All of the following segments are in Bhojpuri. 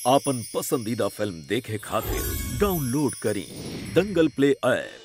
आपन पसंदीदा फिल्म देखे खातिर डाउनलोड करी Dangal play app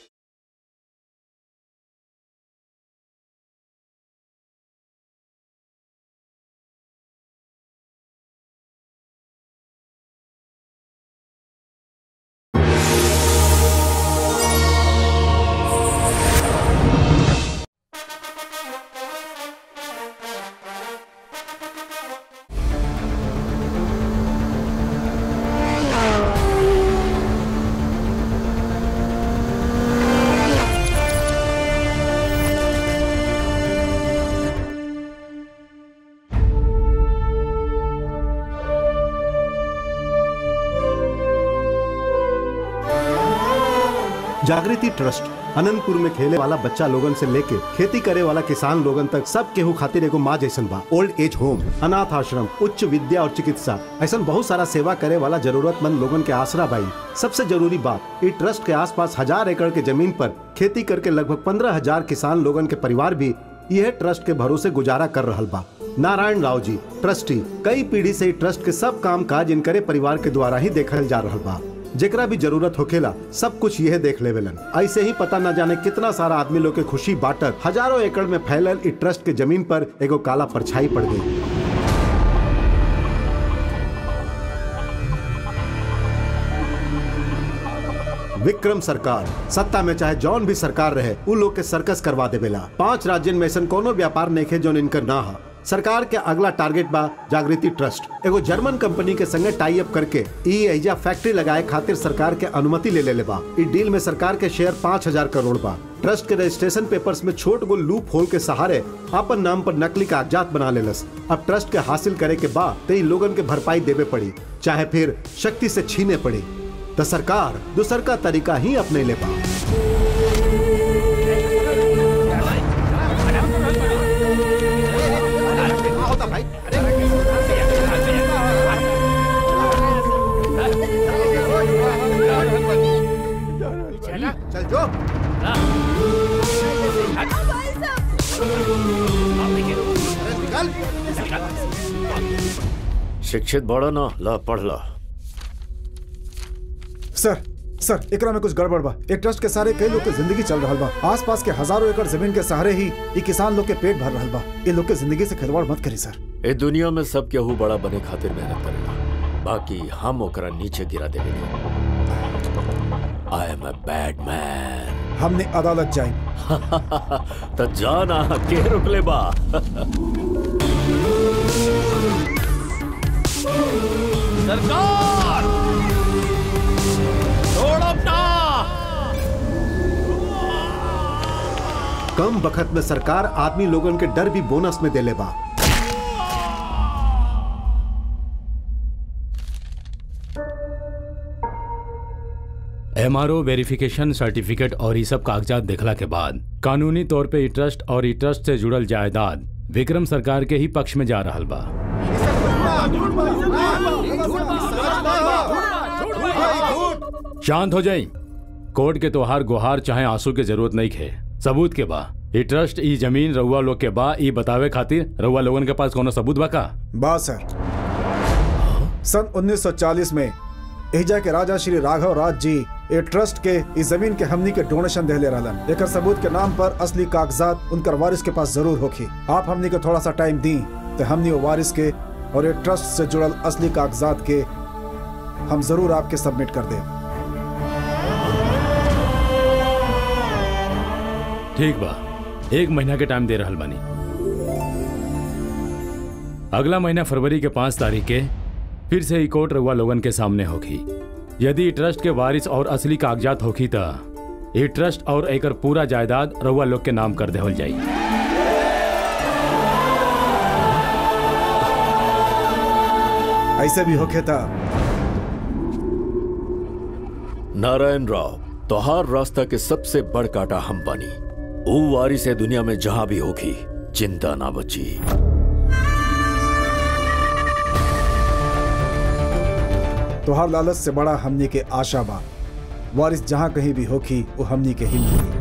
Jagriti trust Anantapur में खेले वाला बच्चा लोगन से लेके खेती करे वाला किसान लोगन तक सब केहू खातिर एगो माँ जैसन बा ओल्ड एज होम अनाथ आश्रम उच्च विद्या और चिकित्सा ऐसा बहुत सारा सेवा करे वाला जरूरतमंद लोगन के आसरा बाई सबसे जरूरी बात ई ट्रस्ट के आसपास हजार एकड़ के जमीन पर खेती करके लगभग पंद्रह हजार किसान लोगन के परिवार भी यह ट्रस्ट के भरोसे गुजारा कर रहल बा नारायण राव जी ट्रस्टी कई पीढ़ी से ई ट्रस्ट के सब काम काज इनकरे परिवार के द्वारा ही देखल जा रहल बा जेकरा भी जरूरत होखेला सब कुछ यह देख लेवेलन ऐसे ही पता न जाने कितना सारा आदमी लोग के खुशी बांटत हजारों एकड़ में फैलल ई ट्रस्ट के जमीन पर एगो काला परछाई पड़ गई विक्रम सरकार सत्ता में चाहे जौन भी सरकार रहे उ लोग के सर्कस करवा देवेला पांच राज्यन में ऐसा कोनो व्यापार नहीं जो इनकर ना हा सरकार के अगला टारगेट बा जागृति ट्रस्ट एगो जर्मन कंपनी के संगे टाई अप करके ई एजा फैक्ट्री लगाए खातिर सरकार के अनुमति ले ले बा ई डील में सरकार के शेयर पाँच हजार करोड़ बा ट्रस्ट के रजिस्ट्रेशन पेपर्स में छोट गो लूप होल के सहारे अपन नाम पर नकली कागजात बना लेलस अब ट्रस्ट के हासिल करे के बाद कई लोगन के भरपाई देवे पड़ी चाहे फिर शक्ति से छीने पड़ी तो सरकार दूसर का तरीका ही अपने ले पा चल जो शिक्षित बड़ा ना ला पढ़ ला सर सर एकरा में कुछ गड़बड़ बा एक ट्रस्ट के सारे कई लोग के जिंदगी चल रहा बा आसपास के हजारों एकड़ जमीन के सहारे ही ये किसान लोग के पेट भर रहा बा ये लोग के जिंदगी से खिलवाड़ मत करी सर ए दुनिया में सब केहू बड़ा बने खातिर मेहनत करेला बाकी हम ओकरा नीचे गिरा देवे I am a bad man हमने अदालत जाई त जाना के रुकले बा सरकार छोड़ अपना कम बखत में सरकार आदमी लोगन के डर भी बोनस में देले बा एमआरओ वेरिफिकेशन सर्टिफिकेट और ये सब कागजात देखला के बाद कानूनी तौर पे ई ट्रस्ट और ई ट्रस्ट से जुड़ल जायदाद विक्रम सरकार के ही पक्ष में जा रहल बा शांत हो जाई कोर्ट के तोहार गुहार चाहे आंसू के जरूरत नहीं खे सबूत के बा ई ट्रस्ट ई जमीन रउआ लोग के बा ई बतावे खातिर रउआ लोगन के पास कोनो सबूत बा का बा सर सन 1940 में एजा के राजा श्री राघव राज जी ए ट्रस्ट के इस जमीन के हमनी के डोनेशन देले रहलन एकर सबूत के नाम पर असली कागजात उनकर वारिस के पास जरूर होखी आप हमनी के थोड़ा सा टाइम दी तो हमनी वो वारिस के और ये ट्रस्ट से जुड़ल असली कागजात के हम जरूर आपके सबमिट कर दें ठीक बा एक महीना के टाइम दे रहल बानी अगला महीना फरवरी के पांच तारीख के फिर से ई कोर्ट रउआ लोगन के सामने होगी यदि ई ट्रस्ट के वारिस और असली कागजात होखी त ई ट्रस्ट और एकर पूरा जायदाद रउआ लोग के नाम कर देवल जाई ऐसे भी होखे था नारायण राव तोहार रास्ता के सबसे बड़ काटा हम बनी ऊ वारिस है दुनिया में जहां भी होगी चिंता ना बची तोहार लालच से बड़ा हमनी के आशा बा वारिस जहाँ कहीं भी होखी वो हमनी के ही मिली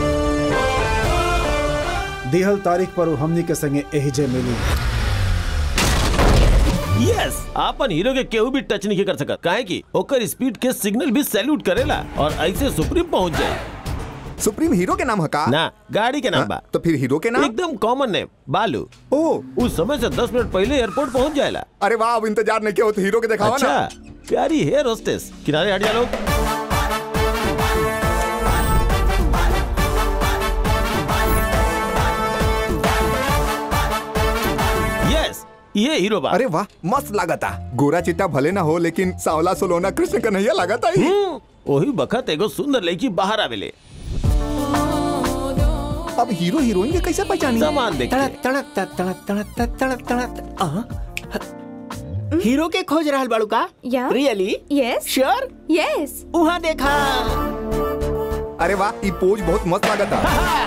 दिहल तारीख पर वो हमनी के संगे एहिजे मिली यस आपन हीरो के केहू भी टच नहीं कर सकत काहे कि ओकर स्पीड के सिग्नल भी सैल्यूट करेला और ऐसे सुप्रीम पहुंच जाए सुप्रीम हीरो के नाम हका ना गाड़ी के नाम बा तो फिर हीरो के नाम एकदम कॉमन नेम बालू ओ उस समय से 10 मिनट पहले एयरपोर्ट पहुंच जाएला अरे वाह अब इंतजार नहीं किया हो तो हीरो के दिखावा अच्छा ना प्यारी हेयर होस्टेस किनारे हट जा लोग यस ये हीरो बा अरे वाह मस्त लागता गोरा चिट्टा भले ना हो लेकिन सावला सोलोना कृष्ण कन्हैया लागता ही हम्म, ओही बखत एगो सुंदर लड़की बाहर आवेले अब हीरो हीरोइन के कैसे पहचानी सामान देख तड़क तड़क तड़क तड़क तड़क तड़क तड़क तड़क आहा। हीरो के खोज रहल बाड़ू का या। रियली यस श्योर यस उहाँ देखा अरे वाह ई पोज बहुत मस्त लागता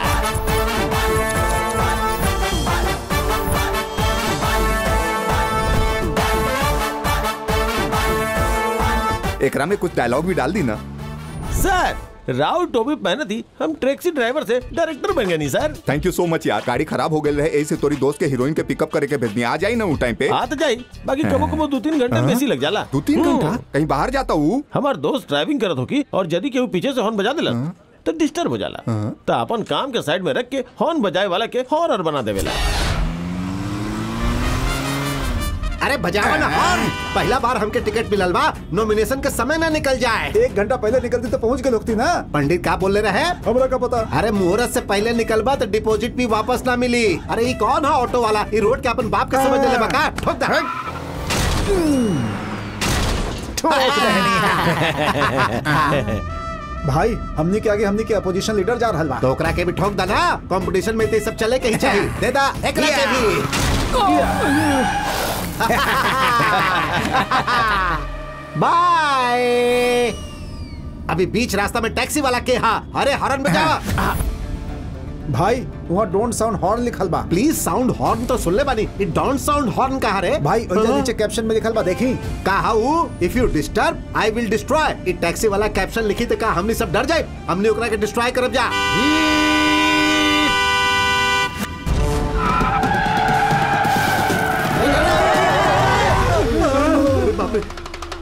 एकरा में कुछ डायलॉग भी डाल दी ना सर राव टोपी पहने थी हम टैक्सी ड्राइवर से डायरेक्टर बन गए नहीं सर थैंक यू सो मच यार गाड़ी खराब हो गई रहे ऐसे तोरी दोस्त के हीरोइन के पिकअप करे के भेजनी आ जाई ना वो टाइम पे आ तो जाई बाकी कबो कबो दो तीन घंटे बेसी लग जाला दो तीन हम्म। घंटा कहीं बाहर जाता हूँ हमार दोस्त ड्राइविंग करत होकी और यदि केहू पीछे से हॉर्न बजा देला तो डिस्टर्ब हो जाला तो अपन काम के साइड में रख के हॉर्न बजाए वाला के हॉरर बना देवेला अरे बजावा ना हॉर्न पहला बार हमके टिकट मिलल बा नॉमिनेशन के समय ना निकल जाए एक घंटा पहले निकलती तो पहुंच गए लोग ना पंडित का बोले रहे हमरा का पता अरे मुहूर्त से पहले निकलबा तो डिपॉजिट भी वापस ना मिली अरे ये कौन है ऑटो वाला ये रोड के अपन बाप के समझ ले बका ठोक दे भाई हमनी के आगे हमनी के अपोजिशन लीडर जा रहल बा तो ओकरा के भी ठोक दा ना कंपटीशन में ते सब चले के ही चाहिए दे दा एकरा के भी बाय अभी बीच रास्ता में टैक्सी वाला के हा अरे हॉर्न बजा भाई वहाँ डोंट साउंड हॉर्न लिखल बा प्लीज साउंड हॉर्न तो सुन ले बानी ये डोंट साउंड हॉर्न कहा रे भाई ओइजा नीचे कैप्शन में लिखल बा देखी कहा if you disturb I will destroy ये टैक्सी वाला कैप्शन लिखी तो का हमने सब डर जाए हमने ओकरा के डिस्ट्रॉय करब जा अरे बाप रे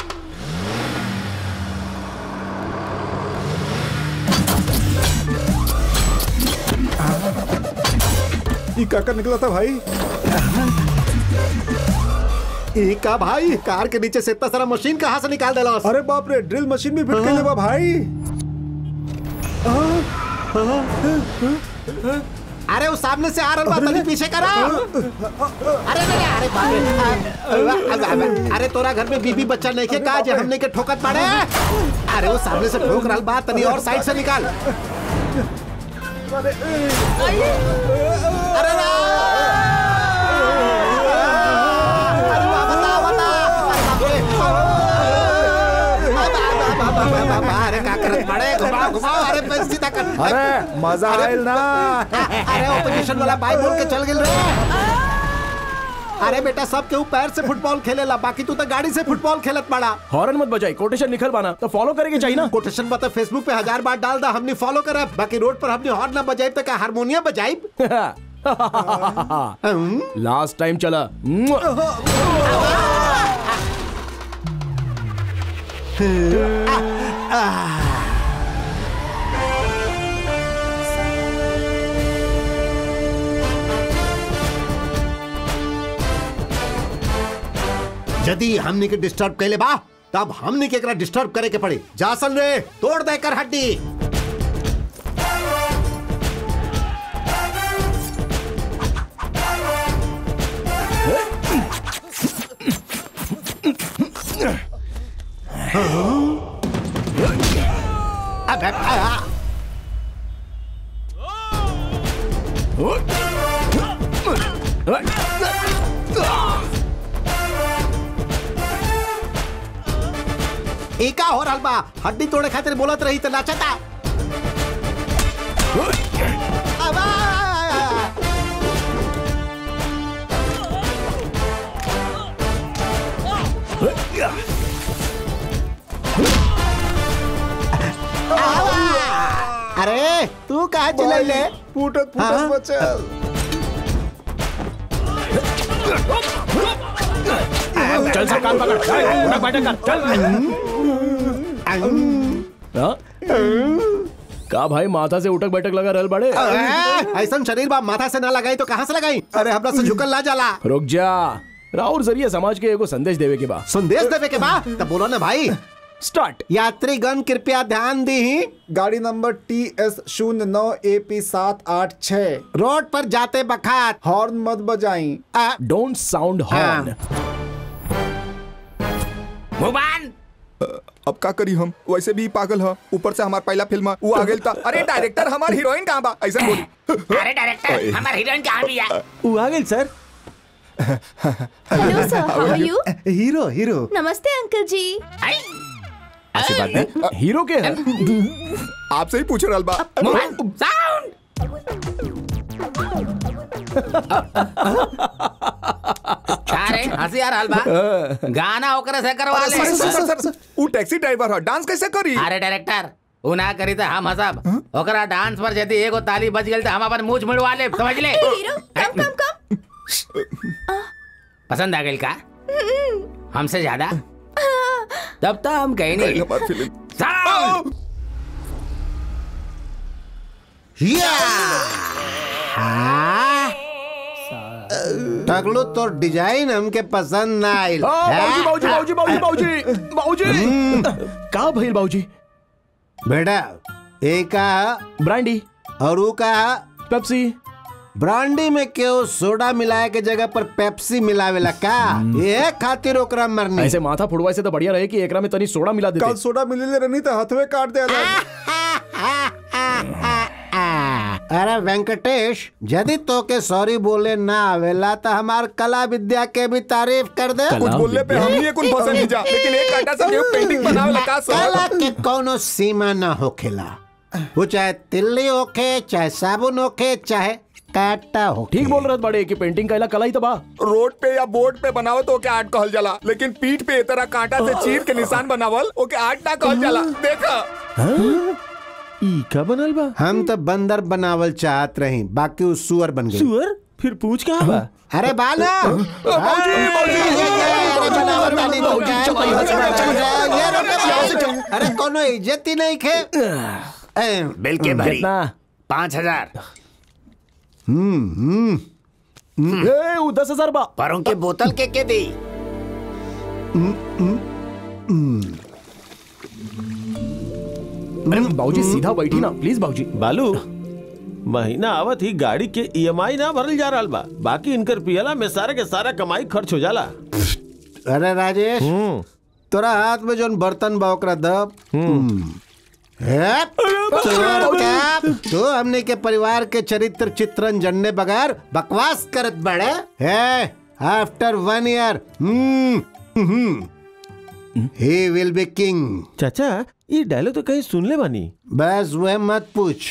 ये काकर निकला था भाई ई का भाई कार के नीचे से इतना सारा मशीन कहाँ से निकाल देला अरे बाप रे ड्रिल मशीन भी फिट कर बा भाई अरे वो सामने से आ रहा बा तनी पीछे करा अरे अरे अरे बाप रे अरे, अरे, अरे तोरा घर में बीबी बच्चा नहीं के का जे हमने के ठोकत पड़े अरे वो सामने से ठोक रहा बा तनी और साइड से निकाल अरे ना अरे बा, बता बता अरे बाप रे बा, बा, बा, बा, बा, बा, अरे का करत पड़े घुमाओ घुमाओ अरे पे सीधा कर अरे मजा अरे- आयल ना अरे ऑपोजिशन वाला बाई बोल के चल गेल रे अरे बेटा सब केहू पैर से फुटबॉल खेलेला बाकी तू तो गाड़ी से फुटबॉल खेलत पड़ा हॉर्न मत बजाई कोटेशन लिखल बाना तो फॉलो करे के चाहिए ना कोटेशन बता फेसबुक पे हजार बार डाल दा हमने फॉलो करा बाकी रोड पर हमने हॉर्न ना बजाई तो का हारमोनियम बजाई लास्ट टाइम चला यदि हमने के डिस्टर्ब कैले बा तब हमने के एकरा डिस्टर्ब करे के पड़ी जासन रे तोड़ दे कर हड्डी अबे, आ, ई का हो रहल बा हड्डी तोड़े खातिर बोलत रही त नाचता अबा! आवा! अरे तू कहा चिल्लाइले फूटत फूटत हाँ? बचल चल सब कान पकड़ चल, उठक बैठक कर चल हाँ? का भाई माथा से उठक बैठक लगा रहल बड़े ऐसा शरीर बा माथा से ना लगाई तो कहाँ से लगाई अरे हमरा से झुकल ना जाला रुक जा राउर जरिए समाज के एगो संदेश देवे के बा संदेश देवे के बा तब बोलो ना भाई स्टार्ट यात्रीगण कृपया ध्यान दी गाड़ी नंबर टी एस शून्य नौ ए पी सात आठ छः रोड पर जाते बखात हॉर्न मत बजाई आ, डोंट साउंड हॉर्न मुबान अब का करी हम वैसे भी पागल ह ऊपर से हमार पहला फिल्म वो आ गेल था अरे डायरेक्टर हमार हीरोइन कहाँ बा ऐसा बोली अरे डायरेक्टर हमार हीरोइन कहाँ भी है वो आ गई sir hello sir how are you hero hero नमस्ते अंकल जी आशीर्वाद दे हीरो के है आपसे ही पूछ रहल बा मुबान साउंड अरे हंसी आ रहल बा गाना ओकरे से करवा ले सर सर सर सर वो टैक्सी ड्राइवर है डांस कैसे करी अरे डायरेक्टर उ ना करी त हम हंसब ओकरा डांस पर यदि एगो ताली बज गेल त हम अपन मूछ मुड़वा ले समझ ले हीरो कम कम कम पसंद आ गेल का हमसे ज्यादा तब तो हम कहीं नहीं हमार फिल्म साउंड या हाँ? टकलू तो डिजाइन हमके पसंद ना आइल हाँ, बाबूजी बाबूजी बाबूजी बाबूजी बाबूजी बाबूजी का भइल बाबूजी बेटा एक का ब्रांडी और ऊ का पेप्सी ब्रांडी में केहू सोडा मिलाए के जगह पर पेप्सी मिलावेला का ये खातिर ओकरा मरनी ऐसे माथा फुड़वाए से तो बढ़िया रहे कि एकरा में तनी सोडा मिला कल देते सोडा मिले रहनी तो हथवे काट दे अरे वेंकटेश यदि तो के सॉरी बोले ना आवेला तो हमार कला विद्या के भी तारीफ कर दे कुछ बोलने पे हम ही कुछ फंसे नहीं जा लेकिन एक कांटा से केहू पेंटिंग बनावे लगा कला सर के कोनो सीमा ना होखेला वो चाहे तिल्ली होखे चाहे साबुन होखे चाहे काटा हो ठीक बोल रहे बड़े कि पेंटिंग कैला कला ही तो बा रोड पे या बोर्ड पे बनावो तो ओके आर्ट कहल जाला लेकिन पीठ पे ए तरह कांटा से चीर के निशान बनावल ओके आर्ट ना कहल जाला देखा ई का बनल बा हम तो बंदर बनावल चाहत रही बाकी उ सुअर बन गई सुअर फिर पूछ का बा अरे बाला अरे कोनो इज्जत ही नहीं खे बिल के भरी कितना पाँच हजार ए उ दस हजार बा परों के बोतल के के दी अरे बाबूजी सीधा बैठी ना प्लीज बाबूजी बालू महीना आवत ही गाड़ी के ईएमआई ना भरल जा रहल बा बाकी इनकर पियला में सारा के सारा कमाई खर्च हो जाला अरे राजेश तोरा हाथ में जोन बर्तन बा ओकरा दब हेप, तोर कैप, तू हमने के परिवार के चरित्र चित्रण जनने बगैर बकवास करत बड़े है after one year he will be king चाचा ये डायलॉग तो कहीं सुन ले बानी बस वह मत पूछ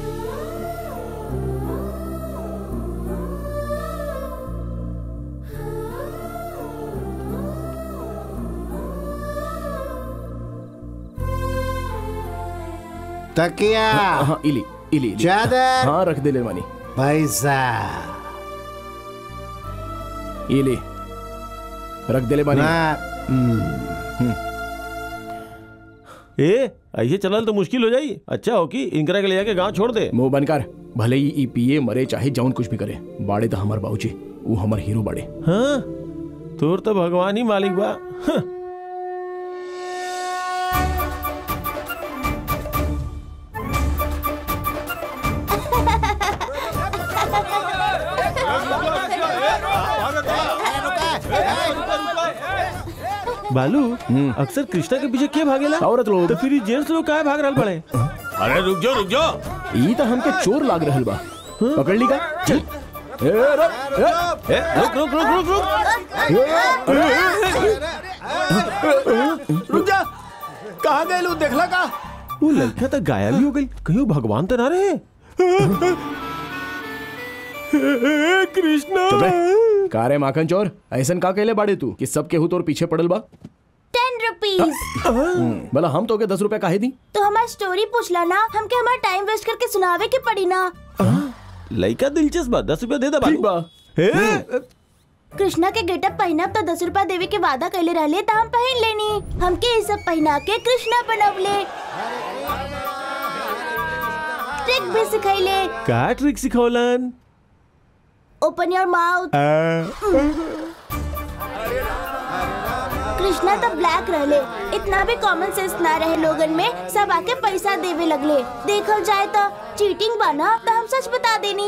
तकिया हाँ इली इली इली। चादर हाँ रख दे ले मानी पैसा इली रख दे ले मानी ना ए ऐसे चलल तो मुश्किल हो जाई अच्छा हो कि इनकरा के ले जाके गांव छोड़ दे मुंह बंद कर भले ही ई पिए मरे चाहे जौन कुछ भी करे बाड़े तो हमार बाबूजी वो हमार हीरो बाड़े हाँ तोर तो भगवान ही मालिक बा हाँ। बालू अक्सर कृष्णा के पीछे के भागेला औरत लोग तो फिर ये जेंट्स लोग काहे भाग रहल पड़े अरे रुक जाओ रुक जाओ ई तो हमके चोर लाग रहल बा पकड़ ली का चल ए, रुक, ए, रुक रुक रुक रुक रुक रुक जा कहाँ गए लोग देखला का वो लड़का तो गायब ही हो गई कहीं भगवान तो ना रहे कृष्णा चुप रह। का रे माखन चोर ऐसन का कहले बाड़े तू कि सब केहू तोर पीछे पड़ल बा टेन रुपीज भला हम तो के दस रुपया काहे दी तो हमार स्टोरी पूछला ना हमके हमार टाइम वेस्ट करके सुनावे के पड़ी ना लड़का दिलचस्प बा दस रुपया दे दे ठीक बालू बा कृष्णा के गेटअप पहनब तो दस रुपया देवे के वादा कैले रहले तो हम पहन लेनी हमके ये सब पहना के कृष्णा बनवले ट्रिक भी सिखैले का ट्रिक सिखौलन ओपन योर माउथ कृष्णा तो ब्लैक रहले इतना भी कॉमन सेंस ना रहे लोगन में सब आके पैसा देवे लगले देखल जाए तो चीटिंग बना तो हम सच बता देनी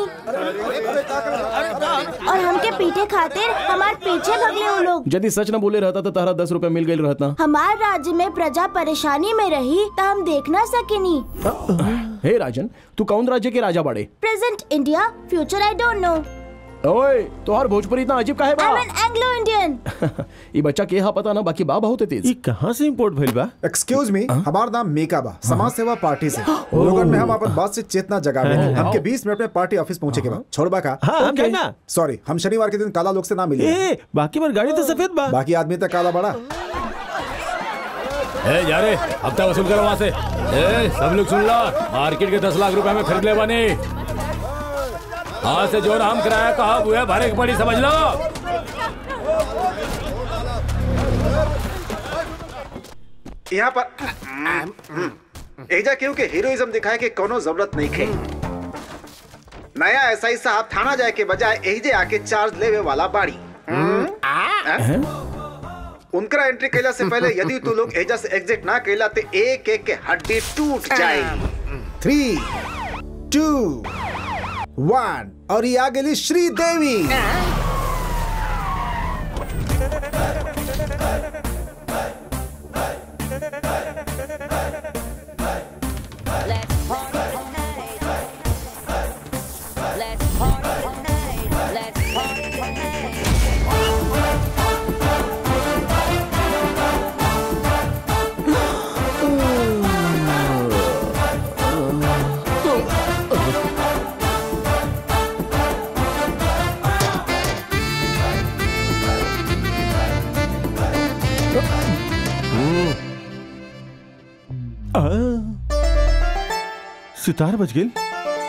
और हमके पीछे खातिर हमार पीछे भगले वो लोग यदि सच न बोले रहता तो तारा दस रुपया मिल गई रहता हमार राज्य में प्रजा परेशानी में रही तो हम देख ना सकेनी हे राजन तू कौन राज्य के राजा बाड़े present India future I don't know ओए तोहार भोजपुरी इतना अजीब काहे आई बा एम एन एंग्लो इंडियन ये बच्चा के हा पता ना बाकी बा बहुत तेज ये कहाँ से इम्पोर्ट भइल बा एक्सक्यूज मी हमार नाम मेका बा समाज सेवा पार्टी से लोगन में हम अपन बात से चेतना जगावे हमके 20 मिनट में पार्टी ऑफिस पहुंचे के बा छोड़बा का हाँ हम Okay. ना सॉरी हम शनिवार के दिन काला लोग से ना मिले ए बाकी बार गाड़ी तो सफेद बा बाकी आदमी तक काला बड़ा ए जा रे हफ्ता वसूल करो वहाँ से ए सब लोग सुन लो मार्केट के दस लाख रुपए में खरीद ले बनी आज से जो नाम किराया कहा हुआ है भरे की पड़ी समझ लो यहाँ पर एजा क्यों के हीरोइज्म दिखाए के कोनो जरूरत नहीं खे नया ऐसा ही साहब थाना जाए के बजाय एजे आके चार्ज लेवे वाला बाड़ी हैं? उनकरा एंट्री कैला से पहले यदि तू लोग एजा से एग्जिट ना कैला तो एक एक के हड्डी टूट जाएगी थ्री टू वन और ये आ गई श्री देवी Let's party tonight. Let's party tonight. Let's party tonight. Sitar बज गेल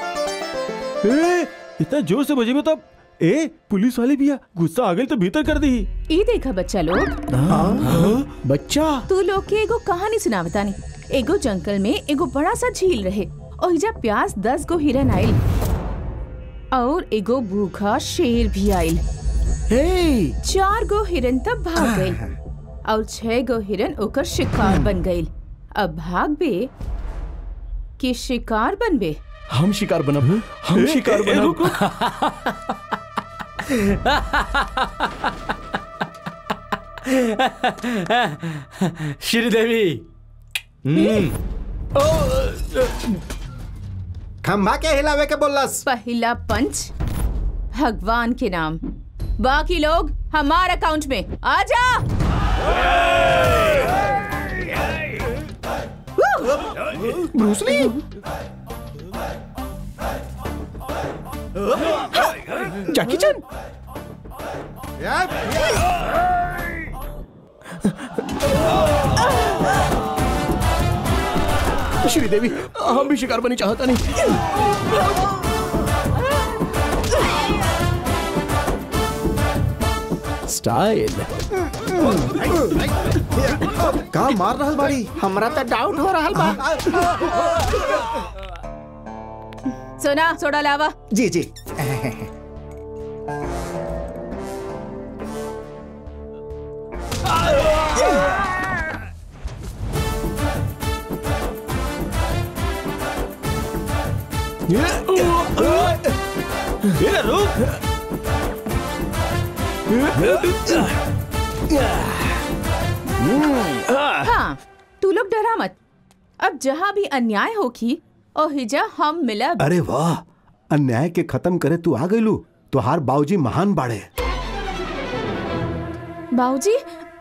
ए इतना जोर से बजे तब ए पुलिस वाले भी आ गुस्सा आ गई तो भीतर कर दी ई देखा बच्चा लोग बच्चा तू लोग के एगो कहानी सुनावतानी एगो जंगल में एगो बड़ा सा झील रहे और इजा प्यास दस गो हिरन आइल और एगो भूखा शेर भी आइल हे चार गो हिरन तब भाग गइल और छह गो हिरन ओकर शिकार बन गइल अब भाग बे कि शिकार बनबे हम शिकार बनब हम शिकार बनब श्रीदेवी खम्बा के हिलावे के बोलस पहला पंच भगवान के नाम बाकी लोग हमारे अकाउंट में आ जा ब्रूसली जैकी चैन श्रीदेवी हम भी शिकार बनी चाहता नहीं स्टाइल का मार रहल बाड़ी हमरा तो डाउट हो रहा बा सोना सोडा लावा जी जी ए रुक हाँ तू लोग डरा मत अब जहाँ भी अन्याय होगी और हिजा हम मिलब अरे वाह अन्याय के खत्म करे तू आ गइलू तुहार बाबूजी महान बाड़े बाऊजी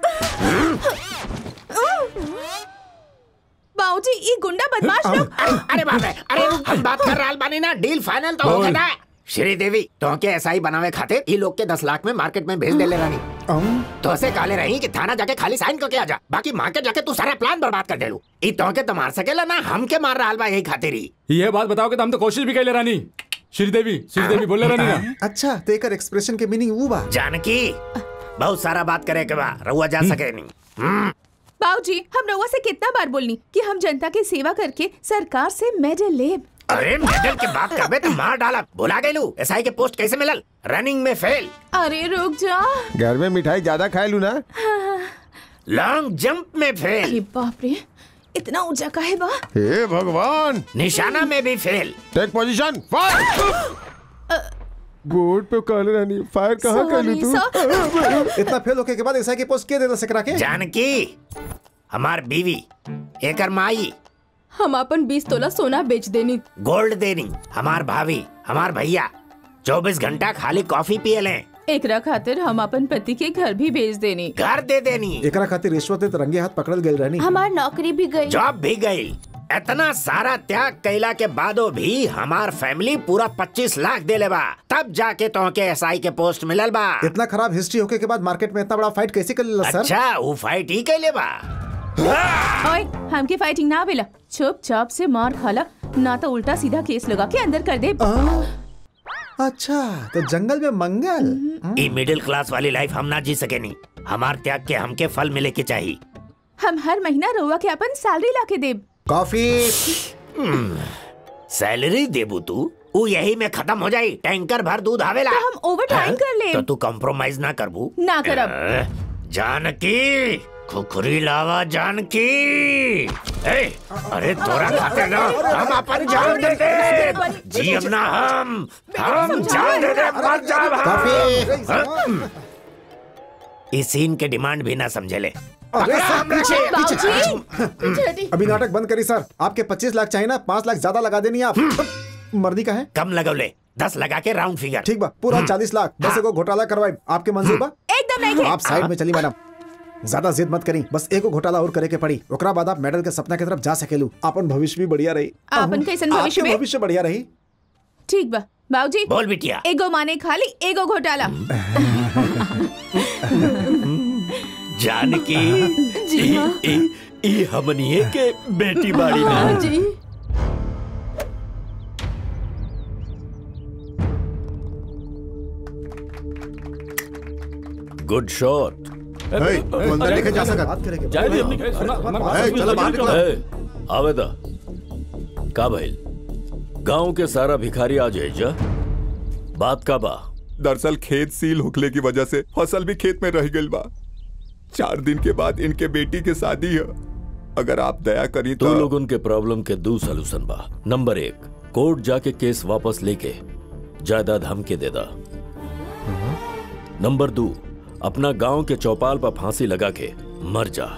बाऊजी ई गुंडा बदमाश लोग अरे बाप रे अरे हम बात कर रहा बानी ना डील फाइनल तो हो गया ना श्रीदेवी तो के ऐसा ही बनावे खातिर ई लोग के दस लाख में मार्केट में भेज देले रानी तो से काले रही कि थाना जाके खाली साइन करके आ जा बाकी मार्केट जाके तू सारा प्लान बर्बाद कर देलू ई तो के तो मार सकेला ना हम के मार रहा बा यही खातिर ही ये बात बताओ कि हम तो कोशिश भी कैले रानी श्रीदेवी श्रीदेवी बोले रहनी ना अच्छा तेकर एक्सप्रेशन के मीनिंग वो बा जानकी बहुत सारा बात करे के बा रहुआ जा सके नहीं बाबूजी हम रउआ से कितना बार बोलनी कि हम जनता की सेवा करके सरकार से मेडल लेब अरे मेडल की बात करबे तो मार डाला भुला गए लू एसआई के पोस्ट कैसे मिलल रनिंग में फेल अरे रुक जा घर में मिठाई ज्यादा खाए लू ना लॉन्ग जंप में फेल अरे बाप रे इतना ऊंचा का है बा हे भगवान निशाना में भी fail take position fire board पे काले रानी फायर कहाँ कर ली तू इतना फेल होके के बाद एसआई के पोस्ट के दे सकरा के जानकी हमार बीवी एकर माई हम अपन बीस तोला सोना बेच देनी गोल्ड देनी हमार भाभी हमार भैया चौबीस घंटा खाली कॉफी पिए लें एकरा खातिर हम अपन पति के घर भी भेज देनी घर दे देनी एकरा खातिर रिश्वत ते रंगे हाथ पकड़ल गइल रहनी हमार नौकरी भी गई जॉब भी गई इतना सारा त्याग कैला के बादो भी हमार फैमिली पूरा पच्चीस लाख दे ले बा तब जाके तो के एसआई के पोस्ट मिलल बा इतना खराब हिस्ट्री होके के बाद मार्केट में इतना बड़ा फाइट कैसे कर लेला सर अच्छा वो फाइट ही कैले बा ओए हमके फाइटिंग ना आवेला चुपचाप से मार खाला ना तो उल्टा सीधा केस लगा के अंदर कर दे अच्छा तो जंगल में मंगल ई मिडिल क्लास वाली लाइफ हम ना जी सके नहीं हमार त्याग के हमके फल मिले के चाहिए हम हर महीना रउआ के अपन सैलरी ला के देब कॉफी सैलरी देबू तू वो यही में खत्म हो जाई टैंकर भर दूध आवेला तो हम ओवर टाइम हाँ? कर ले तो तू कॉम्प्रोमाइज ना करबू ना करब अ, जानकी खुखरी लावा जानकी ए, अरे तोरा खाते ना हम अपन जान दे दे जी अब ना हम हम जान दे दे मर जाब हम हाँ? इस सीन के डिमांड भी ना समझे ले अरे सर पीछे बाबूजी पीछे अभी नाटक बंद करी सर आपके 25 लाख चाहिए ना 5 लाख ज्यादा लगा देनी आप मर्दी का है कम लगौले दस लगा के राउंड फिगर ठीक बा पूरा 40 लाख बस एगो घोटाला करवाई आपके मंजूर बा एकदम नहीं है आप साइड में चली मैडम ज्यादा जिद मत करी बस एगो घोटाला और करे के पड़ी ओकरा बाद आप मेडल के सपना की तरफ जा सकेलू अपन भविष्य भी बढ़िया रही आपन कैसन भविष्य आपके में? भविष्य बढ़िया रही ठीक बा बाबूजी बोल बिटिया एगो माने खाली एगो घोटाला जानकी जी ई, हाँ। ई, ई हमनिए के बेटी बाड़ी ना हाँ जी गुड शॉट हे, तू अंदर लेके जा सकत बात करे के जाए दी अपनी सुना हमारे ए, पास चलो बाहर निकलो। ए, आवेदा का भइल गांव के सारा भिखारी आ जाए जा बात का बा दरअसल खेत सील होखले की वजह से फसल भी खेत में रह गई बा चार दिन के बाद इनके बेटी के शादी है अगर आप दया करी तो तो लोग उनके प्रॉब्लम के दो सोल्यूशन बा नंबर एक कोर्ट जाके केस वापस लेके जायदाद हमके दे दा नंबर दो अपना गांव के चौपाल पर फांसी लगा के मर जा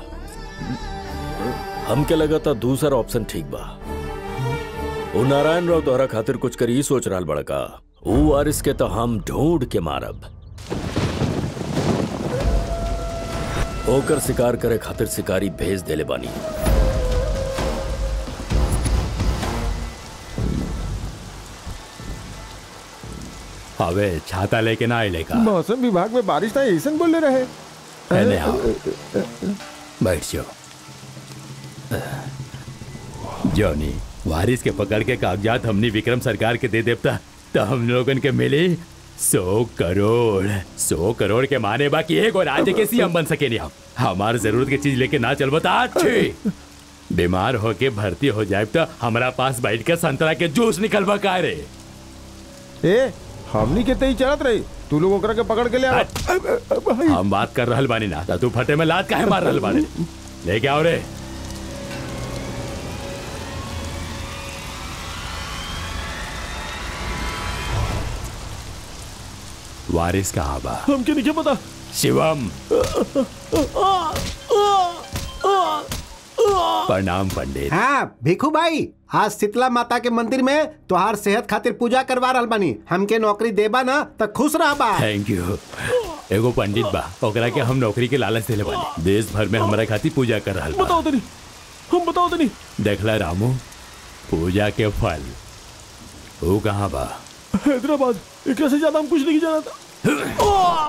हमके लगा था दूसरा ऑप्शन ठीक बा वो नारायण राव तोहरा खातिर कुछ करी सोच रहा बड़का वो वारिस के तो हम ढूंढ के मारब ओकर शिकार करे खातिर शिकारी भेज देले बानी अबे छाता लेके ना आइले का मौसम विभाग में बारिश था ऐसा बोले रहे पहले आओ बैठ जाओ जॉनी वारिस के पकड़ के कागजात हमने विक्रम सरकार के दे देवता तो हम लोगन के मिले सौ करोड़ सौ करोड़ के माने बाकी एक और राज्य के सीएम बन सके नहीं हम हमार जरूरत की चीज लेके ना चल बता अच्छी बीमार होके भर्ती हो जाए तो हमारा पास बैठ के संतरा के जूस निकलवा का रे ए हमनी के तई चलत रही तू लोग ओकरा के पकड़ के ले आ हम बात कर रहल बानी ना तो तू फटे में लात काहे मार रहल बानी लेके आओ रे वारिस कहाँ बा हमके नहीं पता शिवम प्रणाम पंडित हाँ भिखू भाई आज शीतला माता के मंदिर में तोहार सेहत खातिर पूजा करवा रहल बानी हमके नौकरी देबा ना त खुश रह बा थैंक यू एगो पंडित बा ओकरा के हम नौकरी के लालच देले बानी देश भर में हमारा खातिर पूजा कर रहल बा बताओ तनी हम बताओ तनी देखला रामू पूजा के फल वो कहाँ बा हैदराबाद एक से ज्यादा हम कुछ नहीं जाना था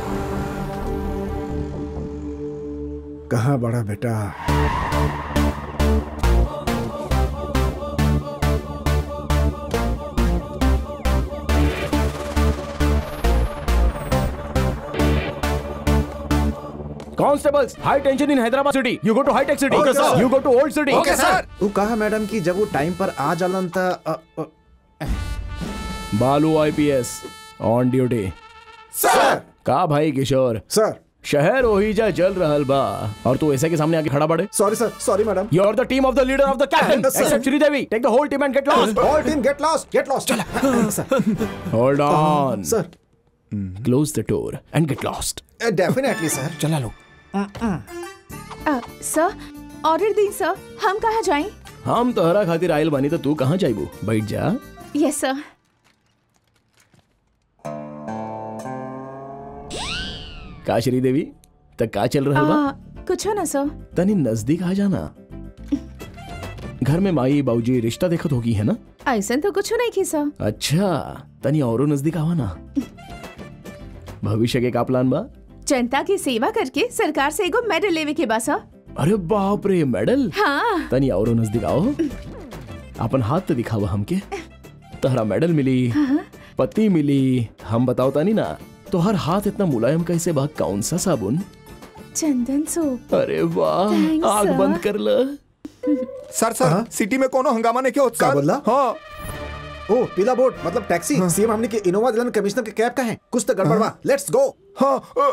कहाँ बड़ा बेटा Constables, high tension in Hyderabad city. You go to high tech city. Okay, sir. You go to old city. वो कहा मैडम कि जब वो टाइम पर आ जालन त अ, अ, बालू आईपीएस ऑन ड्यूटी सर का भाई किशोर सर शहर ओहिजा जल रहल बा और तू ऐसे के सामने आके खड़ा पड़े sorry sir sorry madam You are the team of the leader of the captain. Yes, sir. Except Sridevi. Take the whole team and get lost. All team get lost get lost sir Hold on. Sir Close the door and get lost. Definitely sir चला लो अ, सर ऑर्डर दी सर हम कहाँ जाएं हम तोहरा खातिर आयल बानी तो तू कहाँ जाइबू बैठ जा यस सर का श्रीदेवी तक का चल रहा बा आ, कुछ हो ना सर तनी नजदीक आ जाना घर में माई बाबूजी रिश्ता देखत होगी है ना ऐसा तो कुछ नहीं की सर अच्छा तनी औरो नजदीक आवा ना भविष्य के का प्लान बा जनता की सेवा करके सरकार से एगो मेडल लेवे के बा सर अरे बाप रे मेडल हाँ तनी औरो नजदीक आओ अपन हाथ तो दिखावा हमके तहरा मेडल मिली पति मिली हम बताओ तानी ना तो हर हाथ इतना मुलायम कैसे बा कौन सा साबुन चंदन सोप अरे वाह Thanks, आग sir. बंद कर ल सर सर सिटी में कोनो हंगामा नहीं क्या होता क्या बोला? हाँ ओ पीला बोर्ड मतलब टैक्सी सीएम हमने के इनोवा दिलन कमिश्नर के कैब का है कुछ तो गड़बड़ बा लेट्स गो हाँ अ,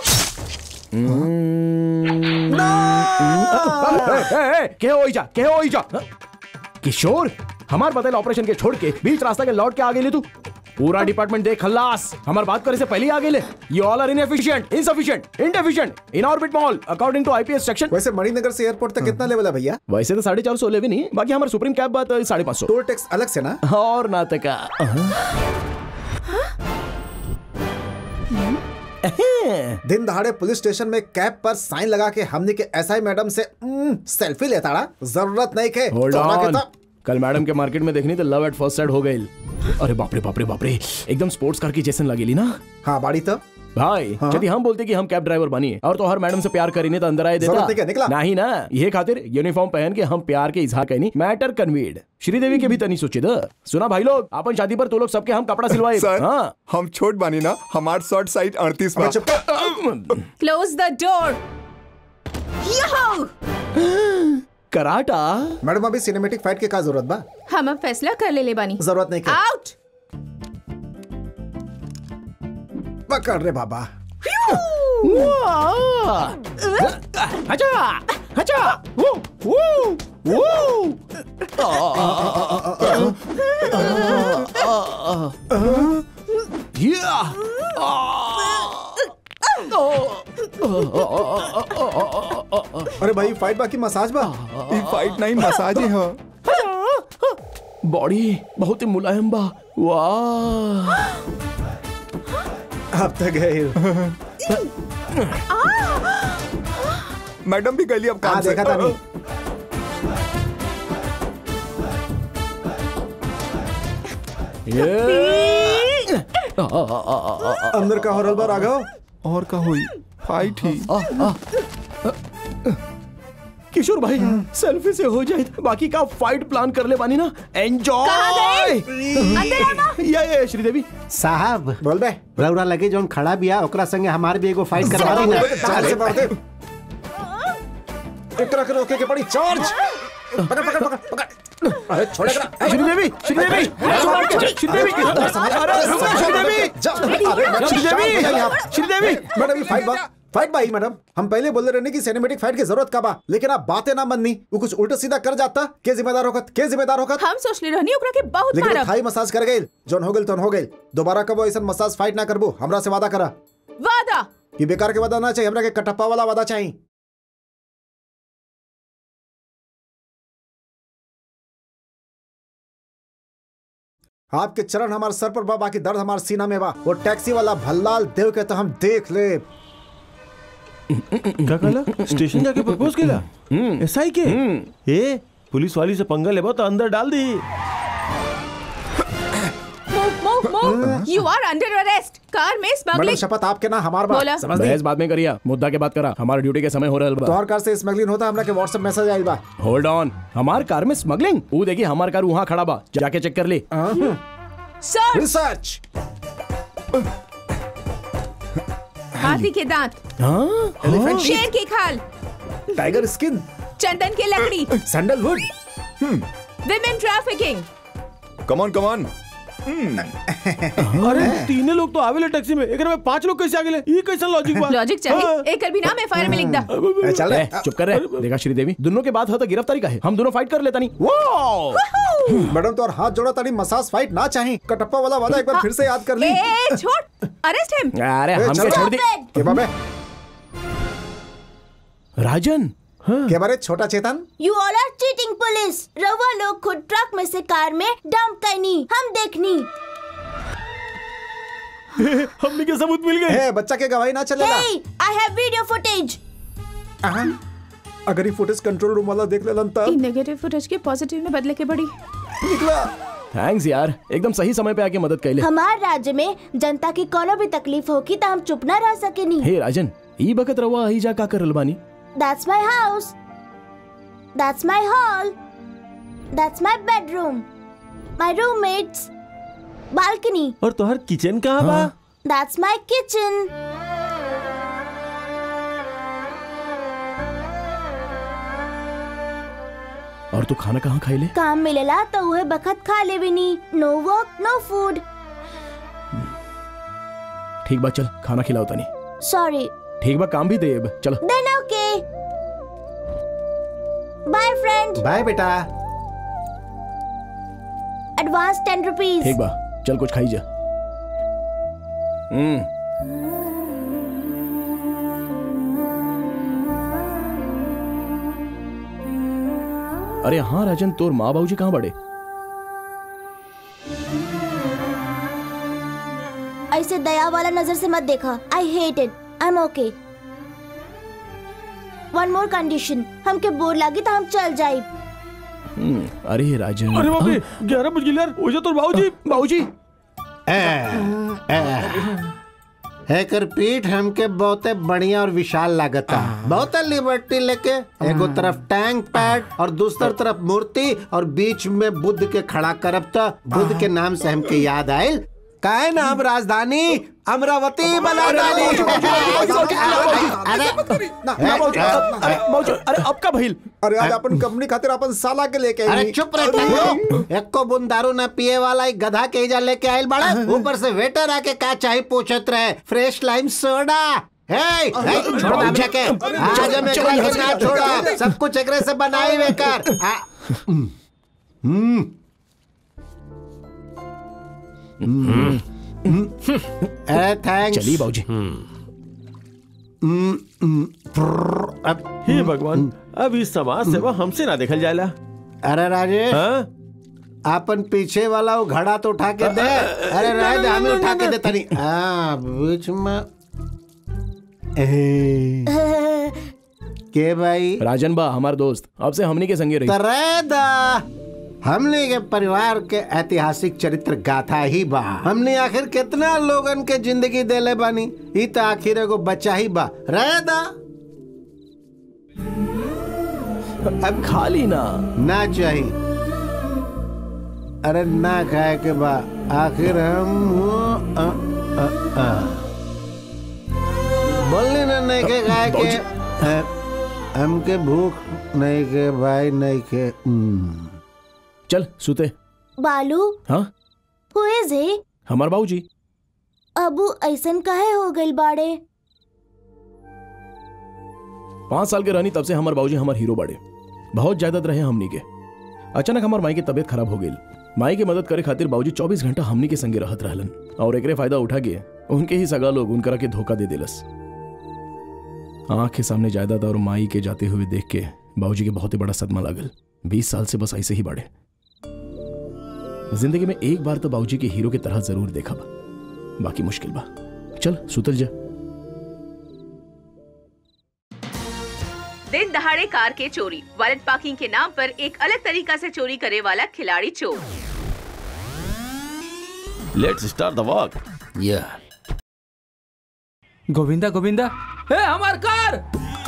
के हो जा के हो जा किशोर हमार बदल ऑपरेशन के छोड़ के बीच रास्ता के लौट के आ गए तू पूरा डिपार्टमेंट देख खल्लास हमार बात करे से पहले ही आ गए you all are inefficient insufficient indeficient in orbit mall according to IPS section वैसे मणिनगर से एयरपोर्ट तक कितना लेवल है भैया वैसे तो साढ़े चार सौ लेवे नहीं बाकी हमारे सुप्रीम कैब बात है साढ़े पाँच सौ टोल टैक्स अलग से ना और नाटका दिन दहाड़े पुलिस स्टेशन में कैब पर साइन लगा के हमने के एसआई मैडम से उम्म, सेल्फी लेता रहा जरूरत नहीं के होल्ड तोरा के ऑन तो- कल मैडम के मार्केट में देखनी तो लव एट फर्स्ट साइड हो गई अरे बाप रे बाप रे बाप रे एकदम स्पोर्ट्स कार की जैसन लगेली ना हाँ बाड़ी तो भाई हाँ? यदि हम बोलते कि हम कैब ड्राइवर बनिए और तो हर मैडम से प्यार करीने तो अंदर आए जरूरत नहीं क्या, देता निकला? नहीं ना ये खातिर यूनिफॉर्म पहन के हम प्यार के इजहार कहनी मैटर कन्वीड श्रीदेवी के भी तनी सोचे द सुना भाई लोग अपन शादी पर तो लोग सबके हम कपड़ा सिलवाए सर हाँ हम छोट बानी ना हमार शॉर्ट साइड अड़तीस बा क्लोज द डोर कराटा मैडम अभी सिनेमेटिक फाइट के का जरूरत बा हम अब फैसला कर ले ले बानी जरूरत नहीं के आउट पकड़ रे बाबा अच्छा अच्छा वो वो वो अरे भाई फाइट बाकी मसाज बा ई फाइट नहीं मसाज ही है बॉडी बहुत ही मुलायम बा वाह अब तक गए मैडम भी गली अब काम हाँ से देखा था नहीं ये अंदर का हॉरल बा राघव और का हुई फाइट ही किशोर भाई सेल्फी से हो जाए बाकी का फाइट प्लान कर ले बानी ना एंजॉय अंदर आना ये ये श्रीदेवी साहब बोल बे रौरा लगे जौन खड़ा बिया ओकरा संगे हमार भी एगो फाइट करवा दी ना चार से मार दे एकरा के रोके के पड़ी चार्ज पकड़ पकड़ पकड़ पकड़ अरे छोड़े करा श्रीदेवी श्रीदेवी श्रीदेवी अरे रुको श्रीदेवी श्रीदेवी श्रीदेवी मैडम ये फाइट बा फाइट भाई मैडम हम पहले बोल रहे कि सिनेमेटिक फाइट की जरूरत का बा लेकिन आप बातें ना बननी वो कुछ उल्टा सीधा कर जाता के जिम्मेदार होकत के जिम्मेदार होकत हम सोच ले रहनी ओकरा के बहुत लेकिन मारब थाई मसाज कर गए जोन हो गेल तोन हो गेल दोबारा कबो ऐसा मसाज फाइट ना करबो हमरा से वादा करा वादा ये बेकार के वादा ना चाहिए हमरा के कटप्पा वाला वादा चाहिए आपके चरण हमारे सर पर बा बाकी दर्द हमारे सीना में बा वो टैक्सी वाला भल्लाल देव के तो हम देख ले क्या कहला स्टेशन जाके प्रपोज केला एसआई के ए पुलिस वाली से पंगा लेबो तो अंदर डाल दी move move move you are under arrest car में मैडम स्मगलिंग शपथ आपके ना हमार बा बोला। समझ बहस बाद में करिया मुद्दा के बात करा हमारे ड्यूटी के समय हो रहा बा तोहर कार से स्मगलिंग होता हमरा के व्हाट्सएप मैसेज आइल बा होल्ड ऑन हमार कार में स्मगलिंग वो देखिए हमार कार वहाँ खड़ा बा जाके चेक कर ले सर रिसर्च हाथी के दांत एलिफेंट शेर की खाल टाइगर स्किन चंदन की लकड़ी sandalwood women trafficking come on come on अरे तीने लोग तो आवेले टैक्सी में एक में पांच लोग कैसे आ गए ये कैसा लॉजिक बा लॉजिक चाहिए एक भी नाम एफआईआर में लिख दा ए, चल रे ए, चुप कर रहे देखा श्रीदेवी दोनों के बाद हो तो गिरफ्तारी का है हम दोनों फाइट कर लेता नहीं वो मैडम तो और हाथ जोड़ा ताड़ी मसाज फाइट ना चाहिए कटप्पा वाला वादा एक बार फिर से याद कर ली ए छोड़ अरेस्ट हिम अरे ए, हम चल क्या छोड़ दी के बाबे राजन के बारे Chhota Chetan you all are cheating police रवा लोग खुद ट्रक में से कार में डंप करनी हम देखनी हमने के सबूत मिल गए ए बच्चा के गवाही ना चलेगा Hey, I have video footage. अगर ये फुटेज कंट्रोल रूम वाला देख लेलन तब नेगेटिव फुटेज के पॉजिटिव में बदले के बड़ी निकला थैंक्स यार एकदम सही समय पे आके मदद कैले हमार राज्य में जनता की कोनो भी तकलीफ होगी तो हम चुप ना रह सकेनी हे राजन ई बकत रवा ही जा का करल बानी That's my house. That's my hall. That's my bedroom. My roommates. Balcony. और तोहर किचन कहाँ बा That's my kitchen. और तू खाना कहाँ खाई ले काम मिलेला तो वह बखत खा ले भी नी नो वर्क नो फूड ठीक बा चल खाना खिलाओ तनी सॉरी ठीक बा काम भी दे अब चलो then okay bye friend bye बेटा एडवांस टेन रुपीज ठीक बा चल कुछ खाई जा हम्म अरे हाँ राजन तोर माँ बाबूजी कहाँ बड़े ऐसे दया वाला नजर से मत देखा I hate it I am okay one more condition हमके बोर लगी तो हम चल जाए हम्म, अरे राजन अरे बाप रे ग्यारह बज गए यार हो जा तो बाबूजी बाबूजी हैकर पीठ हमके बहुते बढ़िया और विशाल लागता बहुते लिबर्टी लेके एगो तरफ टैंक पैड और दूसर तरफ मूर्ति और बीच में बुद्ध के खड़ा करब त बुद्ध के नाम से हमके याद आयल काहे ना हम राजधानी अमरावती बना डाली ना ना बाबूजी, अरे बाबूजी अरे अब का भइल अरे आज अपन कंपनी खातिर अपन साला के लेके अरे आई चुप रहे हो एको बुन दारू न पिए वाला एक गधा के इजा लेके आयल बड़ा ऊपर से वेटर आके का चाहे पूछत रहे फ्रेश लाइम सोडा हे हे, छोड़ दे हमके के आज हम एकरा के ना छोड़ा सब कुछ एकरे से बनाई बेकार आ, हम्म हम्म हम्म, अरे थैंक्स चलिए बाबूजी हम्म, हम्म, फ्रर, अब हे भगवान अब इस समाज सेवा हमसे ना देखल जाएला अरे राजेश हाँ आपन पीछे वाला वो घड़ा तो उठा के दे अरे रह दे हमें उठा के दे तनी हाँ बीच में ए, के भाई राजन बा हमार दोस्त अब से हमनी के संगे रही करे दा हमने के परिवार के ऐतिहासिक चरित्र गाथा ही बा हमने आखिर कितना लोगन के जिंदगी देले बानी ई तो आखिर एगो बच्चा ही बा रह दा अब खाली ना ना चाहिए अरे ना खाए के बा आखिर हम वो, अ, अ, अ। बोलने ना नहीं के खाए के अ, हमके भूख नहीं के भाई नहीं के हम्म। चल सुते बालू हाँ हु इज ही हमार बाबूजी अबू ऐसन काहे हो गइल बाड़े पाँच साल के रहनी तब से हमार बाबूजी हमार हीरो बड़े बहुत जायदाद रहे हमनी के अचानक हमार माई की तबीयत खराब हो गई माई की मदद करे खातिर बाबूजी 24 घंटा हमनी के संगे रहत रहलन और एकरे फायदा उठा के उनके ही सगा लोग उनकरा के धोखा दे दिलस आंख के सामने जायदाद और माई के जाते हुए देख के बाबूजी के बहुत ही बड़ा सदमा लागल बीस साल से बस ऐसे ही बढ़े जिंदगी में एक बार तो बाबूजी के हीरो की तरह जरूर देखा बा बाकी मुश्किल बा चल सुतल जा दिन दहाड़े कार के चोरी वॉलेट पार्किंग के नाम पर एक अलग तरीका से चोरी करे वाला खिलाड़ी चोर लेट्स स्टार्ट द वॉक या गोविंदा गोविंदा ए हमार कार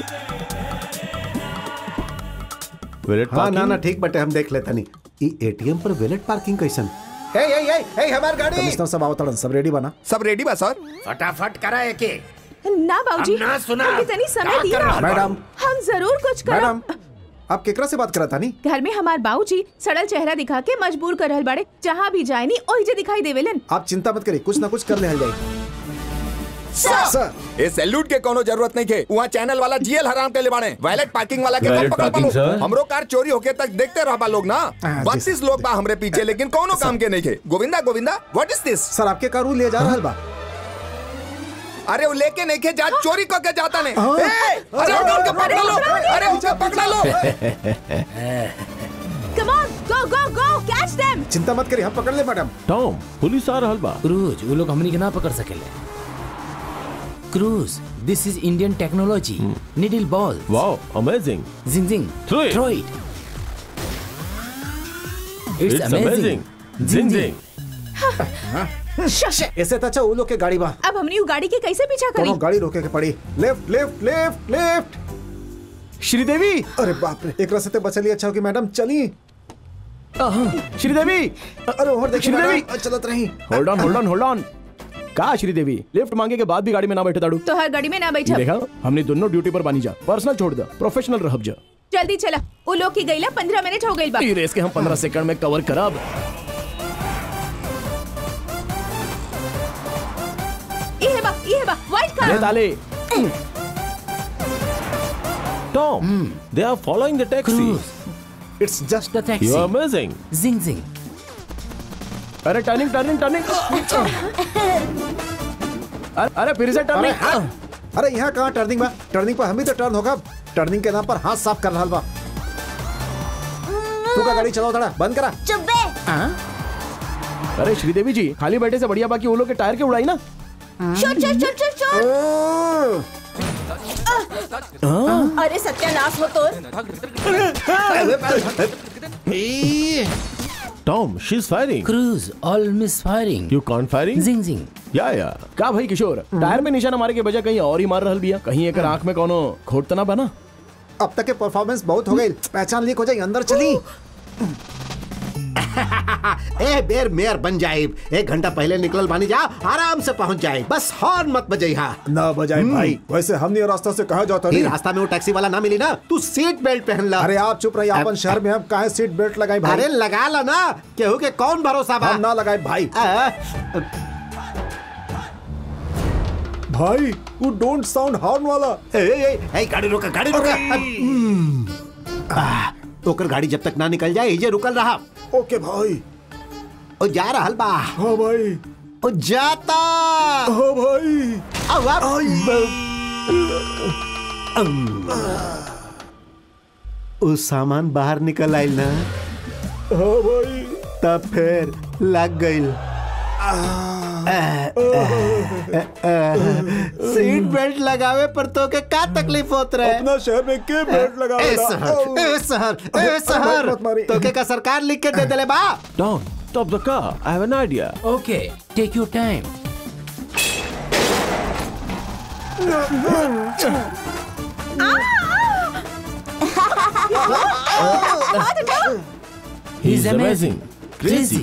वेलेट हाँ ना ना ठीक बटे हम देख लेता नहीं ई एटीएम पर वेलेट पार्किंग कैसन हे हे हे हे हमार गाड़ी कमिश्नर सब आवतड़न सब रेडी बना सब रेडी बा सर फटाफट करा एके ना बाबूजी हम ना सुना। हम कितनी समय क्या दी कर ना रहा मैडम हम जरूर कुछ मैडम करब आप केकरा से बात करत तानी घर में हमार बाबूजी सड़ल चेहरा दिखा के मजबूर कर रहल बाड़े जहाँ भी जाए नी ओही जे दिखाई देवेलन आप चिंता मत करिए कुछ ना कुछ कर ले जाए सर ए सैल्यूट के कोनो जरूरत नहीं के वहाँ चैनल वाला जीएल हराम के ले बाड़े वैलेट पार्किंग वाला के Valet कब पकड़ parking, पालो sir? हमरो कार चोरी होके तक देखते रह लोग ना हाँ, जी, बत्तीस लोग बा हमरे पीछे लेकिन कोनो काम के नहीं के Govinda Govinda what is this sir आपके कार ले जा रहल बा अरे वो लेके नहीं के जा चोरी करके जाता ने ए, अरे उनके पकड़ लो अरे उनके पकड़ लो come on go go go catch देम चिंता मत करिए हम पकड़ ले मैडम टॉम पुलिस आ रहल बा क्रूज वो लोग हमनी के ना पकड़ सकेले Cruise this is Indian technology needle ball wow amazing zing zing Throw it. Throw it it's it's amazing amazing zing zing ऐसे तो अच्छा वो लोग के गाड़ी बा अब हमनी उ गाड़ी के कैसे पीछा करी कोनो गाड़ी रोके के पड़ी left left left left Sridevi अरे बाप रे एक रास्ते बचली अच्छा हो कि मैडम चली श्रीदेवी अरे और देखिए श्रीदेवी! मैडम, चलत रही hold on hold on hold on का श्रीदेवी लिफ्ट मांगे के बाद भी गाड़ी में ना बैठे ताड़ू तो हर गाड़ी में ना बैठा देखा हमने दोनों ड्यूटी पर बानी जा पर्सनल छोड़ दे प्रोफेशनल रहब जा जल्दी चला उ लोग की गईला पंद्रह मिनट हो गई बा ई रेस के हम 15 सेकंड में कवर करब ये है बा ये है बा व्हाइट ले कार ताले Tom they are following the taxi Cruise it's just the you taxi are amazing zing zing अरे टर्निंग टर्निंग टर्निंग अरे अरे फिर से अरे टर्निंग हाँ। अरे यहाँ कहाँ टर्निंग बा टर्निंग पर हम ही तो टर्न होगा टर्निंग के नाम पर हाथ साफ कर रहा बा तू का गाड़ी चलाओ थोड़ा बंद करा चुप बे अरे श्रीदेवी जी खाली बैठे से बढ़िया बाकी वो लोग के टायर के उड़ाई ना शोर शोर शोर शोर शोर ओ, अरे सत्यानाश हो तो Tom she is firing Cruise all miss firing you can't firing zing zing या या का भाई किशोर टायर में निशाना मारे के बजाय कहीं और ही मार रहल बिया कहीं एक आंख में कोनो खोट तो ना बना अब तक के परफॉर्मेंस बहुत हो गई पहचान लीक हो जाए अंदर चली ए बेर मेयर बन जाए एक घंटा पहले निकल बानी जा आराम से पहुंच जाए बस हॉर्न मत बजाई हा ना बजाए भाई वैसे हमने रास्ता से कहा जाता ये नहीं रास्ता में वो टैक्सी वाला ना मिली ना तू सीट बेल्ट पहन ला अरे आप चुप रहिए अपन शहर में हम काहे सीट बेल्ट लगाई भाई अरे लगा ला ना केहू के कौन भरोसा बा हम ना लगाए भाई आ, भाई वो डोंट साउंड हॉर्न वाला ए, ए, ए, गाड़ी रोका गाड़ी रोका हम्म। आ, ओकर गाड़ी जब तक ना निकल जाए ये रुकल रहा ओके भाई ओ जा रहल बा हाँ भाई ओ जाता हाँ भाई अब अब ओ सामान बाहर निकल आइल ना हाँ भाई तब फिर लग गइल सीट बेल्ट लगावे पर तो के का तकलीफ होत रहे अपना शहर में के बेल्ट लगा ए शहर ए शहर ए शहर मत मारी। तो के का सरकार लिख के दे देले बा Tom stop the car i have an idea okay take your time he's amazing crazy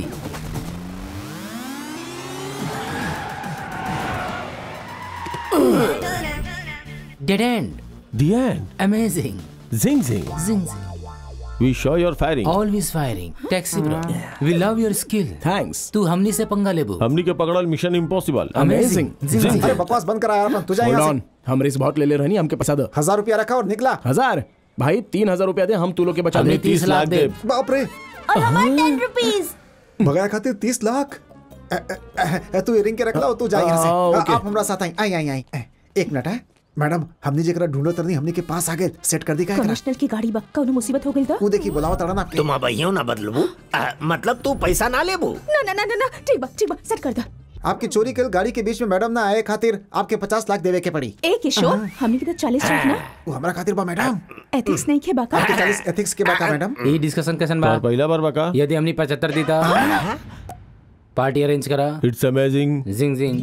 dead end the end amazing zing zing zing zing we saw your firing always firing taxi bro we love your skill thanks तू हमनी से पंगा लेबू हमनी के पकड़ल mission impossible amazing zing zing अरे बकवास बंद करा यार अपन तू जा होल्ड यहाँ ऑन से हम रेस बहुत ले ले रहनी हमके पसा दो हजार रुपया रखा और निकला हजार भाई तीन हजार रुपया दे हम तू लोग के बचा हमने दे तीस लाख दे बाप रे और हमारे टेन रुपीज भगाया खातिर तीस लाख ए, ए, ए, ए, तू इयरिंग के रख ला और तू जा यहाँ से हाँ, आ, ओके। आप हमरा साथ आई आई आई आई ए, एक मिनट है मैडम हमने जेकरा ढूंढो तरनी हमने के पास आ गए सेट कर दी का एकरा कमिश्नर की गाड़ी बक्का उन्हें मुसीबत हो गई था ऊ देखी बुलावा तड़न आपके तुम अबहियो ना बदलबू आ, मतलब तू पैसा ना लेबू ना ना ना ना ना ठीक बा ठीक बा सेट कर दा आपकी चोरी कल गाड़ी के बीच में मैडम ना आए खातिर आपके पचास लाख देवे के पड़ी ए किशोर हमने की तो चालीस लाख ना वो हमारा खातिर बा मैडम एथिक्स नहीं खे बाका आपके चालीस एथिक्स के बाका मैडम ये डिस्कशन कैसन बा और पहला बार बका यदि हमनी पचहत्तर देता पार्टी अरेंज करा it's amazing zing zing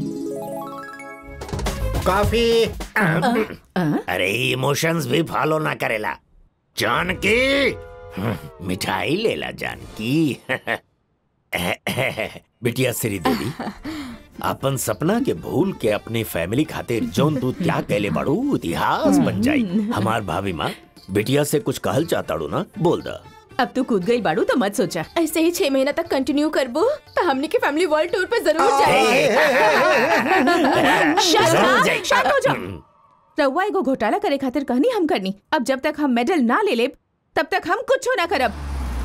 coffee अरे इमोशंस भी फॉलो ना करेला जानकी हम्म, मिठाई लेला जानकी बिटिया श्री देवी अपन सपना के भूल के अपनी फैमिली खातिर जौन तू त्याग कैले बाड़ू इतिहास बन जाई हमार भाभी माँ बिटिया से कुछ कहल चाहताड़ू ना बोल दा अब तू कूद गई बाड़ू तो मत सोचा ऐसे ही छह महीना तक कंटिन्यू करबो तो हमने के फैमिली वर्ल्ड टूर पे जरूर जाएंगे शांत जरूर रहा, जाई। शांत हो जा रउआ एगो घोटाला करे खातिर कहनी हम करनी अब जब तक हम मेडल ना ले लेब तब तक हम कुछ ना करब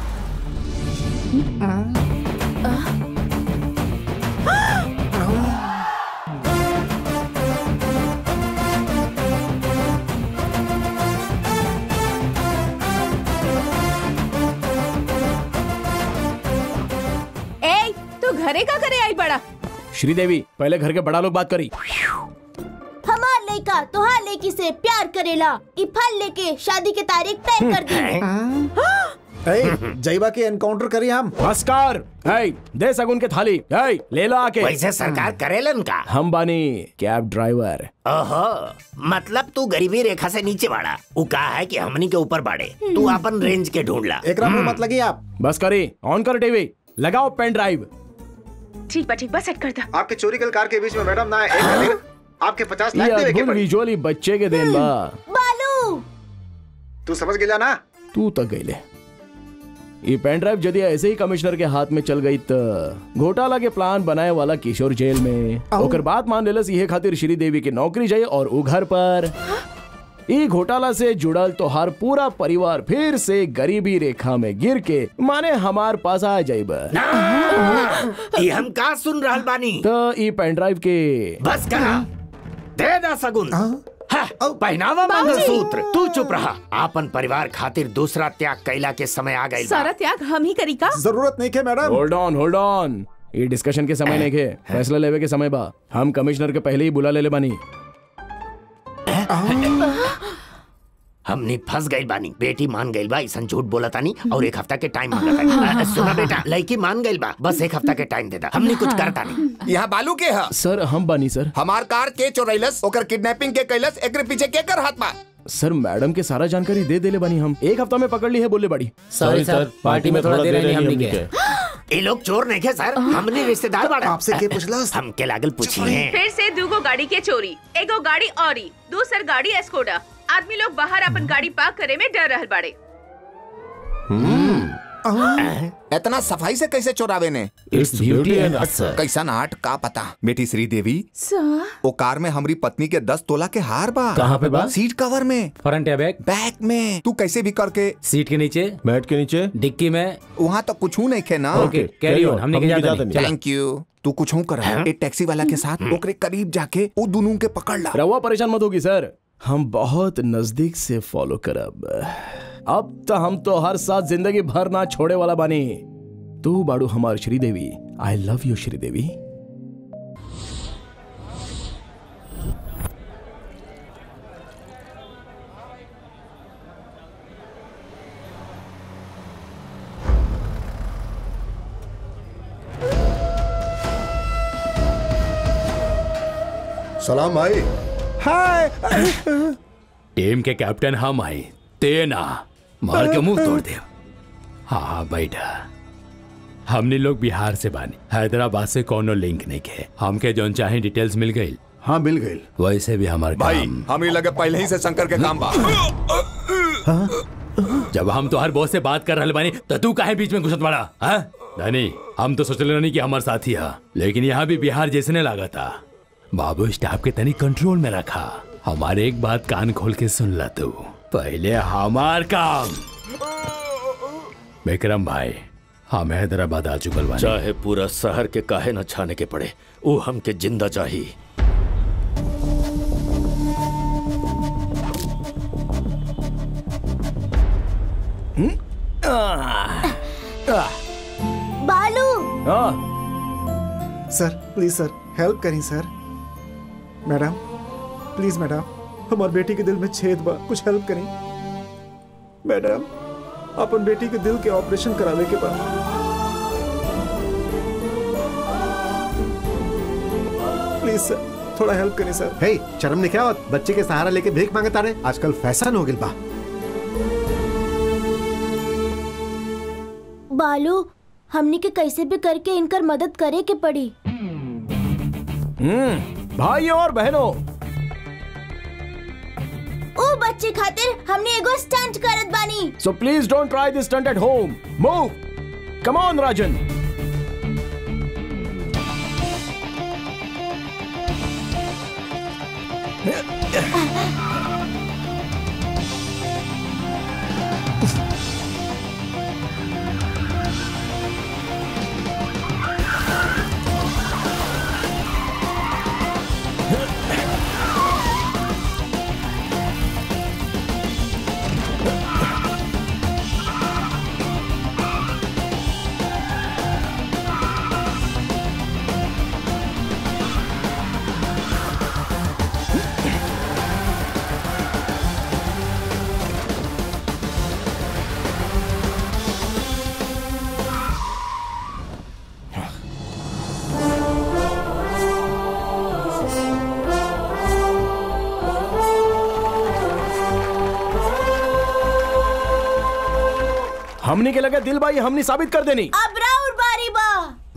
ए तू घरे का करे आई बड़ा श्रीदेवी पहले घर के बड़ा लोग बात करी हमार लड़का तोहार लड़की से प्यार करेला ई फल लेके शादी के तारीख तय कर दी ए, जईबा के एनकाउंटर करी हम नमस्कार है दे सगुन के थाली है ले लो आके वैसे सरकार करेलन का हम बानी कैब ड्राइवर ओहो मतलब तू गरीबी रेखा से नीचे बाड़ा वो कहा है कि हमनी के ऊपर बाड़े तू अपन रेंज के ढूंढ ला एकरा में मत लगी आप बस करी ऑन कर टीवी लगाओ पेन ड्राइव ठीक बा ठीक बा सेट कर दा आपके चोरी कल कार के बीच में मैडम ना एक खातिर आपके पचास लाख ये देवे के अद्भुत पड़ी विजुअली बच्चे के देन बा बालू तू समझ गया ना तू तक गईले ये पेन ड्राइव यदि ऐसे ही कमिश्नर के हाथ में चल गई त घोटाला के प्लान बनाए वाला किशोर जेल में ओकर बात मान लेलस ये खातिर श्रीदेवी की नौकरी जाए और उ घर पर ई घोटाला से जुड़ल तोहार पूरा परिवार फिर से गरीबी रेखा में गिर के माने हमार पास आ जाइब ये हम का सुन रहल बानी तो ई पेन ड्राइव के बस करा दे दा सगुन हाँ, पहनावा मंगलसूत्र तू चुप रहा आपन परिवार खातिर दूसरा त्याग कैला के समय आ गई सारा त्याग हम ही करी का जरूरत नहीं के madam hold on hold on ये डिस्कशन के समय नहीं के फैसला लेवे के समय बा हम कमिश्नर के पहले ही बुला ले ले बानी हमने फंस गई बानी बेटी मान गई बा ऐसा झूठ बोला तानी और एक हफ्ता के टाइम मांगा तानी सुना बेटा लड़की मान गई बा बस एक हफ्ता के टाइम दे दा हमने कुछ करता नहीं यहाँ बालू के है सर हम बानी सर हमार कार के चोरैलस ओकर किडनैपिंग के कैलस एकरे पीछे के कर हाथ बा सर मैडम के सारा जानकारी दे देले बानी हम एक हफ्ता में पकड़ ली है बोले बड़ी सॉरी सर पार्टी में थोड़ा देर नहीं हमने के ये लोग चोर नहीं थे सर हमने रिश्तेदार बाड़ा आपसे के पूछला हम के लागल पूछी हैं फिर से दूगो गाड़ी के चोरी एगो गाड़ी औरी दूसर गाड़ी एस्कोडा आदमी लोग बाहर अपन गाड़ी पार्क करे में डर रहल बाड़े इतना सफाई से कैसे चोरावे ने इट्स ब्यूटी एंड सर कैसा नाट का पता बेटी श्रीदेवी ओ कार में हमारी पत्नी के दस तोला के हार बा कहाँ पे बा? सीट कवर में फ्रंट या बैक बैक में तू कैसे भी करके सीट के नीचे बैठ के नीचे डिक्की में वहाँ तो कुछ नहीं खे ना ओके कैरी ऑन हमने के जाता नहीं चला थैंक यू तू कुछ कर एक टैक्सी वाला के साथ ओकरे करीब जाके वो दोनों के पकड़ ला रवा परेशान मत होगी सर हम बहुत नजदीक से फॉलो करब अब तो हम तो हर साथ जिंदगी भर ना छोड़े वाला बानी तू बाड़ू हमार Sridevi I love you Sridevi सलाम भाई हाय टीम के कैप्टन हम आई तेना मार के मुंह तोड़ दे हाँ हाँ बैठा हमने लोग बिहार से बानी हैदराबाद से कोनो लिंक नहीं के हमके जौन चाहे डिटेल्स मिल गई हाँ मिल गई वैसे भी हमारे भाई काम हम ही लगे पहले ही से शंकर के काम बा जब हम तो हर बॉस से बात कर रहे बानी तो तू काहे बीच में घुसत बड़ा हाँ धनी हम तो सोचले रहनी कि हमारे साथी है लेकिन यहाँ भी बिहार जैसे ने लगा था बाबू स्टाफ के तनी कंट्रोल में रखा हमारे एक बात कान खोल के सुन ला तू पहले हमार काम विक्रम भाई हम हैदराबाद आ चुकल बानी चाहे पूरा शहर के काहे न छाने के पड़े वो हमके जिंदा चाहिए बालू हाँ सर प्लीज सर हेल्प करी सर मैडम प्लीज मैडम हमार बेटी के दिल में छेद बा कुछ हेल्प करी मैडम अपन बेटी के दिल के ऑपरेशन करावे के बा प्लीज सर थोड़ा हेल्प करी सर हे शर्म ने क्या होत? बच्चे के सहारा लेके भीख मांगता रहे आजकल फैशन हो गई बा बालू हमनी के कैसे भी करके इनकर मदद करे के पड़ी हम्म भाइयों और बहनों ओ बच्चे खातिर हमने एगो स्टंट करत बानी so please don't try this stunt at home move come on Rajan हमने के लगा दिल भाई हमने साबित कर देनी अब राउर बारी बा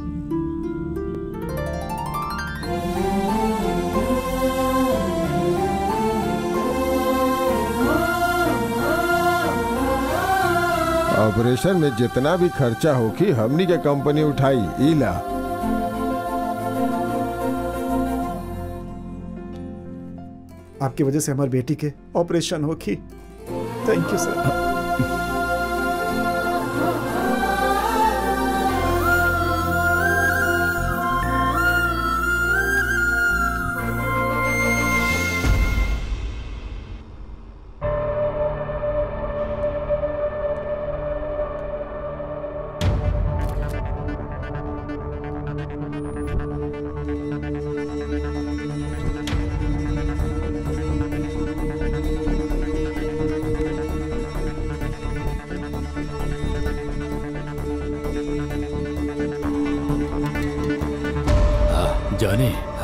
ऑपरेशन में जितना भी खर्चा होगी हमनी के कंपनी उठाई इला आपकी वजह से हमारी बेटी के ऑपरेशन होगी थैंक यू सर जाने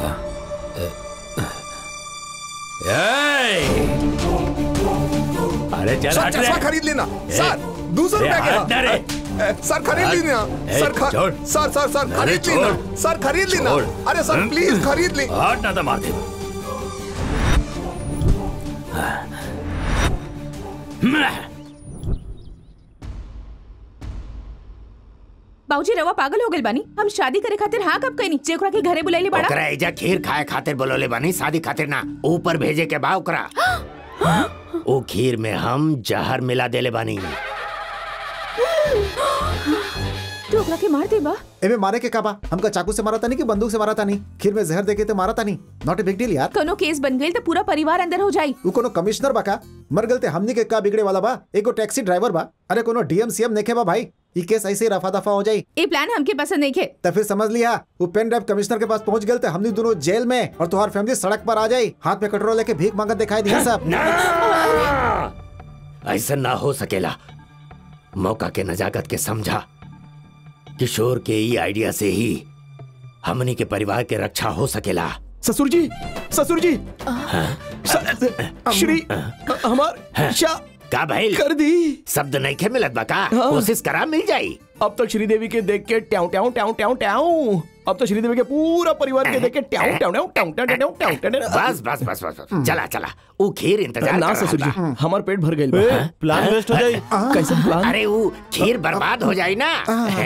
अरे चल सर हट रे चश्मा खरीद लेना सर दो सौ ए, रुपया हट ना रे। के सर खरीद हट। लेना ए, सर ख- छोड़। सर सर सर अरे खरीद छोड़। लेना सर खरीद लेना छोड़। अरे सर हम्म? प्लीज खरीद ले हट ना तो मार दे बाबूजी रवा पागल हो गइल बानी हम शादी करे खातिर हाँ कब कहीं जेकरा के घरे बुलाइले बड़ा ओकरा एजा खीर खाए खातिर बोलोले बानी शादी खातिर ना ऊपर भेजे के बा ओकरा ओ खीर में हम जहर मिला देले बानी तू ओकरा के मार दे बा एमे मारे के काबा हमका चाकू से मारा था नहीं कि बंदूक से मारा था नहीं खीर में जहर देके तो मारा था नहीं नॉट ए बिग डील यार कोनो केस बन गइल तो पूरा परिवार अंदर हो जाई वो कोनो कमिश्नर बा का मर गलते हमनी के का बिगड़े वाला बा एगो टैक्सी ड्राइवर बा अरे कोनो डीएम सीएम नेखे बा भाई ई केस ऐसे ही रफा दफा हो जाई ये प्लान हमके पसंद नहीं खे तो फिर समझ लिया वो पेन ड्राइव कमिश्नर के पास पहुंच गए थे हमनी दोनों जेल में और तुम्हारी फैमिली सड़क पर आ जाई हाथ में कटोरा लेके भीख मांगत दिखाई दिया सब ऐसा ना हो सकेला मौका के नजाकत के समझा किशोर के ई आइडिया से ही हमनी के परिवार के रक्षा हो सकेला ससुर जी ससुर जी स- श्री हमार शा का भाई कर दी शब्द नहीं खे मिलत बा का हाँ। कोशिश करा मिल जाई अब तक श्रीदेवी के देख के ट्याऊ ट्याऊ ट्याऊ ट्याऊ ट्याऊ अब तो श्रीदेवी के पूरा परिवार के देख के ट्याऊ ट्याऊ ट्याऊ ट्याऊ ट्याऊ ट्याऊ ट्याऊ ट्याऊ ट्याऊ बस बस बस बस बस। चला चला वो खीर इंतजार ना कर रहा ससुर जी बा। हमार पेट भर गइल ए, बा प्लान वेस्ट हो जाई। कैसा प्लान अरे वो खीर बर्बाद हो जाई ना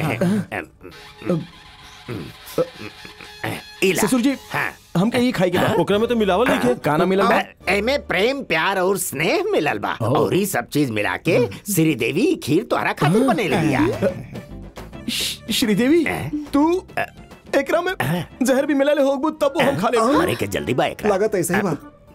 इला। ससुर जी हाँ। हम कहीं खाई के बा ओकरा में तो मिलावल नहीं के काना मिलल बा एमे प्रेम प्यार और स्नेह मिलल बा और ये सब चीज मिला के श्री देवी खीर तोहरा खातिर बने लिया श्रीदेवी तू एकरा में जहर भी मिला ले होगबू तब वो हम खा ले मरे के जल्दी बा एकरा लागत ऐसे ही बा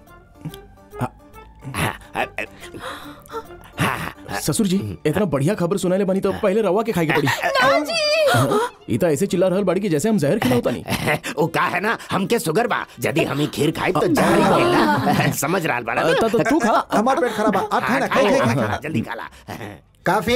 ससुर जी इतना बढ़िया खबर सुनाले बनी तो पहले रवा के खाई के पड़ी ई तो ऐसे चिल्ला रहल बाड़ी की जैसे हम जहर खिलावता नहीं वो का है ना हमके शुगर बा यदि हम ही खीर खाई तो जहर ही मिलना समझ रहा बड़ा तो- तो तू खा हमार पेट खराब बा आप खाए ना खाए खाए खाए जल्दी खा ला काफी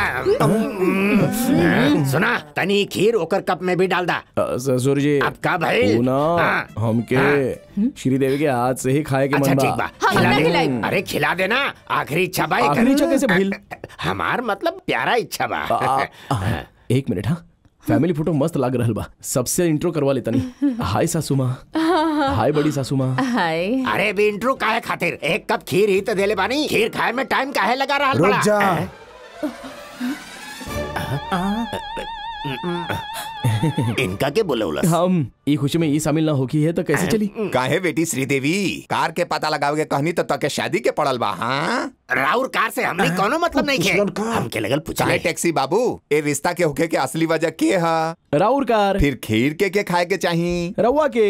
सुना तनी खीर ओकर कप में भी डाल दा अ, ससुर जी अब का भाई तू ना हाँ, हमके श्रीदेवी के हाथ से ही खाए के अच्छा मन ठीक बा बा खिला दे अरे खिला देना आखिरी इच्छा बा एकर। आखिरी इच्छा कैसे भइल? हमार मतलब प्यारा इच्छा बा आ, आ, एक मिनट हाँ फैमिली फोटो मस्त लाग रहल बा सबसे इंट्रो करवा लेता नहीं हाय सासू माँ हाय बड़ी सासू माँ हाय अरे भी इंट्रो काहे खातिर एक कप खीर ही तो देले बानी खीर खाए में टाइम काहे लगा रहा रुक बड़ा? जा इनका के बोलौला हम ई खुशी में ई शामिल ना होकी है तो कैसे चली काहे बेटी श्रीदेवी कार के पता लगाओगे कहनी तो तके शादी के पड़ल बा हाँ राउर कार से हमने कोनो मतलब नहीं है हमके लगल चले पूछले टैक्सी बाबू ए रिश्ता के होके के असली वजह के हा राउर कार फिर खीर के के खाए के चाही रवा के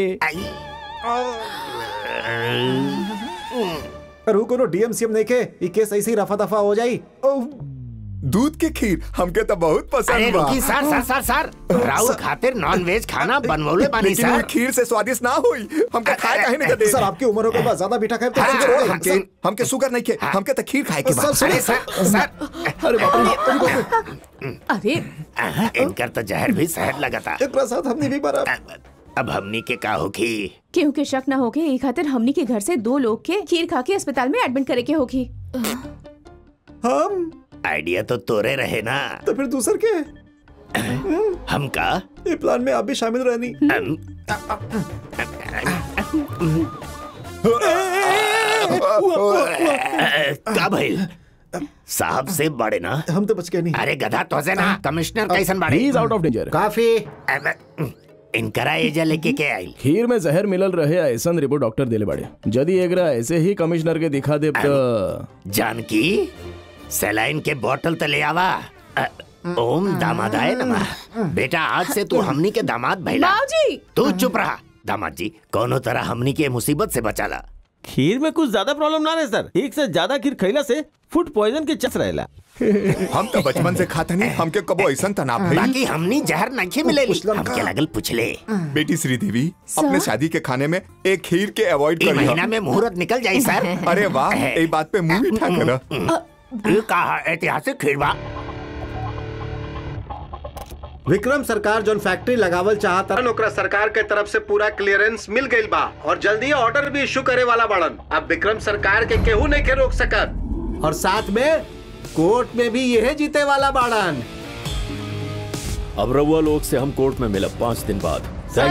रू कोनो डीएमसीएम नहीं के ई केस ऐसे ही रफा दफा हो जाई ओह, दूध के खीर हमके तो बहुत अरे पसंद बा रुकी सर सर सर सर राउर खातिर नॉन वेज खाना बनवले बानी लेकिन वो सर खीर से स्वादिष्ट ना हुई हमके खाए काहे नहीं दे सर आपकी उम्र हो के बाद ज्यादा मीठा खाए तो हाँ, शुगर हो जाएगा। हमके हमके शुगर नहीं खे हमके तो खीर खाए के बा सर, सुनिए। अरे सर सर अरे बाप अरे इनकर तो जहर भी शहद लगा था एक साथ हमने भी बरा अब हमनी के का होगी केहू के शक ना होके ई खातिर हमनी के घर से दो लोग के खीर खा के अस्पताल में एडमिट करे के होगी हम आइडिया तो तोरे रहे ना तो फिर दूसर के हम का ये प्लान में आप भी शामिल रहनी हम, का भइल साहब से बड़े ना हम तो बच गए नहीं अरे गधा तो से ना कमिश्नर कैसन ही बाड़े इज आउट ऑफ डेंजर काफी अब, इनकरा एजा लेके के आइल खीर में जहर मिलल रहे ऐसा रिपोर्ट डॉक्टर देले बाड़े यदि एकरा ऐसे ही कमिश्नर के दिखा दे तो जानकी सलाइन के बोतल तो ले आवा अ, ओम दामादाय नमः बेटा आज से तू हमनी के दामाद भैला बाबूजी तू चुप रहा दामाद जी कोनो तरह हमनी के मुसीबत से बचाला खीर में कुछ ज्यादा प्रॉब्लम ना रहे सर एक से ज्यादा खीर खैला से फूड पॉइजन के चस रहेला हम तो बचपन से खाता नहीं हमके कबो ऐसा तनाव भई बाकी हमनी जहर नहीं मिलेली हमके लगल पुछले बेटी श्रीदेवी अपने शादी के खाने में एक खीर के अवॉइड ई करियो महीना में मुहूर्त निकल जाई सर अरे वाह ये बात पे मुंह मीठा करा ये कहा ऐतिहासिक खीर बा विक्रम सरकार जोन फैक्ट्री लगावल चाहता ओकरा सरकार के तरफ से पूरा क्लियरेंस मिल गइल बा और जल्दी ऑर्डर भी इशू करे वाला बड़न अब विक्रम सरकार के केहू नहीं के रोक सकत और साथ में कोर्ट में भी यह जीते वाला बाड़न अब रउआ लोग से हम कोर्ट में मिलब पाँच दिन बाद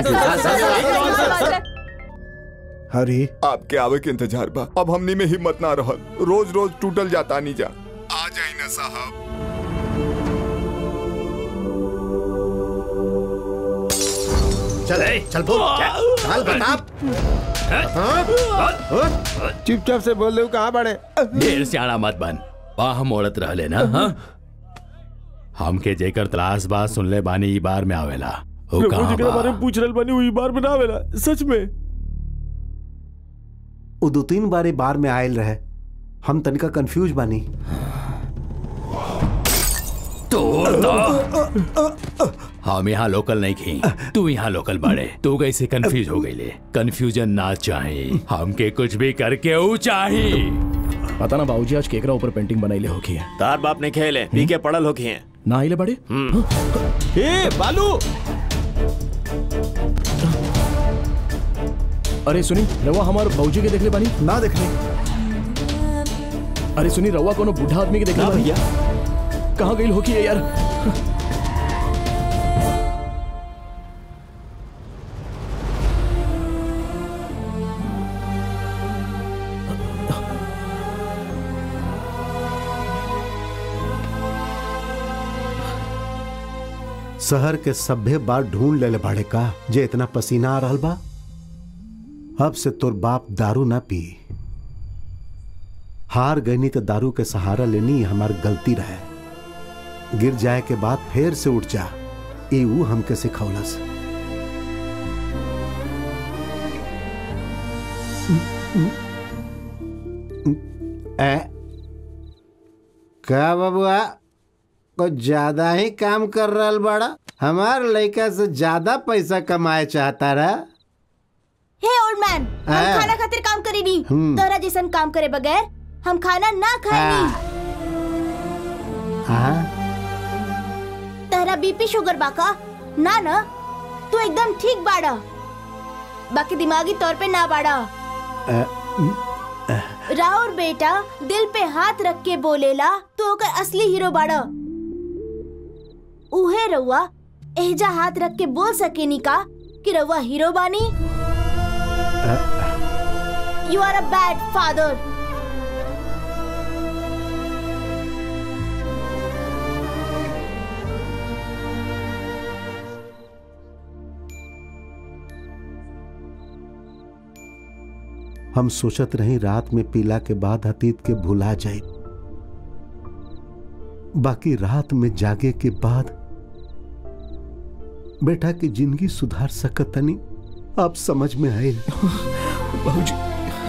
हरी आपके आवे के इंतजार बा अब हमनी में हिम्मत ना रहल रोज रोज टूटल जाता नहीं जा आ जाई ना साहब चल चल बोल चल बता चुपचाप से बोल दे कहाँ बड़े ढेर सियाना मत बन वाह मोड़त रहले ना हाँ? हमके जेकर तलाश बात सुनले बानी ई बार में आवेला ओ प्रभु कहाँ जी के बा? बारे में पूछ रहल बानी वही बार में ना आवेला सच में वो दो तीन बार बार में आयल रहे हम तनिका कंफ्यूज बानी हम यहाँ लोकल नहीं खी तू यहाँ लोकल बाड़े तू कैसे कंफ्यूज हो गई ले कंफ्यूजन ना चाहे हमके कुछ भी करके ऊ चाहे पता ना बाबूजी आज केकरा ऊपर पेंटिंग बनाई ले होकी है तार बाप ने खेले पी के पड़ल होके हैं ना आइले बड़े ए बालू अरे सुनी रवा हमारे बाबूजी के देखले बानी ना देखने अरे सुनी रवा कोनो बूढ़ा आदमी के देखले ना बानी भैया कहाँ गई होकी है यार शहर के सभ्य बार ढूंढ ले बाड़े का जे इतना पसीना आ रहल बा अब से तोर बाप दारू ना पी हार गईनी तो दारू के सहारा लेनी हमार गलती रहे गिर जाए के बाद फिर से उठ जा ई ऊ हमके सिखौलस ए का बबुआ कुछ ज्यादा ही काम कर रहल बड़ा हमार लड़का से ज्यादा पैसा कमाए चाहता रहा हे ओल्ड मैन हम हाँ। खाना खातिर काम करे नी हम्म। तोरा जैसन काम करे बगैर हम खाना ना खाए नी हाँ तहरा बीपी शुगर बाका ना ना तू एकदम ठीक बाड़ा बाकी दिमागी तौर पे ना बाड़ा अ, राउर बेटा दिल पे हाथ रख के बोलेला तो ओकर असली हीरो बाड़ा उहे रउआ एजा हाथ रख के बोल सके नी का कि रउआ हीरो बानी you are a bad father हम सोचत रही रात में पीला के बाद अतीत के भुला जाए बाकी रात में जागे के बाद बेटा की जिंदगी सुधार सकतनी आप समझ में आए बाबूजी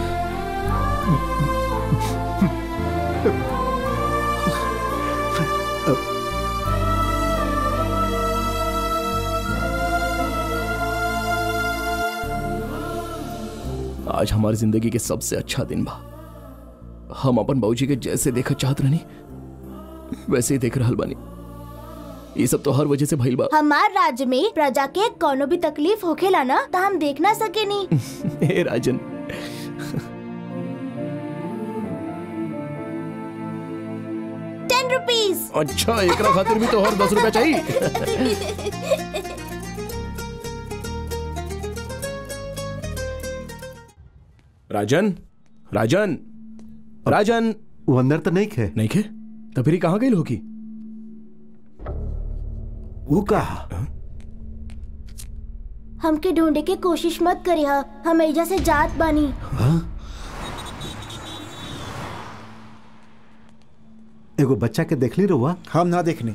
आज हमारी जिंदगी के सबसे अच्छा दिन बा हम अपन बाबूजी के जैसे देखा चाहत रहनी वैसे ही देख रहल बानी ये सब तो हर वजह से भइल बा हमार राज्य में प्रजा के कोनो भी तकलीफ होखेला ना तो हम देख ना सके नी हे राजन टेन रुपीज अच्छा एकरा खातिर भी तो हर दस रुपया चाहिए राजन राजन राजन वो अंदर तो नहीं खे नहीं खे तो फिर कहाँ गई होगी वो कहा हमके ढूंढे के कोशिश मत करिहा हम एजा से जात बानी एगो बच्चा के देखली रहुआ हम ना देखने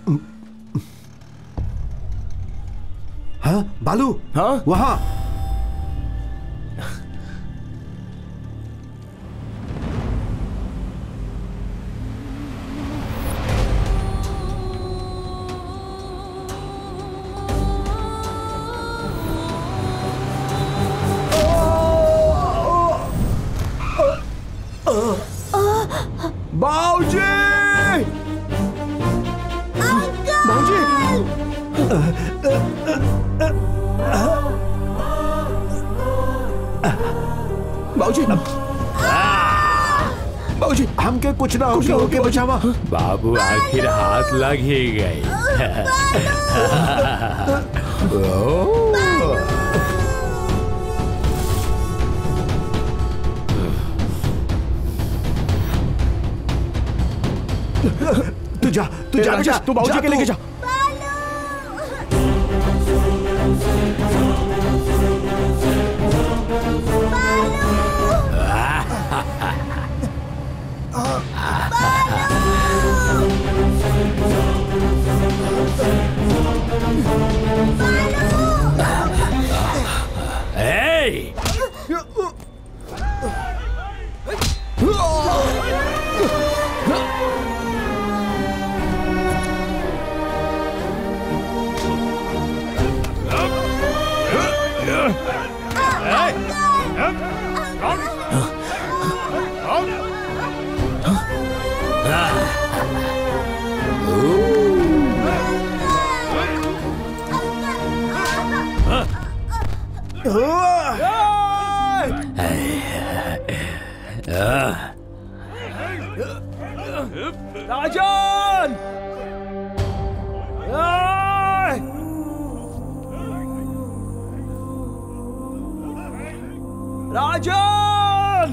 हाँ बालू हाँ वहाँ बाऊजी बाऊजी बाऊजी बाऊजी हमके कुछ ना होके होके बचावा बाबू आखिर हाथ लग ही गए तू जा तू जा राजेश, बेटा तू बाबूजी जा के लेके जा Hey! राजन राजन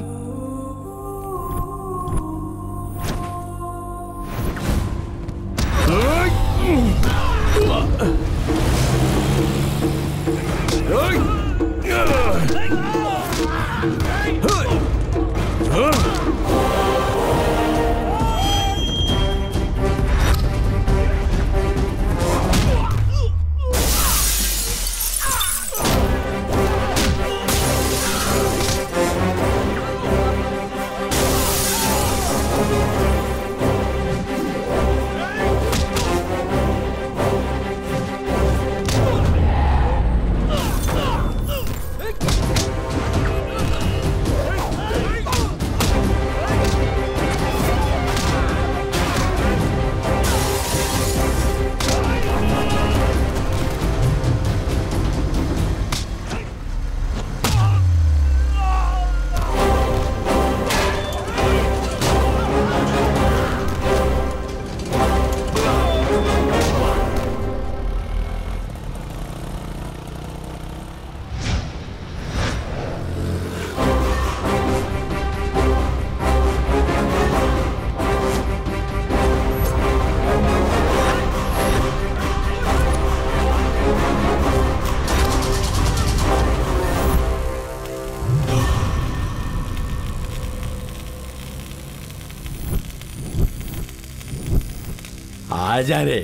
आजा रे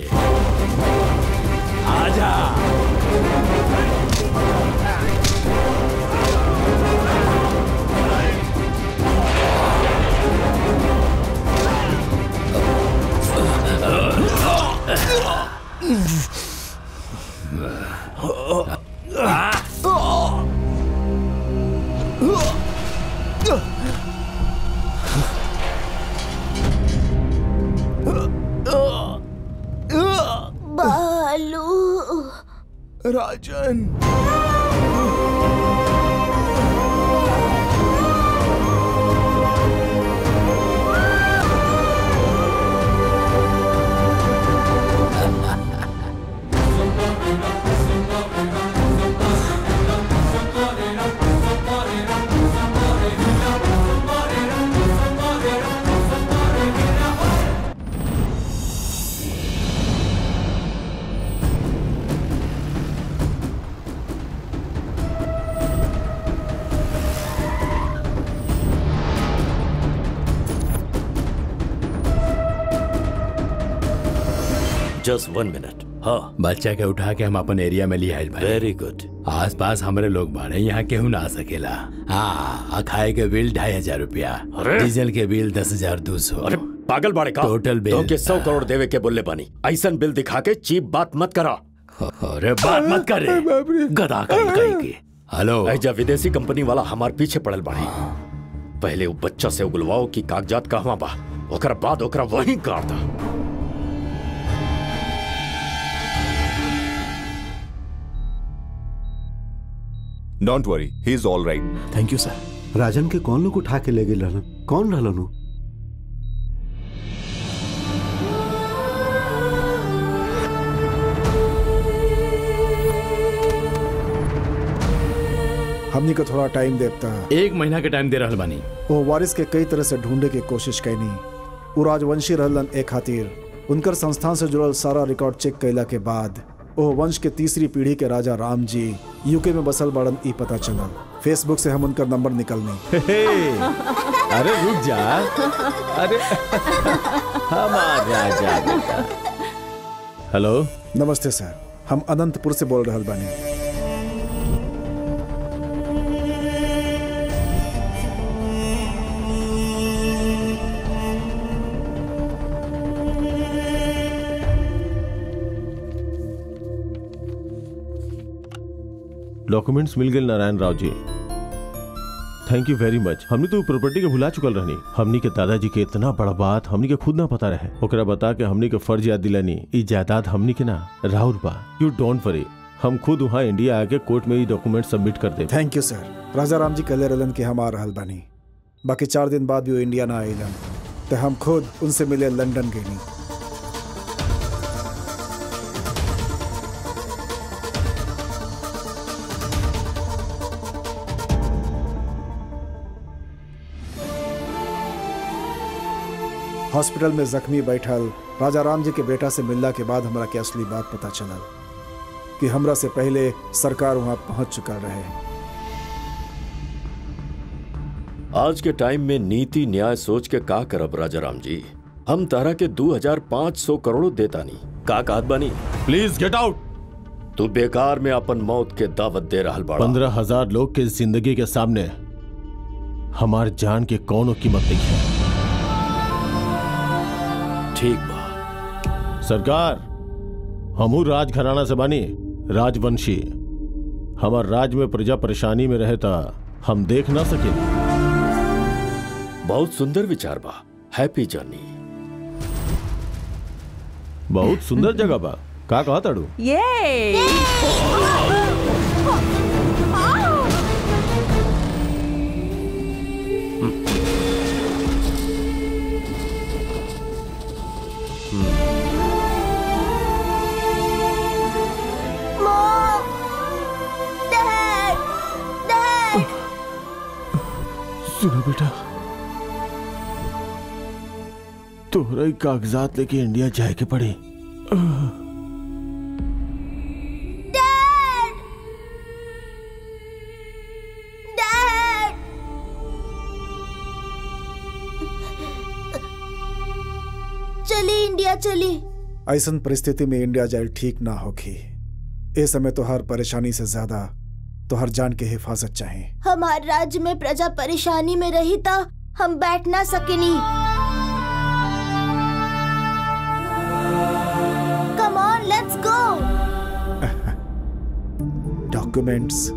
आजा बालू राजन जस्ट वन मिनट हाँ बच्चा के उठा के हम अपन एरिया में ले आए भाई वेरी गुड आस पास हमारे लोग बाड़े यहाँ केहू ना आ सकेला हाँ खाए के बिल ढाई हजार रूपया अरे! डीजल के बिल दस हजार दो सौ अरे पागल बाड़े का टोटल बिल तो के सौ करोड़ देवे के बोले पानी ऐसा बिल दिखा के चीप बात मत करा अरे बात मत करे गधा कहीं कहीं के हेलो ऐजा विदेशी कंपनी वाला हमार पीछे पड़ल बाड़ी पहले वो बच्चा से उगलवाओ की कागजात कहवा बा ओकर बाद ओकरा वहीं गाड़ दा don't worry he is all right thank you sir Rajan के कौन लोग उठा के ले गए रहलन कौन रहलन उ? हमनी को थोड़ा टाइम देता एक महीना के टाइम दे रहल बानी वो वारिस के कई तरह से ढूंढे की कोशिश कैनी वो राजवंशी रहलन ए खातिर उनकर संस्थान से जुड़ल सारा रिकॉर्ड चेक कैला के बाद ओ वंश के तीसरी पीढ़ी के राजा राम जी यूके में बसल बाड़न ई पता चलल फेसबुक से हम उनका नंबर निकलने अरे रुक जा अरे हमार राजा बेटा हेलो नमस्ते सर हम अनंतपुर से बोल रहल बानी डॉक्यूमेंट्स मिल गए नारायण राव जी थैंक यू वेरी मच हमने तो प्रॉपर्टी के भुला चुकल रहनी हमनी के दादाजी के इतना बड़ा बात हमनी के खुद ना पता रहे ओकरा बता के हमनी के फर्ज याद दिलानी ई जायदाद हमनी के ना राहुल बा यू डोंट वरी हम खुद वहाँ इंडिया आके कोर्ट में ये डॉक्यूमेंट सबमिट कर दे thank you sir Raja Ram ji कहले रहलन कि हम आ रहल बानी बाकी चार दिन बाद भी वो इंडिया ना आइलन तो हम खुद उनसे मिले लंदन गईनी हॉस्पिटल में जख्मी बैठल राजा राम जी के बेटा से मिलला के बाद हमरा के असली बात पता चलल कि हमरा से पहले सरकार वहां पहुंच चुका रहे आज के टाइम में नीति न्याय सोच के का करब राजा राम जी हम तारा के दो हजार पाँच सौ करोड़ देता नहीं का कहत बानी प्लीज गेट आउट तू बेकार में अपन मौत के दावत दे रहल बाड़ा पंद्रह हजार लोग के जिंदगी के सामने हमार जान के कौनो कीमत नहीं है ठीक बा सरकार हमू राज घराना से बानी राजवंशी हमार राज में प्रजा परेशानी में रहता हम देख ना सके बहुत सुंदर विचार बा हैप्पी जर्नी बहुत सुंदर जगह बा का कहा ताड़ू ये Mom! Dad! Dad! सुनो बेटा तोहरा ही कागजात लेके इंडिया जाए के पड़ी Dad! Dad! चली इंडिया चली ऐसन परिस्थिति में इंडिया जाइल ठीक ना होगी ए समय तो हर परेशानी से ज्यादा तो हर जान की हिफाजत चाहिए हमारे राज्य में प्रजा परेशानी में रही था हम बैठ ना सकेनी come on let's go documents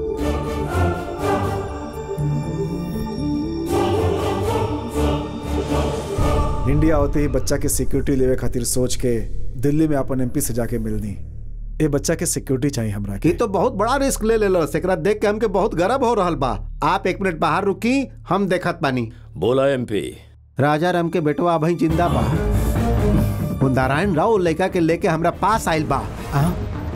India होते ही बच्चा के सिक्योरिटी लेवे खातिर सोच के दिल्ली में अपन एमपी से जाके मिलनी ए बच्चा के सिक्योरिटी चाहिए हमरा के ये तो बहुत बड़ा रिस्क ले ले लो एकरा देख के हमके बहुत गर्व हो रहल बा आप एक मिनट बाहर रुकी हम देखत पानी बोला एमपी राजा राम के बेटवा अभी जिंदा बा वो नारायण राव लड़का के लेके हमरा पास आइल बा आ?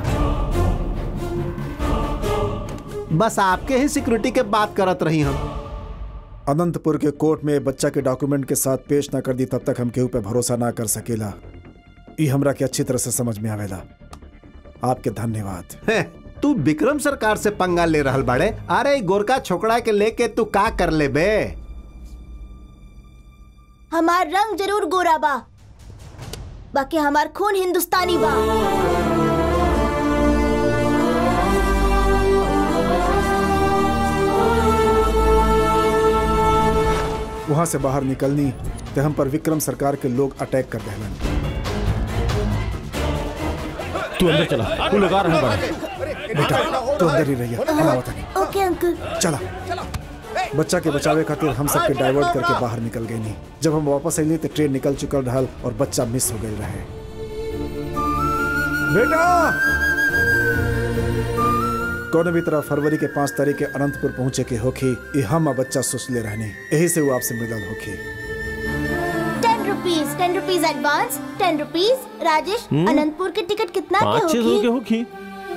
बस आपके ही सिक्योरिटी के बात करत रही हम अनंतपुर के कोर्ट में बच्चा के डॉक्यूमेंट के साथ पेश ना कर दी तब तक हम केहू पे भरोसा ना कर सकेला ई हमरा के अच्छी तरह से समझ में आवेला आपके धन्यवाद हे, तू विक्रम सरकार से पंगा ले रहल बाड़े अरे ई गोरका छोकरा के लेके तू का कर ले बे हमार रंग जरूर गोरा बा बाकी हमार खून हिंदुस्तानी बा वहां से बाहर निकलनी तो हम पर विक्रम सरकार के लोग अटैक कर दहलन तू अंदर चला तू लगा रहा है बेटा तू अंदर ही रहिए हम आवत हनी ओके अंकल चला बच्चा के बचावे खातिर हम सबके डाइवर्ट करके बाहर निकल गए नहीं जब हम वापस अली तो ट्रेन निकल चुकल रहल और बच्चा मिस हो गई रहे बेटा कौन भी तरह फरवरी के पांच तारीख के अनंतपुर पहुंचे के होखी ये हम आ बच्चा सोच ले रहनी यही से वो आपसे मिलल होखी ten rupees ten rupees advance ten rupees Rajesh hmm. Anantapur के टिकट कितना के पाँच छह सौ के होगी होखी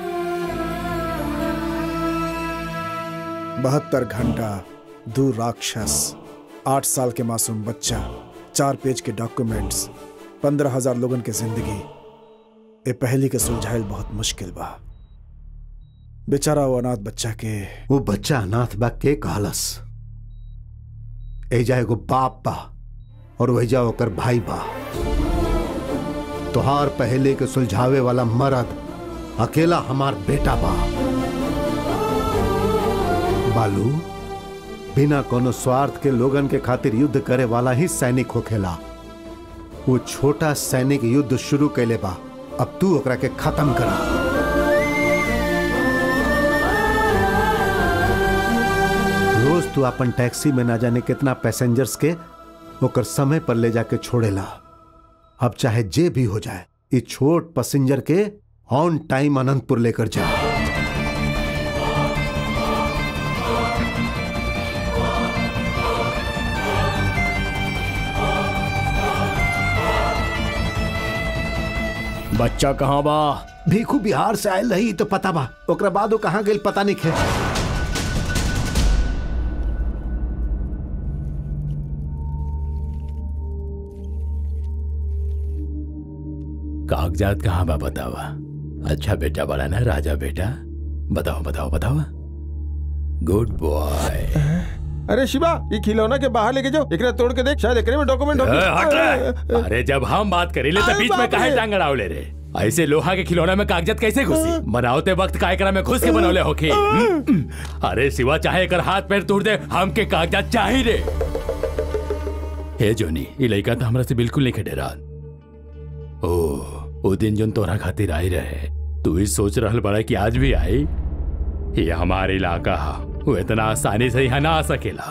बहत्तर घंटा दो राक्षस आठ साल के मासूम बच्चा चार पेज के डॉक्यूमेंट्स पंद्रह हजार लोगन के जिंदगी ये पहली के सुलझाइल बहुत मुश्किल बा बेचारा वो अनाथ बच्चा के वो बच्चा अनाथ बा के कहलस एजा एगो बाप बा और वहीजा ओकर भाई बा तोहार पहले के सुलझावे वाला मर्द अकेला हमार बेटा बा बालू बिना कोनो स्वार्थ के लोगन के खातिर युद्ध करे वाला ही सैनिक होखेला वो छोटा सैनिक युद्ध शुरू कैले बा अब तू ओकरा के खत्म करा रोज तू अपन टैक्सी में ना जाने कितना पैसेंजर्स के ओकर समय पर ले जाके छोड़ेला अब चाहे जे भी हो जाए ये छोट पैसेंजर के ऑन टाइम अनंतपुर लेकर जा बच्चा कहाँ बा भीखू बिहार से आयल रही तो पता बा ओकरा बाद वो कहाँ गई पता नहीं खे कागजात कहाँ बा बतावा अच्छा बेटा बड़ा ना राजा बेटा बताओ बताओ बताओ गुड बॉय अरे शिवा ये खिलौना के बाहर लेके जाओ एकरा तोड़ के देख शायद एकरे में डॉक्यूमेंट हो अरे जब हम बात करी ले तो बीच में काहे टांग अड़ावले रे ऐसे लोहा के खिलौना में कागजात कैसे घुसी बनावते वक्त का एकरा में घुस के बनौले होके अरे सिवा चाहे एकर हाथ पैर तोड़ दे हमके कागजात चाही रे हे जोनी ई लइका तो हमरा से बिल्कुल नहीं खेडेरा ओ वो दिन जोन तोरा खातिर आई रहे तू ही सोच रहल बड़ा कि आज भी आई ये हमारा इलाका हा वो इतना आसानी से यहाँ ना आ सकेला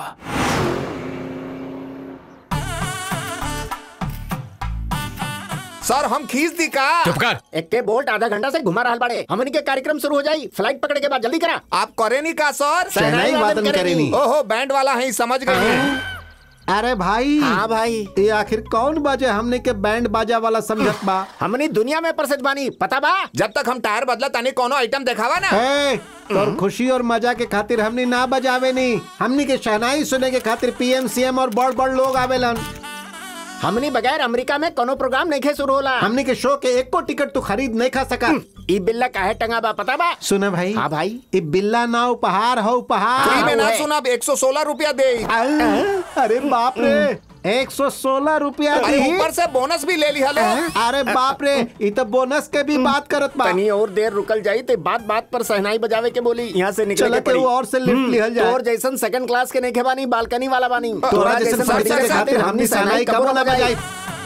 सर हम खींच दी का चुप कर एक के बोल्ट आधा घंटा से घुमा रहा बड़े हमन के कार्यक्रम शुरू हो जाई फ्लाइट पकड़े के बाद जल्दी करा आप करे नहीं का सर शहनाई वादन करेनी। ओहो बैंड वाला है समझ गए अरे भाई हाँ भाई ये आखिर कौन बाजे हमने के बैंड बाजा वाला समझत बा हमनी दुनिया में प्रसिद्ध बानी पता बा जब तक हम टायर बदला तानी कोनो आइटम दिखावा ना ए, और खुशी और मजा के खातिर हमनी ना बजावे नहीं हमनी के शहनाई सुने के खातिर पीएम सीएम और बड़ बड़ लोग आवेलन हमनी बगैर अमेरिका में कोनो प्रोग्राम नहीं खे शुरू होला हमनी के शो के एक को टिकट तू खरीद नहीं खा सका ई बिल्ला काहे टंगा बा पता बा सुने भाई हाँ भाई ये बिल्ला ना उपहार हो उपहार फ्री में ना सुना अब 116 रुपया दे अरे बाप रे एक सौ सोलह रुपया अरे दी ऊपर से बोनस भी ले लिया लो अरे बाप रे ये तो बोनस के भी बात करत बा तनी और देर रुकल जाई ते बात बात पर सहनाई बजावे के बोली यहाँ से निकले चला के के पड़ी वो और से लिफ्ट लिहल जाए। तोर जैसन सेकंड क्लास के नहीं बानी बालकनी वाला बानी तोरा जैसे बढ़िया के खातिर हमनी सहनाई कबो ना बजाई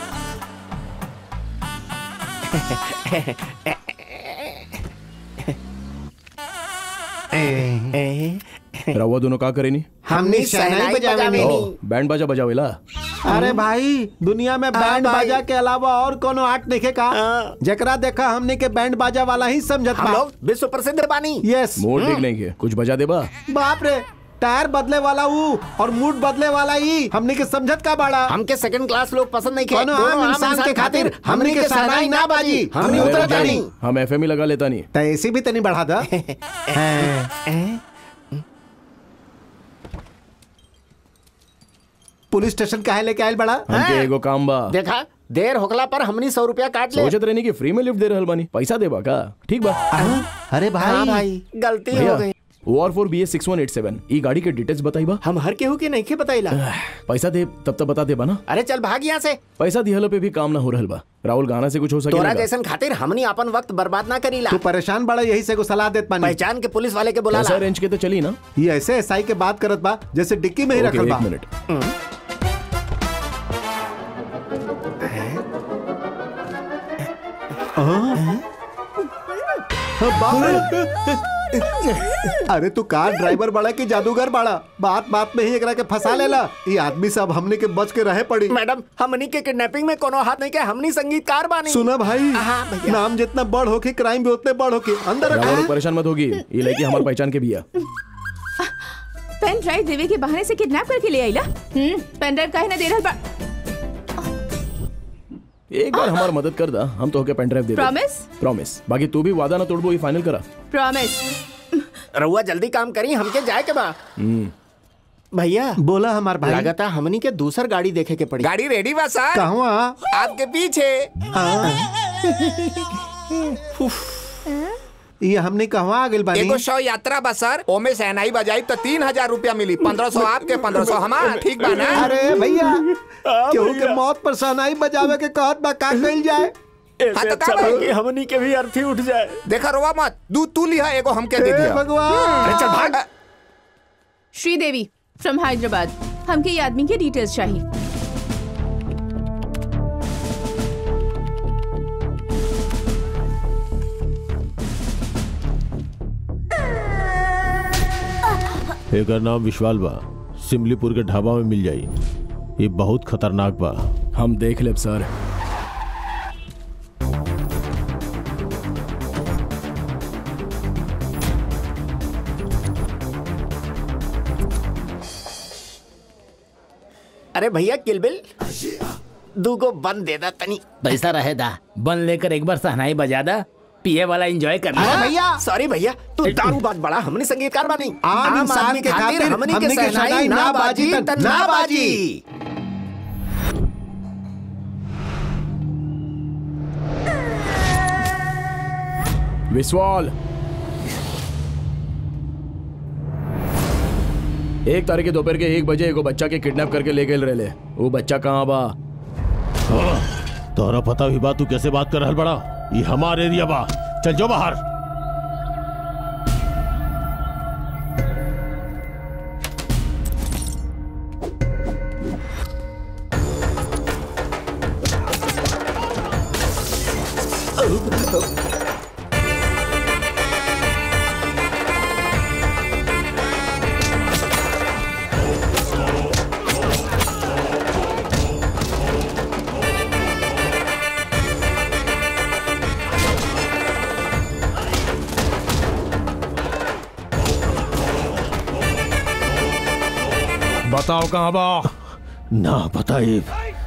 रवा दोनों का करेनी हमनी सहनाई बजावे ओ, बैंड बाजा बजावेला अरे भाई दुनिया में बैंड बाजा के अलावा और कोनो आर्ट नहीं का जकरा देखा हमने के बैंड बाजा वाला ही समझत हम बा लोग विश्व प्रसिद्ध बानी यस मूड ठीक नहीं है कुछ बजा दे बा बाप रे टायर बदले वाला ऊ और मूड बदले वाला ही हमने के समझत का बाड़ा हमके सेकंड क्लास लोग पसंद नहीं कोनो आम इंसान के खातिर हमने के सहनाई ना बाजी हमने अरे उतर बजा जानी नहीं, हम एफएम ही लगा लेता नहीं तो ऐसी भी तनी बढ़ा दा पुलिस स्टेशन काहे लेके आयल बड़ा हमके एगो काम बा देखा देर होकला पर हमनी सौ रुपया काट ले सोचत रहनी कि फ्री में लिफ्ट दे रहल बानी पैसा देबा का ठीक बा अरे भाई हाँ भाई गलती हो भैया गई O R four B S six one eight seven E गाड़ी के डिटेल्स बताई बा हम हर केहू के नहीं के बताइला पैसा दे तब तक बता दे बा ना अरे चल भाग यहाँ से पैसा दिहलो पे भी काम ना हो रहल बा राहुल गाना से कुछ हो तोरा सके जैसन खातिर हमनी अपन वक्त बर्बाद ना करीला तू परेशान बड़ा यही से को सलाह देत पानी पहचान के पुलिस वाले के बुला पैसा रेंज के तो चली ना ये ऐसे एसआई के बात करत बा जैसे डिक्की में ही ओके, रखल एक बा मिनट हाँ, बाप रे। अरे तू कार ड्राइवर बड़ा की जादूगर बड़ा बात बात में ही एकरा के फंसा लेला ये आदमी सब हमने के बच के रहे पड़ी मैडम हमनी के किडनैपिंग में कोनो हाथ नहीं के हमनी संगीतकार बानी सुना भाई हाँ भैया नाम जितना बड़ होके क्राइम भी उतने बड़ होके अंदर रखा राहुल है। परेशान मत होगी ये लड़की हमारे पहचान के भी है पेन ड्राइव देवे के बहाने से किडनैप करके ले आईला हम्म पेन ड्राइव काहे ना दे रहल बा एक बार हमारी मदद कर दा हम तो होके पेन ड्राइव दे दे Promise? प्रॉमिस बाकी तू भी वादा ना तोड़बो ये फाइनल करा प्रॉमिस रहुआ जल्दी काम करी हमके जाए के बा हम्म भैया बोला हमार भाई लगाता हमनी के दूसर गाड़ी देखे के पड़ी गाड़ी रेडी बा सर कहवा आपके पीछे ये हमने कहवा आ गइल बानी एगो शव यात्रा बा सर ओमे सहनाई बजाई तो तीन हजार रूपया मिली पंद्रह सौ आपके पंद्रह सौ हमार ठीक बा ना अरे भैया केहू के मौत पर सहनाई बजावे के कहत बा का कइल जाए हाँ तो का भाई? हमनी के भी अर्थी उठ जाए देखा रोवा मत दूध तू लिहा एगो हमके दे हे दिया भगवान अरे चल भाग श्रीदेवी फ्रॉम हैदराबाद हमके ये आदमी के डिटेल्स चाहिए एकर नाम विश्वाल बा सिमलीपुर के ढाबा में मिल जाई ये बहुत खतरनाक बा हम देख लेब सर अरे भैया किलबिल दूगो बंद दे दा तनी पैसा रहे दा बन लेकर एक बार सहनाई बजा दा पिए वाला एंजॉय करना अरे भैया सॉरी भैया तू दारू बात बड़ा हमने संगीतकार बानी आम इंसान आदमी के खातिर हमनी हमनी के के सहनाई सहनाई ना ना बाजी बाजी त त ना ना बाजी विश्वाल एक तारीख के दोपहर के एक बजे एगो बच्चा के किडनैप करके ले गए रहे वो बच्चा कहाँ बा तोहरा पता भी बा तू कैसे बात कर रहल बड़ा ये हमार एरिया बा चल जो बाहर बताओ कहाँ बा ना बताइए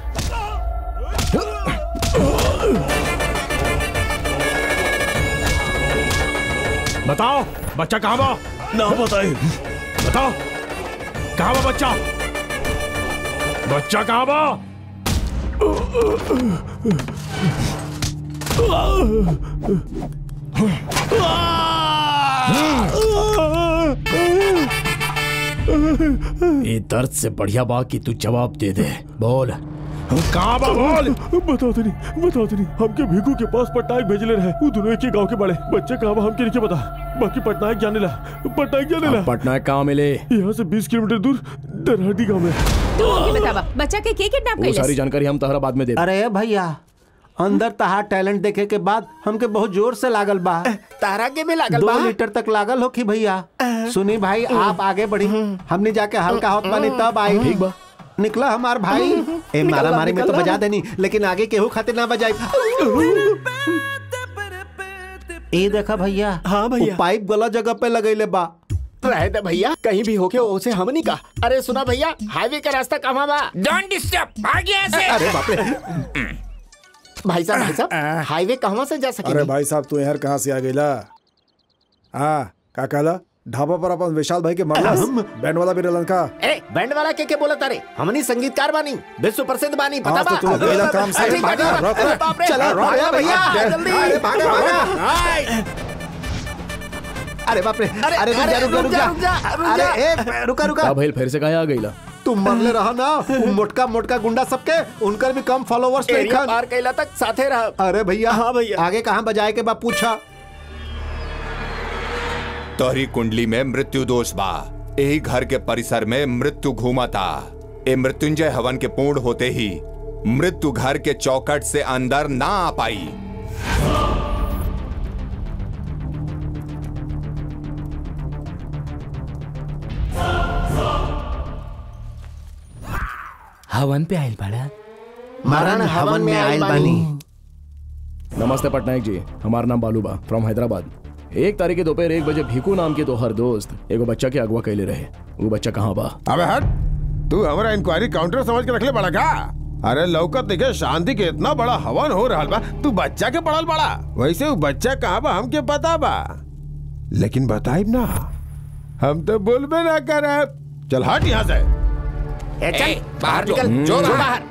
बताओ बच्चा कहाँ बा ना बताइए बताओ कहाँ बा बच्चा बच्चा कहाँ बा ये दर्द से बढ़िया बा कि तू जवाब दे दे बोल कहाँ बा बोल बताओ तनी बताओ तनी हमके भीखू के पास पटनायक भेजले रहे वो दोनों एक ही गांव के बड़े बच्चे कहाँ बा हमके नहीं पता बाकी पटनायक जाने ला पटनायक जाने ला पटनायक कहाँ मिले यहाँ से 20 किलोमीटर दूर दरहटी गांव में तू हमके बतावा बच्चा के के किडनैप वो सारी कैलस जानकारी हम तहरा बाद में दे अरे भैया अंदर तहार टैलेंट देखे के बाद हमके बहुत जोर से लागल बा तारा के भी लागल दो बा लीटर तक लागल हो कि भैया सुनी भाई आप आगे बढ़ी हमने जाके हल्का होत बानी तब आई ठीक बा निकला हमार भाई ए निकल मारा बा, मारी में तो निकल बा। बजा देनी लेकिन आगे केहू खातिर ना बजाई ए देखा भैया हाँ भैया। वो पाइप गलत जगह पे लगैले बा रहे दे भैया कहीं भी होके उसे हम नहीं कहा अरे सुना भैया हाईवे का रास्ता कहाँ बा डोंट डिस्टर्ब भाग यहाँ से अरे बाप रे भाई साहब भाई साहब हाईवे कहाँ से जा अरे सके भाई साहब तू यहाँ कहाँ से आ गईला हाँ का कहला ढाबा पर अपन विशाल भाई के मरला बैंड वाला भी रलन का ए बैंड वाला के के बोला तारे हमनी संगीतकार बानी विश्व प्रसिद्ध बानी पता आज बा तो तू पहला काम से ठीक बा, ठीक बा। भागा, अरे बाप रे, चला, रोक, भागा रोक, भैया रोक, जल्दी अरे भागा, भागा। हाय। अरे बाप रे अरे, अरे रुक जा अरे, रुक जा रुक जा, रुक रुक जा, जा रुक अरे जा। ए रुका रुका का भइल फिर से कहाँ आ गईला तुम मरले रहा ना वो मोटका मोटका गुंडा सबके उनकर भी कम फॉलोवर्स नहीं एरिया खान पार कैला तक साथे रह अरे भैया हाँ भैया। आगे कहाँ बजाए के बा पूछा तोहरी कुंडली में मृत्यु दोष बा यही घर के परिसर में मृत्यु घूमा था ए मृत्युंजय हवन के पूर्ण होते ही मृत्यु घर के चौकट से अंदर ना आ पाई हवन पे आयल बड़ा मरण हवन में आयल बानी नमस्ते पटनायक जी हमारा नाम बालू बा फ्रॉम हैदराबाद एक तारीख के दोपहर एक बजे भीकू नाम के तोहर दोस्त एगो बच्चा के अगवा कैले रहे वो बच्चा कहाँ बा अबे हट तू हमारा इंक्वायरी काउंटर समझ के रखले बड़ा का अरे लौकत देखे शांति के इतना बड़ा हवन हो रहा बा तू बच्चा के पड़ल बड़ा वैसे वो बच्चा कहाँ बा हमके पता बा लेकिन बताइब ना हम तो बोलबे ना करे चल हट यहाँ से ए चल बाहर निकल जो बाहर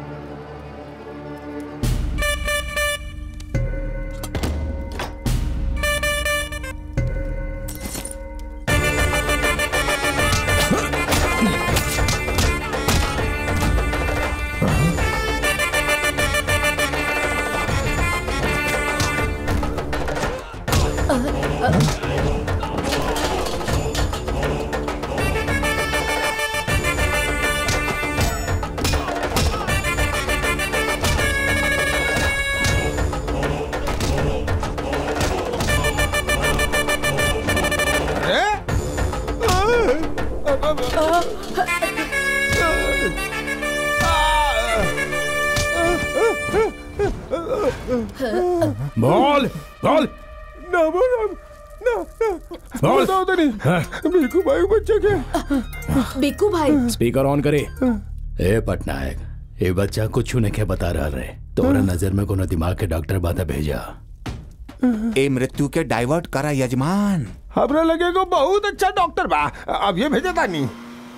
बोल बोल ना बोल ना ना बोल। बताओ तो नहीं बिल्कुल भाई बच्चे के बिक्कू भाई स्पीकर ऑन करे ए पटनायक ये बच्चा कुछ ने के बता रहा रहे तोरा नजर में कोनो दिमाग के डॉक्टर बाधा भेजा ए मृत्यु के डाइवर्ट करा यजमान हमरा लगे को बहुत अच्छा डॉक्टर बा अब ये भेजा था नहीं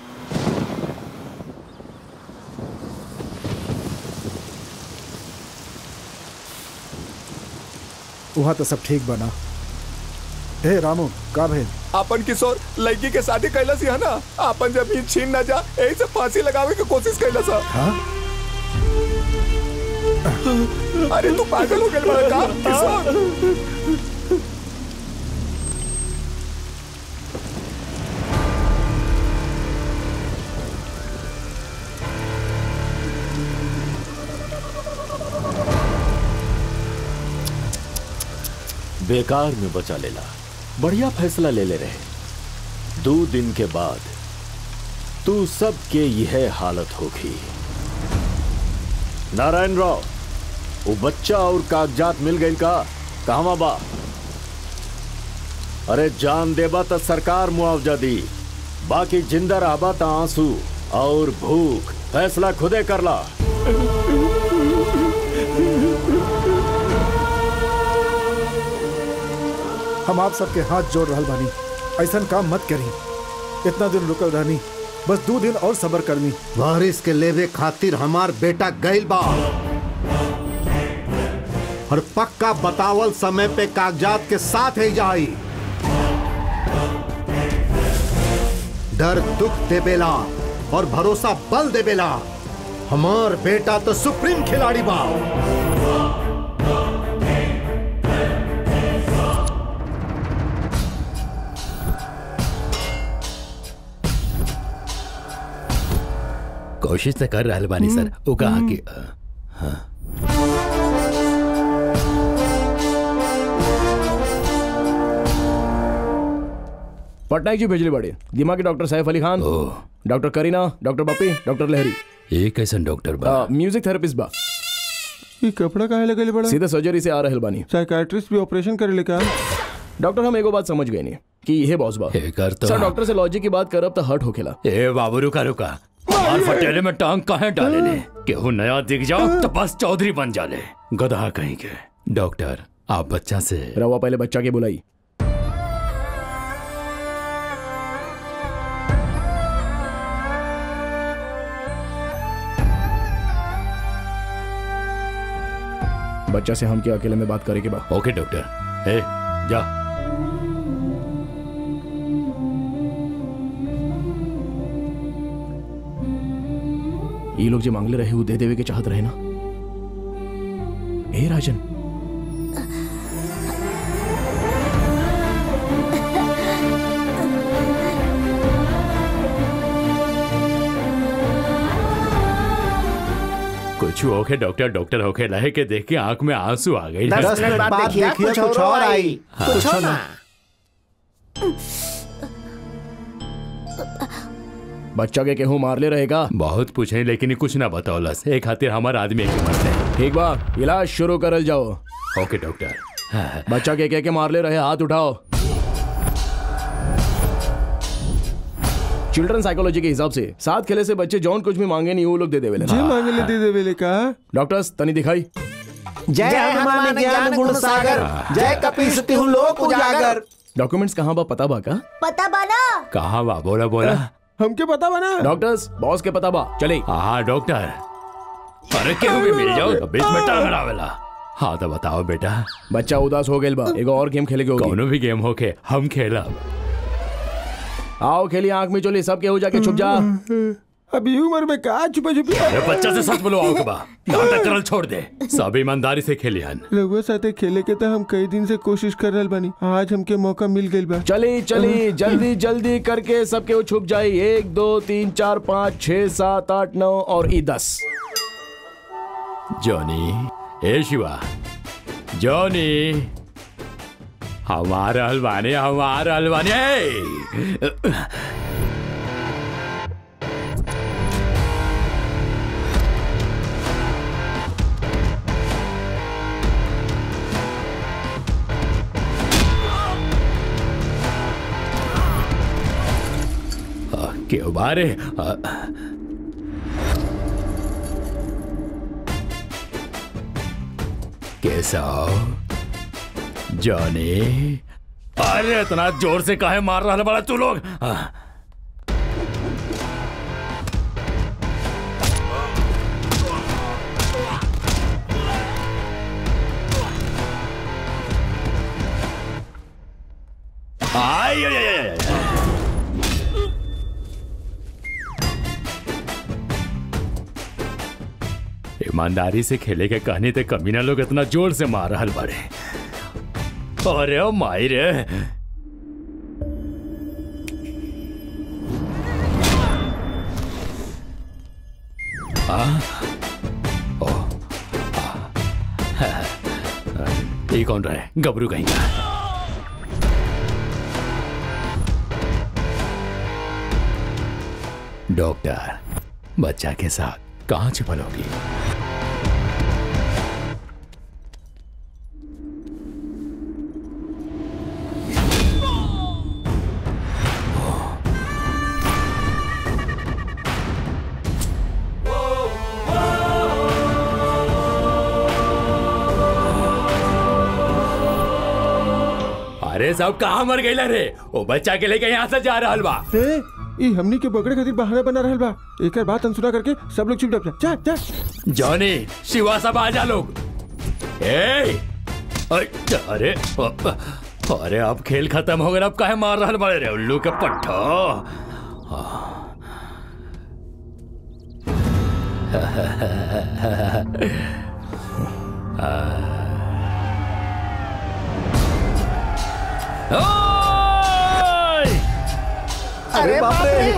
वहाँ तो सब ठीक बना हे रामू का भेल अपन किशोर लड़की के शादी कैला सी है ना अपन जब ही छीन ना जा यही से फांसी लगावे की कोशिश कैला सा हाँ अरे तू पागल हो गया बड़ा का किशोर बेकार में बचा लेला बढ़िया फैसला ले ले रहे दो दिन के बाद तू सबके यह हालत होगी नारायण राव वो बच्चा और कागजात मिल गई का कहवा बा अरे जान देबा तो सरकार मुआवजा दी बाकी जिंदा रहबा तो आंसू और भूख फैसला खुदे करला हम आप सबके हाथ जोड़ रहल बानी ऐसा काम मत करी इतना दिन रुकल रहनी बस दो दिन और सबर करनी वारिस के लेवे खातिर हमार बेटा गइल बा और पक्का बतावल समय पे कागजात के साथ ही जाई डर दुख देबेला और भरोसा बल देबेला हमार बेटा तो सुप्रीम खिलाड़ी बा कोशिश तो कर रहल बानी सर वो कहा कि हाँ पटनायक जी भेजली बड़े दिमाग के doctor Saif Ali Khan doctor Kareena doctor Bappi doctor Lahiri ये कैसन डॉक्टर बा आ, म्यूजिक थेरेपिस्ट बा ये कपड़ा काहे लगले बड़ा सीधे सर्जरी से आ रहल बानी साइकाट्रिस्ट भी ऑपरेशन करे ले का डॉक्टर हम एगो बात समझ गए नहीं कि यह बॉस बा कर तो सर डॉक्टर से लॉजिक की बात करब तो हर्ट होखेला ए बाबू रुका रुका हमार फटेले में टांग काहे डाले ने केहू नया दिख जाओ तो बस चौधरी बन जाले गधा कहीं के डॉक्टर आप बच्चा से रवा पहले बच्चा के बुलाई बच्चा से हम क्या अकेले में बात करे के बा ओके डॉक्टर ए जा ये लोग जो मांगले रहे वो दे देवे के चाहत रहे ना ए राजन कुछ होके डॉक्टर डॉक्टर होके लहे के देख के आंख में आंसू आ गई दस मिनट बाद देखिए कुछ और आई कुछ हो ना बच्चा के केहू मारले रहेगा बहुत पूछे लेकिन कुछ ना बतौलस एक खातिर हमार आदमी एक मरते ठीक बा इलाज शुरू करल जाओ ओके डॉक्टर बच्चा के कह के मारले रहे हाथ उठाओ चिल्ड्रन साइकोलॉजी के हिसाब से साथ खेले से बच्चे जौन कुछ भी मांगे नहीं वो लोग दे देवे जे मांगे ले दे देवे ले का डॉक्टर्स तनी दिखाई जय हनुमान ज्ञान गुण सागर जय कपीस तिहु लोक उजागर डॉक्यूमेंट्स कहाँ बा पता बा का पता बना कहाँ बा बोला बोला हमके पता बना डॉक्टर्स बॉस के पता बा चले हाँ डॉक्टर अरे केहू भी मिल जाओ तो बीच में टांग अड़ावेला हाँ तो बताओ बेटा बच्चा उदास हो गइल बा एगो और गेम खेले के होगी कौनो भी गेम होके हम खेलब आओ खेली आंख में चोली सब केहू जाके छुप जा अभी उम्र में का छुपा छुपी अरे बच्चा से सच बोलो आओ के बा नाटक करल छोड़ दे सब ईमानदारी से खेली हन रघुआ साथे खेले के तो हम कई दिन से कोशिश कर रहल बानी आज हमके मौका मिल गइल बा चली चली जल्दी जल्दी करके सब केहू छुप जाई एक दो तीन चार पाँच छह सात आठ नौ और ई दस जॉनी ए शिवा जॉनी हमारा हलवानी हमारा हलवानी ए! आ, क्यों बारे आ, कैसा हो जॉनी अरे इतना जोर से काहे मार रहा बड़ा तू लोग आ, आई, आई, आई, आई, आई। ईमानदारी से खेले के कहनी ते कमीना लोग इतना जोर से मार रहल बड़े अरे ओ माई रे आ? ओ, आ, ये कौन रहा है गबरू कहीं का डॉक्टर बच्चा के साथ कहाँ छिपल होगी अरे सब कहाँ मर गई रे वो बच्चा के लेके यहाँ से जा रहा बा ए, ई हमनी के पकड़े खातिर बहाना बना रहल बा एकर बात अनसुना करके सब लोग चुप जा जा जा जॉनी शिवा सब आजा लोग ए अ- अरे अ- अरे अब खेल खत्म हो गया अब काहे मार रहा बड़े रे उल्लू के पट्ठो अरे बाप रे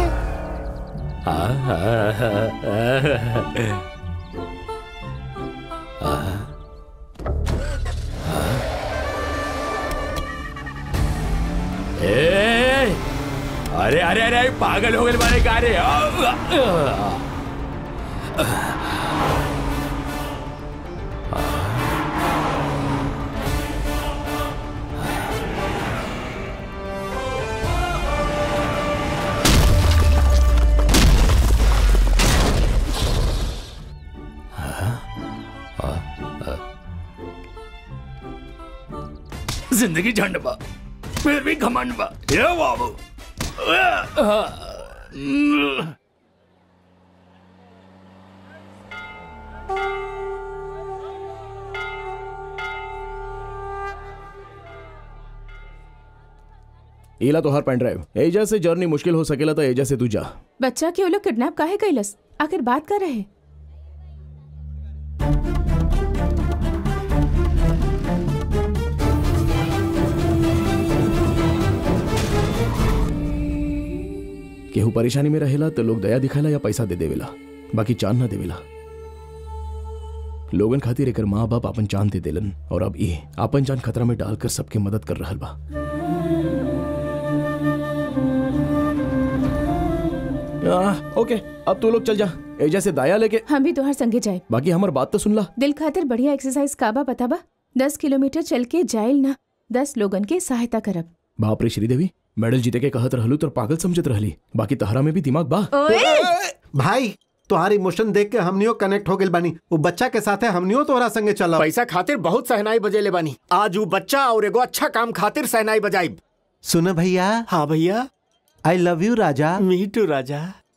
ए, अरे अरे अरे पागल हो गए मारे का रे जिंदगी झंड बा फिर भी घमंड बा ये बाबू एला तो हर पेन ड्राइव एजा से जर्नी मुश्किल हो सकेला तो एजा से तू जा बच्चा के वो लोग किडनैप काहे कैलस आखिर बात कर रहे केहू परेशानी में रहेला तो लोग दया दिखाला या पैसा दे देवेला बाकी चांद ना देवेला लोगन खातिर एकर माँ बाप अपन जान दे देलन और अब ये अपन जान खतरा में डालकर सबके मदद कर रहल बा आह, ओके अब तू लोग चल जा एजा से दाया लेके हम भी तोहर संगे जाए बाकी हमार बात तो सुन ला दिल खातिर बढ़िया एक्सरसाइज काबा पता बा दस किलोमीटर चल के जाइल ना दस लोगन के सहायता करब बाप रे श्रीदेवी मेडल जीते के कहत रहलू तो पागल समझत रहली बाकी तहरा में भी दिमाग बा भाई तुम्हारी इमोशन देख के हमनियो कनेक्ट हो गइल बानी वो बच्चा के साथे हमनियो तोहरा संगे चला पैसा खातिर बहुत सहनाई बजेले बानी आज वो बच्चा और एगो अच्छा काम खातिर सहनाई बजाई सुन भैया हाँ भैया I love you Raja me too Raja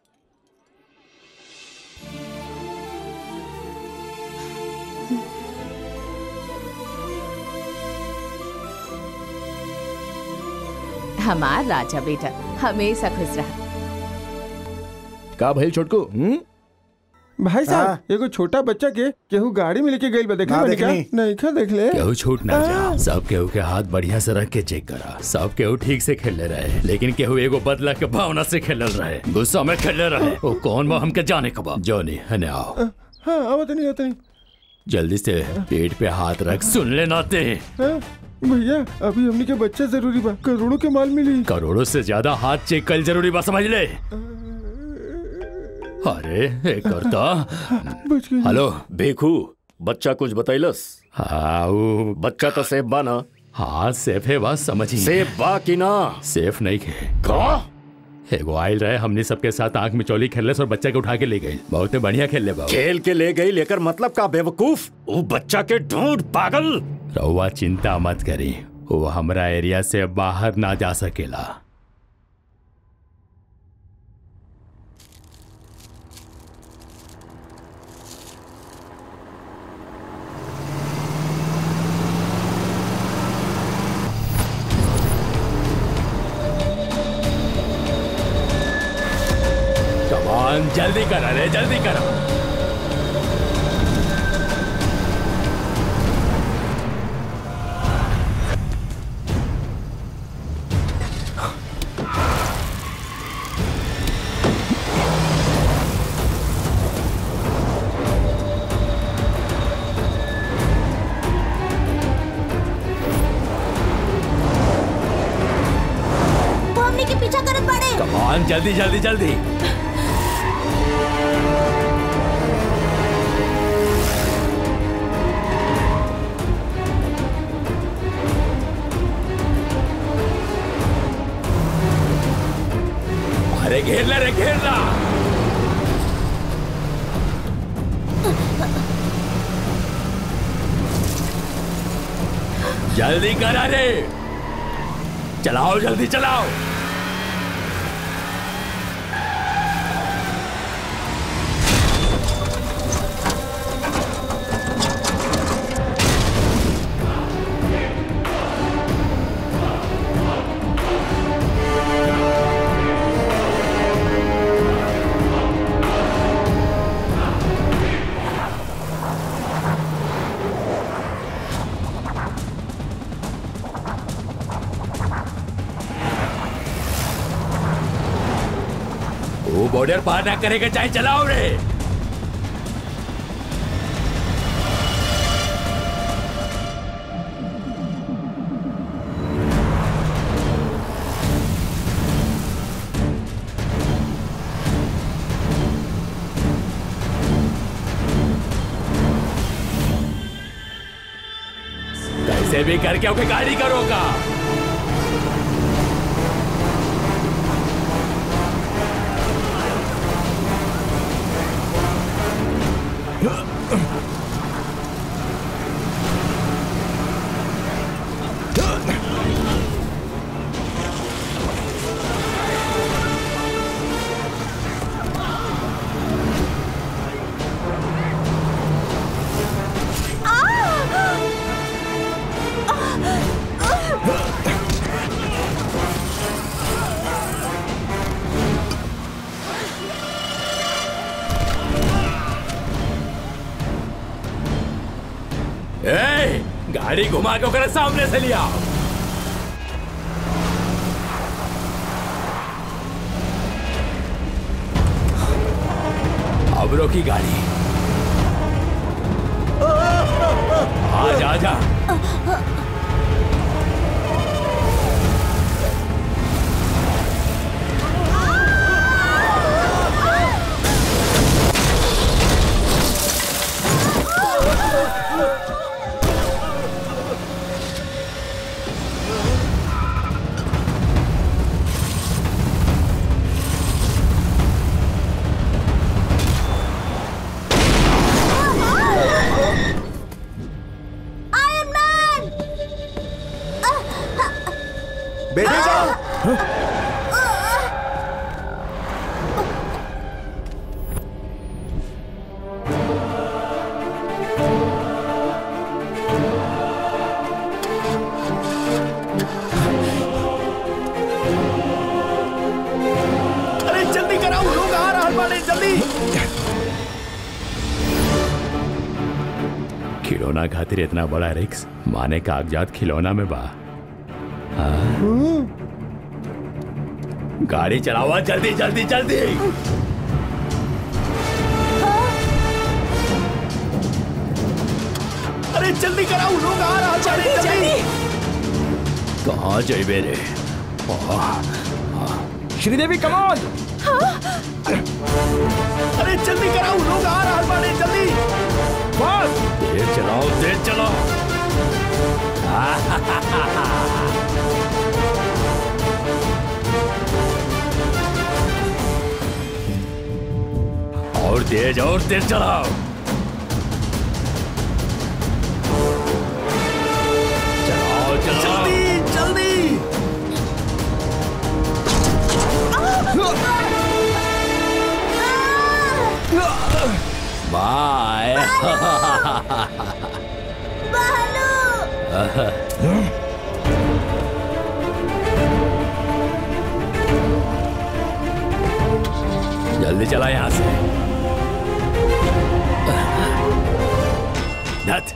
हमार राजा बेटा हमेशा खुश रहा का भइल छोटको हम्म भाई साहब एगो छोटा बच्चा के केहू गाड़ी में लेके गइल बा देखा ना देखा देखनी। नहीं खा देख ले केहू छूट ना जा सब केहू के हाथ बढ़िया से रख के चेक करा सब केहू ठीक से खेले रहे लेकिन केहू एगो बदला के भावना से खेलल रहे गुस्सा में खेले रहे वो कौन बा हमके जाने का बा जोनी हने आओ हाँ आवत नहीं आवत नहीं जल्दी से पेट पे हाथ रख सुन ले नाते हाँ, भैया अभी हमनी के बच्चा जरूरी बा करोड़ों के माल मिली करोड़ों से ज्यादा हाथ चेक कल जरूरी बा समझ ले अरे ए करता बच गई हेलो बेखू बच्चा कुछ बतैलस हाँ वो बच्चा तो सेफ बा ना हाँ सेफ है बात समझी सेफ बा कि ना सेफ नहीं खे का एगो आयल रहे हमने सबके साथ आंख में चोली खेलने और बच्चा के उठा के ले गए बहुत बढ़िया खेल ले बाबू खेल के ले गई लेकर मतलब का बेवकूफ वो बच्चा के ढूंढ पागल रहुआ चिंता मत करी वो हमरा एरिया से बाहर ना जा सकेला कमान जल्दी करा रे जल्दी करा वो हमने के पीछा करत बाड़े कमान जल्दी जल्दी जल्दी अरे घेर ले रे घेर ला जल्दी करा रे चलाओ जल्दी चलाओ बॉर्डर पार ना करेगा चाहे चलाओ रे कैसे भी करके ओके गाड़ी का रोका ए, गाड़ी घुमा के ओकरा सामने से लिया अब रोकी गाड़ी आजा आजा बेटे जाओ अरे जल्दी कराओ लोग आ रहा बाड़े जल्दी खिलौना खातिर इतना बड़ा रिक्स माने कागजात खिलौना में बा हाँ? गाड़ी चलावा जल्दी जल्दी जल्दी अरे जल्दी कराओ लोग आ रहा जल्दी, जल्दी। कहाँ जाइबे रे श्रीदेवी कमॉन अरे जल्दी कराओ लोग आ रहा बाड़े जल्दी बस तेज चलाओ तेज चलाओ और तेज और तेज चलाओ चलाओ चलाओ जल्दी जल्दी बाय जल्दी चला यहां से धत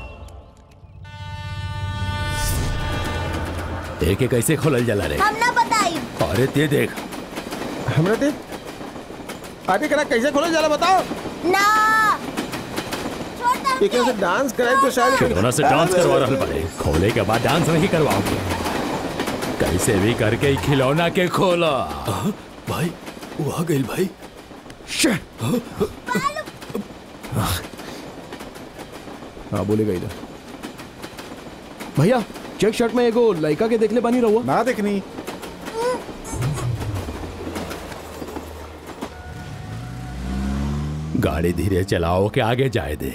एक एक कैसे खोलल जला रे हम ना बताई अरे ते देख हमरा दे अरे करा कैसे खोले जाला बताओ ना ये कैसे डांस कराए तो शायद खिलौना से डांस करवा रहा बड़े खोले के बाद डांस नहीं करवाओगे कैसे भी करके ही खिलौना के खोला भाई वो आ गई भाई हाँ बोलेगा इधर भैया चेक शर्ट में एगो लड़का के देखले बानी रहुआ ना देखनी गाड़ी धीरे चलाओ के आगे जाए दे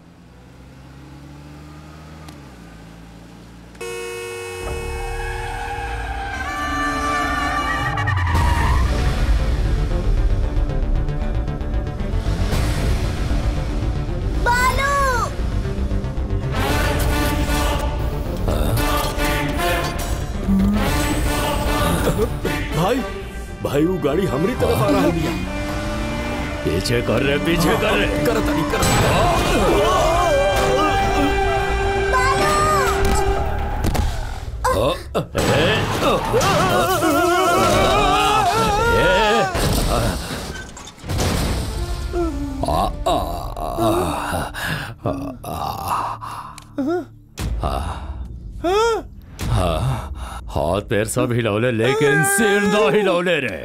भाई भाई वो गाड़ी हमारी तरफ आ रहा है पीछे कर रहे पीछे कर रहे कर तरी कर हाथ पैर सब हिलौले लेकिन सिर ना हिलौले रे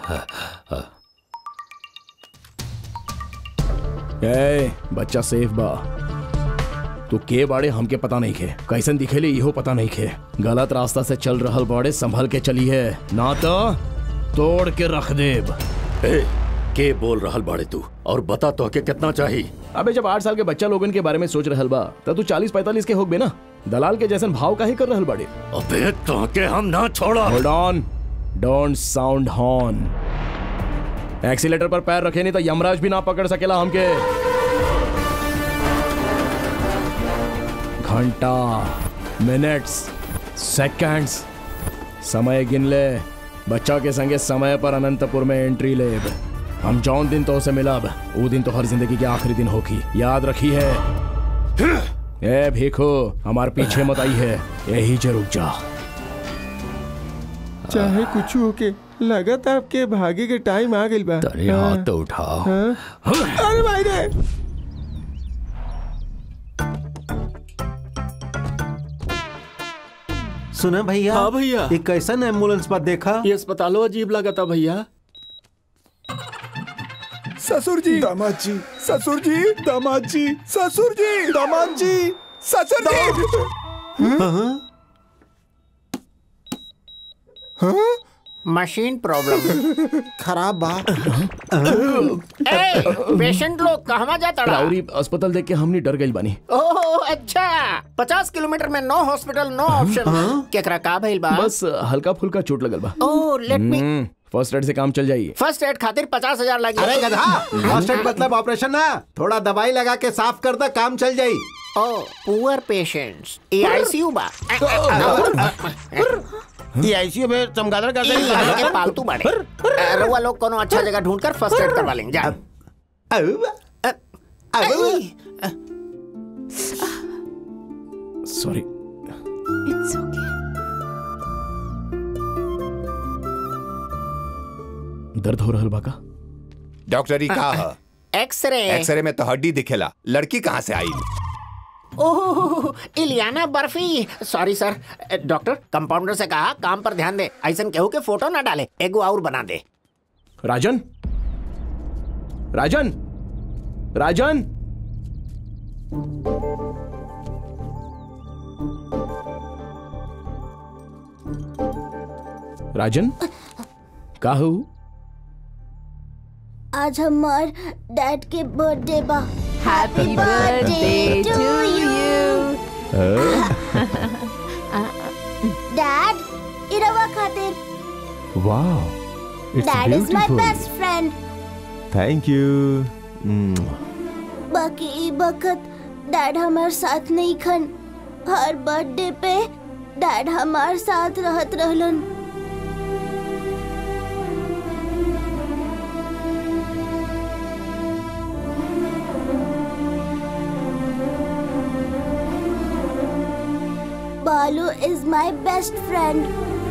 ए बच्चा सेफ बा तू के बाड़े हमके पता नहीं खे कैसन दिखेले इहो पता नहीं खे गलत रास्ता से चल रहल बाड़े संभल के चली है ना तो तोड़ के रख देब ए, के बोल रहल बाड़े तू और बता तो के कितना चाहिए अबे जब आठ साल के बच्चा लोगन के बारे में सोच रहल बा तब तू चालीस पैंतालीस के होगबे ना दलाल के जैसन भाव काहे कर रहल बाड़े अबे तो के हम ना छोड़ा hold on don't sound horn accelerator पर पैर रखे नहीं तो यमराज भी ना पकड़ सकेला हमके घंटा मिनट्स सेकंड्स समय गिन ले बच्चा के संगे समय पर अनंतपुर में एंट्री ले हम जौन दिन तो उसे मिलब वो दिन तो हर जिंदगी के आखिरी दिन होगी याद रखी है ए भीखो हमार पीछे मत आई है यही जे रुक जा चाहे कुछ हो के लगत आपके भागे के टाइम आ गइल बा तनी हाथ तो उठाओ हाँ? अरे भाई रे सुना भैया हाँ भैया। एक कैसन एम्बुलेंस पर देखा ये अस्पतालों अजीब लगा था भैया ससुर जी दामाद जी ससुर जी दामाद जी ससुर जी दामाद जी ससुर जी मशीन प्रॉब्लम खराब बा ए पेशेंट लोग कहवा जाता रहा? राउरी अस्पताल देख के हमनी डर गई बानी ओह अच्छा पचास किलोमीटर में नो हॉस्पिटल नो ऑप्शन केकरा का भइल बा बस हल्का फुल्का चोट लगल बा ओह लेट मी फर्स्ट एड से काम चल जाई फर्स्ट एड खातिर पचास हजार लगी अरे गधा फर्स्ट एड मतलब ऑपरेशन ना थोड़ा दवाई लगा के साफ कर दे काम चल जाई ओह पुअर पेशेंट्स ये आईसीयू बा ये आईसीयू में चमगादड़ कर इ लगा के पालतू बाड़े अ, रउआ लोग कोनो अच्छा जगह ढूंढ कर फर्स्ट एड करवा लेंगे जा सॉरी इट्स ओके दर्द हो रहल बा का डॉक्टर ई का ह एक्सरे एक्सरे में तो हड्डी दिखेला लड़की कहाँ से आई ओह Iliana Barfi sorry sir doctor compounder से कहा काम पर ध्यान दे ऐसन केहू के फोटो ना डाले एगो और बना दे राजन राजन राजन राजन का हो आज हमार डैड के बर्थडे बा happy birthday to you dad इरवा खातिर वाह dad is my best friend thank you बाकी ई बखत डैड हमार साथ नहीं खन हर बर्थडे पे डैड हमार साथ रहत रहलन बालू इज माय बेस्ट फ्रेंड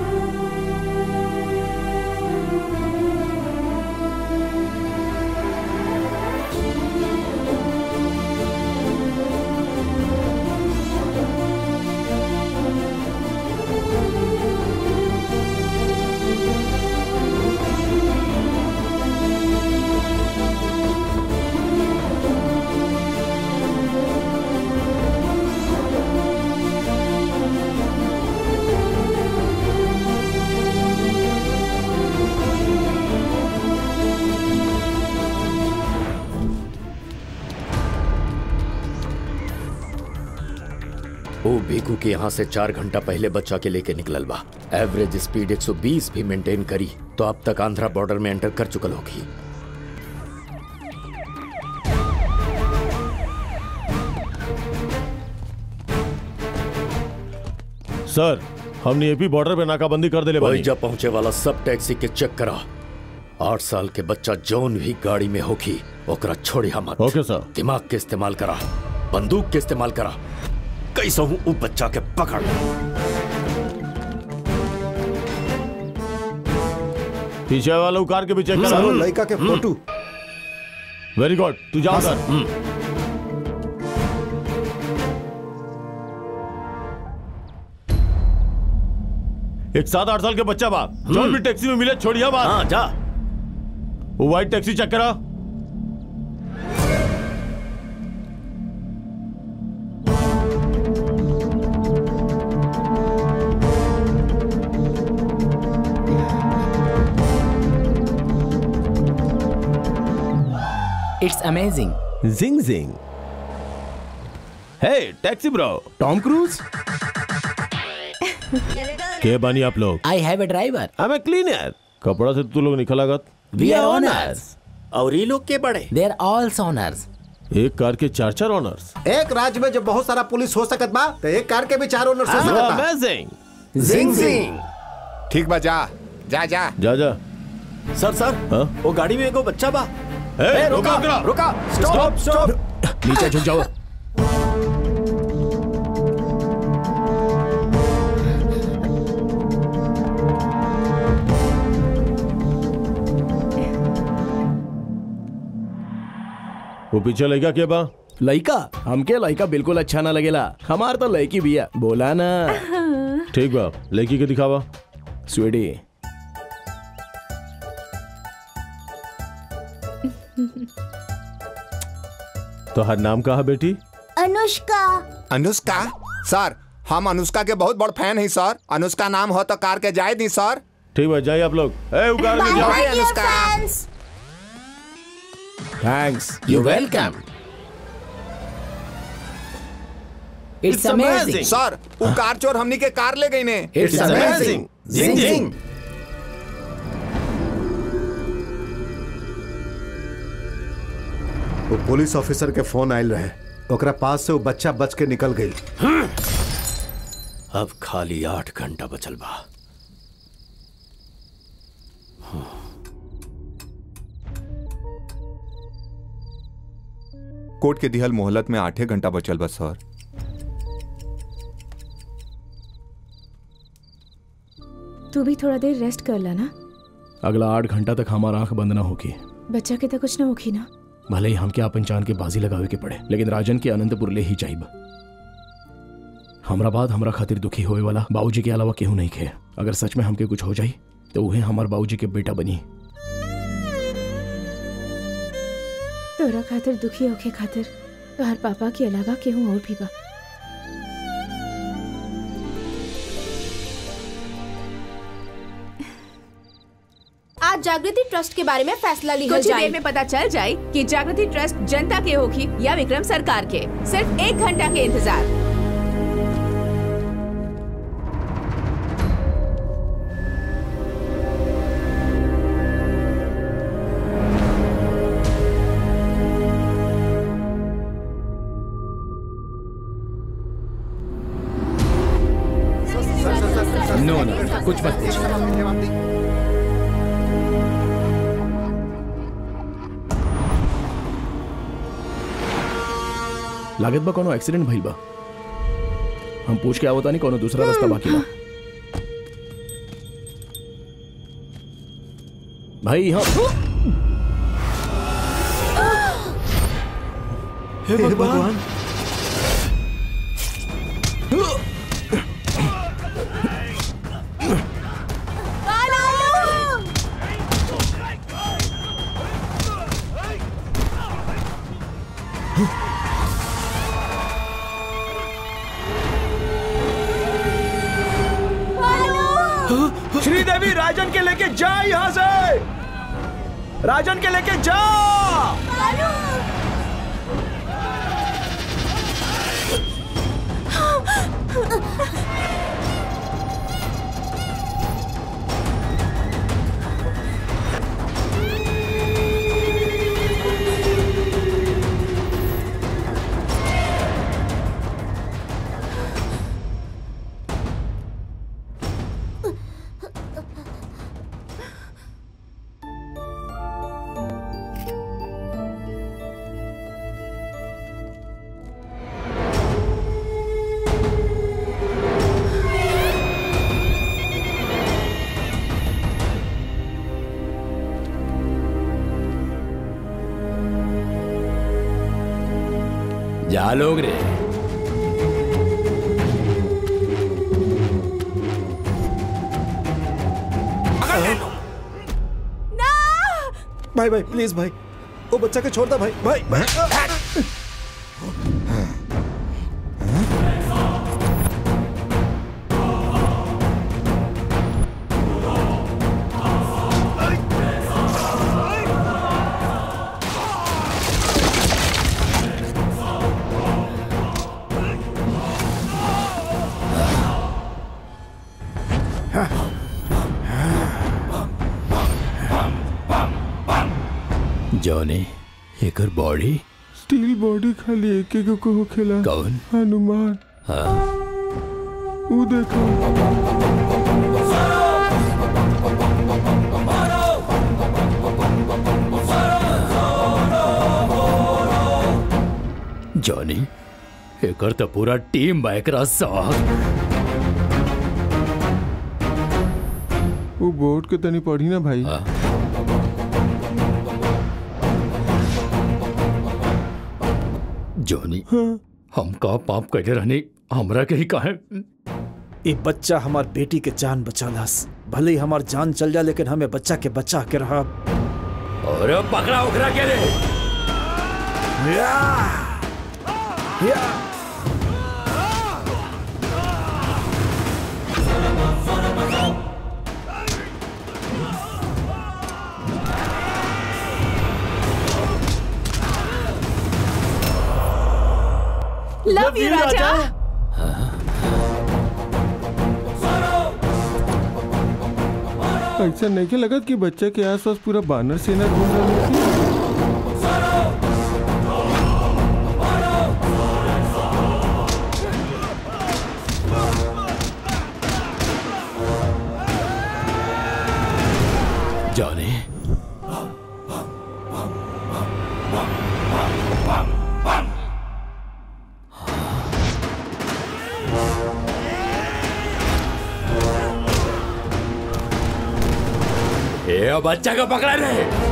वो भीखू के यहाँ से चार घंटा पहले बच्चा के लेके निकलल बा एवरेज स्पीड 120 भी मेंटेन करी तो अब तक आंध्रा बॉर्डर में एंटर कर चुकल होगी सर हमने एपी बॉर्डर पे नाकाबंदी कर दिले बानी वहीजा पहुंचे वाला सब टैक्सी के चेक करा आठ साल के बच्चा जौन भी गाड़ी में होगी ओकरा छोड़ी मत ओके सर दिमाग के इस्तेमाल करा बंदूक के इस्तेमाल करा कैसा हूँ उ बच्चा के पकड़ पीछे वाला कार के भी चेक करा सर, लड़का के फोटो वेरी गुड तू जाओ सर एक सात आठ साल के बच्चा बा जो भी टैक्सी में मिले छोड़िया बात हाँ जा वो व्हाइट टैक्सी चेक करा इट्स अमेजिंग जिंग जिंग हे टैक्सी ब्रो टॉम क्रूज के बानी आप लोग I have a driver I am cleaner कपड़ा से तू लोग निकल लागत वी आर ओनर्स और ये लोग के बड़े दे आर ऑल ओनर्स एक कार के चार चार ऑनर्स एक राज्य में जब बहुत सारा पुलिस हो सकत बा तो एक कार के भी चार ओनर हो सकत बा अमेजिंग जिंग जिंग ठीक बा जा जा जा जा जा सर सर हाँ? वो गाड़ी में एगो बच्चा बा ए, रुका रुका रुका स्टॉप स्टॉप नीचे झुक जाओ वो पीछे लगा के बा लड़का हमके लड़का बिल्कुल अच्छा ना लगेला हमार तो लड़की भी है बोला ना ठीक बा लड़की के दिखावा स्वीटी तो हर नाम कहा बेटी अनुष्का अनुष्का सर हम अनुष्का के बहुत बड़ फैन हैं सर अनुष्का नाम हो तो कार के जाए दी सर ठीक बा जाइए आप लोग ए वो कार में जाओ bye Anushka fans thanks you welcome it's amazing sir वो कार चोर हमनी के कार ले गई ने इट्स अमेजिंग जिंग जिंग वो पुलिस ऑफिसर के फोन आयल रहे ओकरा पास से वो बच्चा बच के निकल गई अब खाली आठ घंटा बचल बा कोर्ट के दिहल मोहलत में आठे घंटा बचल बा सर तू भी थोड़ा देर रेस्ट कर ला ना अगला आठ घंटा तक हमारा आंख बंद ना होगी बच्चा के तो कुछ ना होगी ना भले ही हमके अपन चांद के बाजी लगावे के पड़े लेकिन राजन के अनंतपुर ले ही जाइब हमरा बाद हमरा खातिर दुखी होए वाला बाबूजी के अलावा केहू नहीं खे अगर सच में हमके कुछ हो जाई तो उहे हमार बाबूजी के बेटा बनी तोरा खातिर दुखी होके खातिर तोहर पापा के अलावा केहू और भी बा आज जागृति ट्रस्ट के बारे में फैसला लिया कुछ ही जाए देर में पता चल जाए कि जागृति ट्रस्ट जनता के होगी या विक्रम सरकार के सिर्फ एक घंटा के इंतजार नो नो कुछ मत पूछ लागत बा कोनो एक्सीडेंट भइल बा हम पूछ के आवता नहीं कोनो दूसरा रास्ता बाकी बा भाई हम हे भगवान श्रीदेवी राजन के लेके जा यहाँ से राजन के लेके जा जा लोग रे भाई भाई प्लीज भाई वो बच्चा के छोड़ दो भाई भाई, भाई जॉनी एकर बॉडी स्टील बॉडी खाली एक एक को होखेला कौन हनुमान हाँ वो देखो जॉनी एकर तो पूरा टीम बा एकरा साथ वो बोर्ड के तनी पढ़ी ना भाई जॉनी हम का पाप करे रहने हमरा के ही काहे ये बच्चा हमार बेटी के जान बचालास भले ही हमार जान चल जाए लेकिन हमें बच्चा के बचा के रहा और पकड़ा उखड़ा के रे लव यू राजा ऐसा नहीं के लगत कि बच्चा के आसपास पूरा बानर सेना घूम रही थी जॉनी ये बच्चा को पकड़ा रे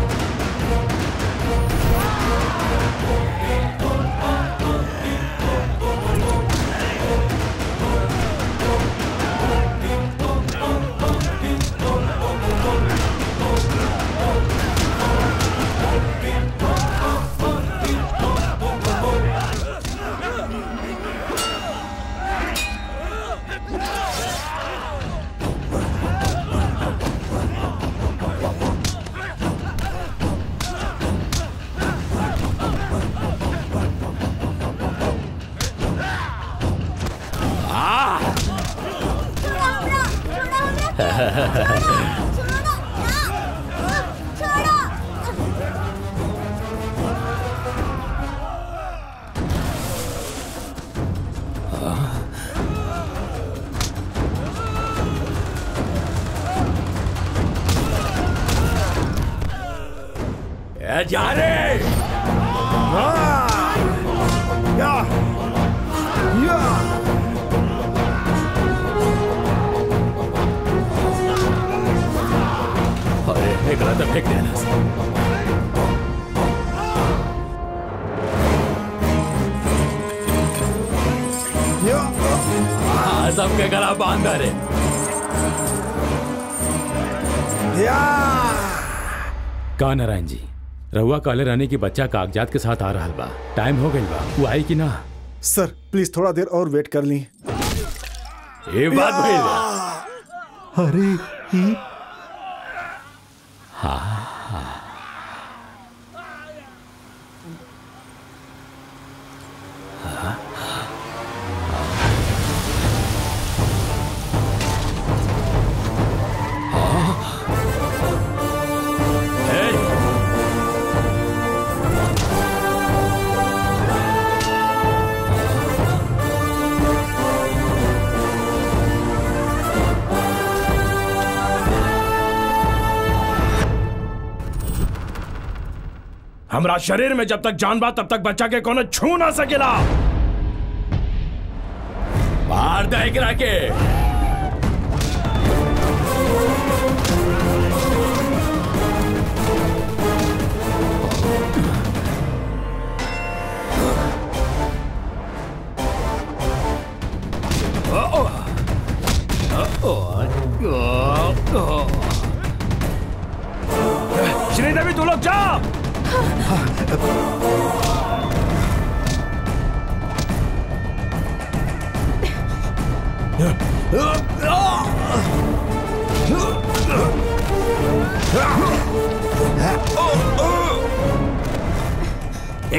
ए, जा रे अरे एकरा तो फेंक देना हाँ, सबके गला बांध रे का नारायण जी रहुआ काले रानी की बच्चा कागजात के साथ आ रहा बा टाइम हो गई बा वो आई कि ना सर प्लीज थोड़ा देर और वेट कर ली ये बात भइल अरे ई हाँ हाँ हमरा शरीर में जब तक जान बा तब तक बच्चा के कोनो छू ना सकेला मार दे एकरा के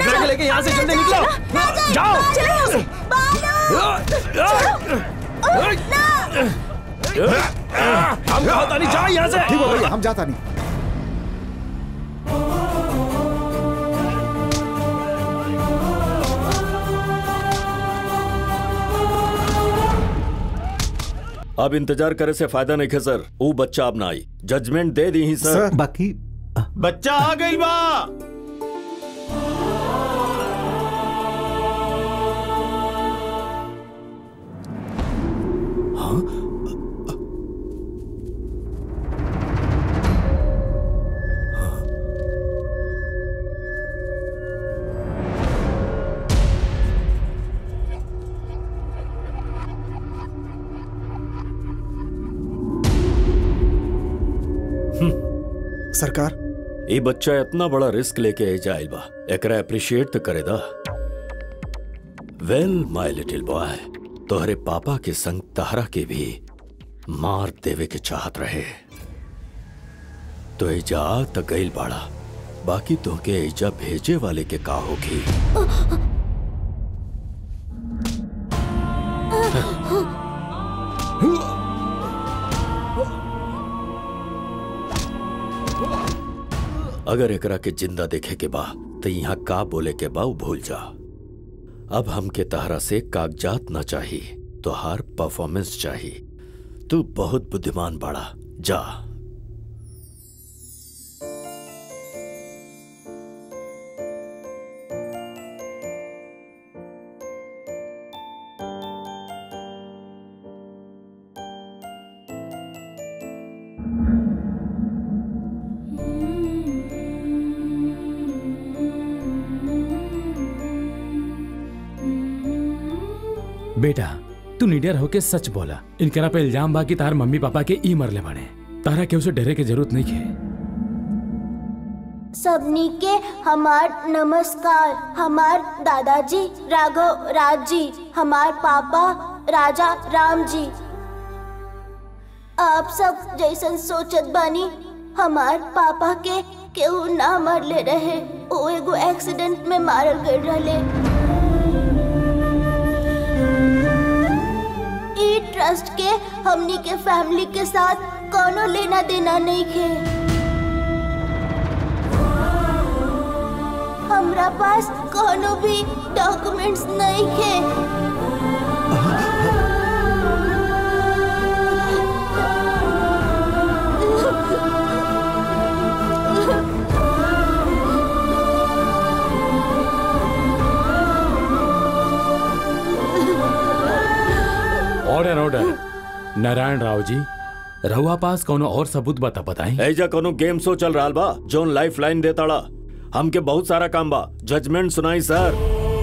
दूसरे के लेके यहाँ से जल्दी निकलो जाओ चलो यहाँ से हम कहा था नहीं जाओ यहाँ से ठीक हो भैया हम जाता नहीं अब इंतजार करे से फायदा नहीं है सर वो बच्चा अब ना आई जजमेंट दे दी ही सर बाकी बच्चा आ गई बा सरकार ये बच्चा इतना बड़ा रिस्क लेके आई जाइल बा एकरा अप्रिशिएट तो करे दा वेल माय लिटिल बॉय तोहरे पापा के संग तहरा के भी मार देवे के चाहत रहे तो एजा आ त गइल बाड़ा बाकी तोहके एजा भेजे वाले के का होगी अगर एकरा के जिंदा देखे के बा तो यहाँ का बोले के बा उ भूल जा अब हमके तहरा से कागजात न चाहिए तो हार परफॉर्मेंस चाहिए तू बहुत बुद्धिमान बाड़ा जा बेटा तू निडर होके सच बोला इनकरा पे इल्जाम बा कि तार मम्मी पापा के ई मरले बने तारा के उसे डरे के जरूरत नहीं है सबनी के हमार नमस्कार हमार दादाजी राघव राज जी हमार पापा राजा राम जी आप सब जैसन सोचत बानी हमार पापा के केहू ना मरले रहे वो एगो एक्सीडेंट में मारल गए रहले ई ट्रस्ट के हमनी के फैमिली के साथ कोनो लेना देना नहीं खे हमरा पास कोनो भी डॉक्यूमेंट्स नहीं खे ऑर्डर ऑर्डर नारायण राव जी रहुआ पास कोनो और सबूत बता बताई एजा कोनो गेम शो चल रहा बा जोन लाइफ लाइन देताड़ा हमके बहुत सारा काम बा जजमेंट सुनाई सर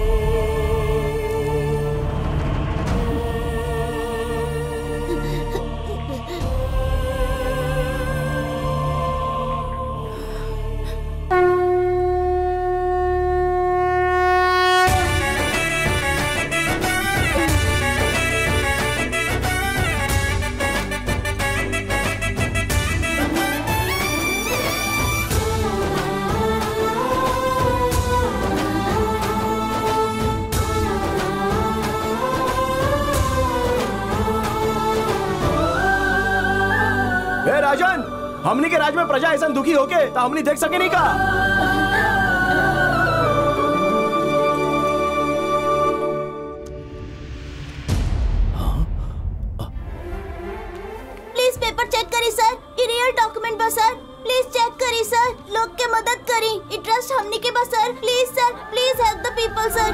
ए राजन हमनी के राज में प्रजा ऐसा दुखी होके तो हमनी देख सके नहीं का प्लीज पेपर चेक करी सर ये रियल डॉक्यूमेंट बा सर प्लीज चेक करी सर लोग के मदद करी ये ट्रस्ट हमनी के बा sir please sir please help the people sir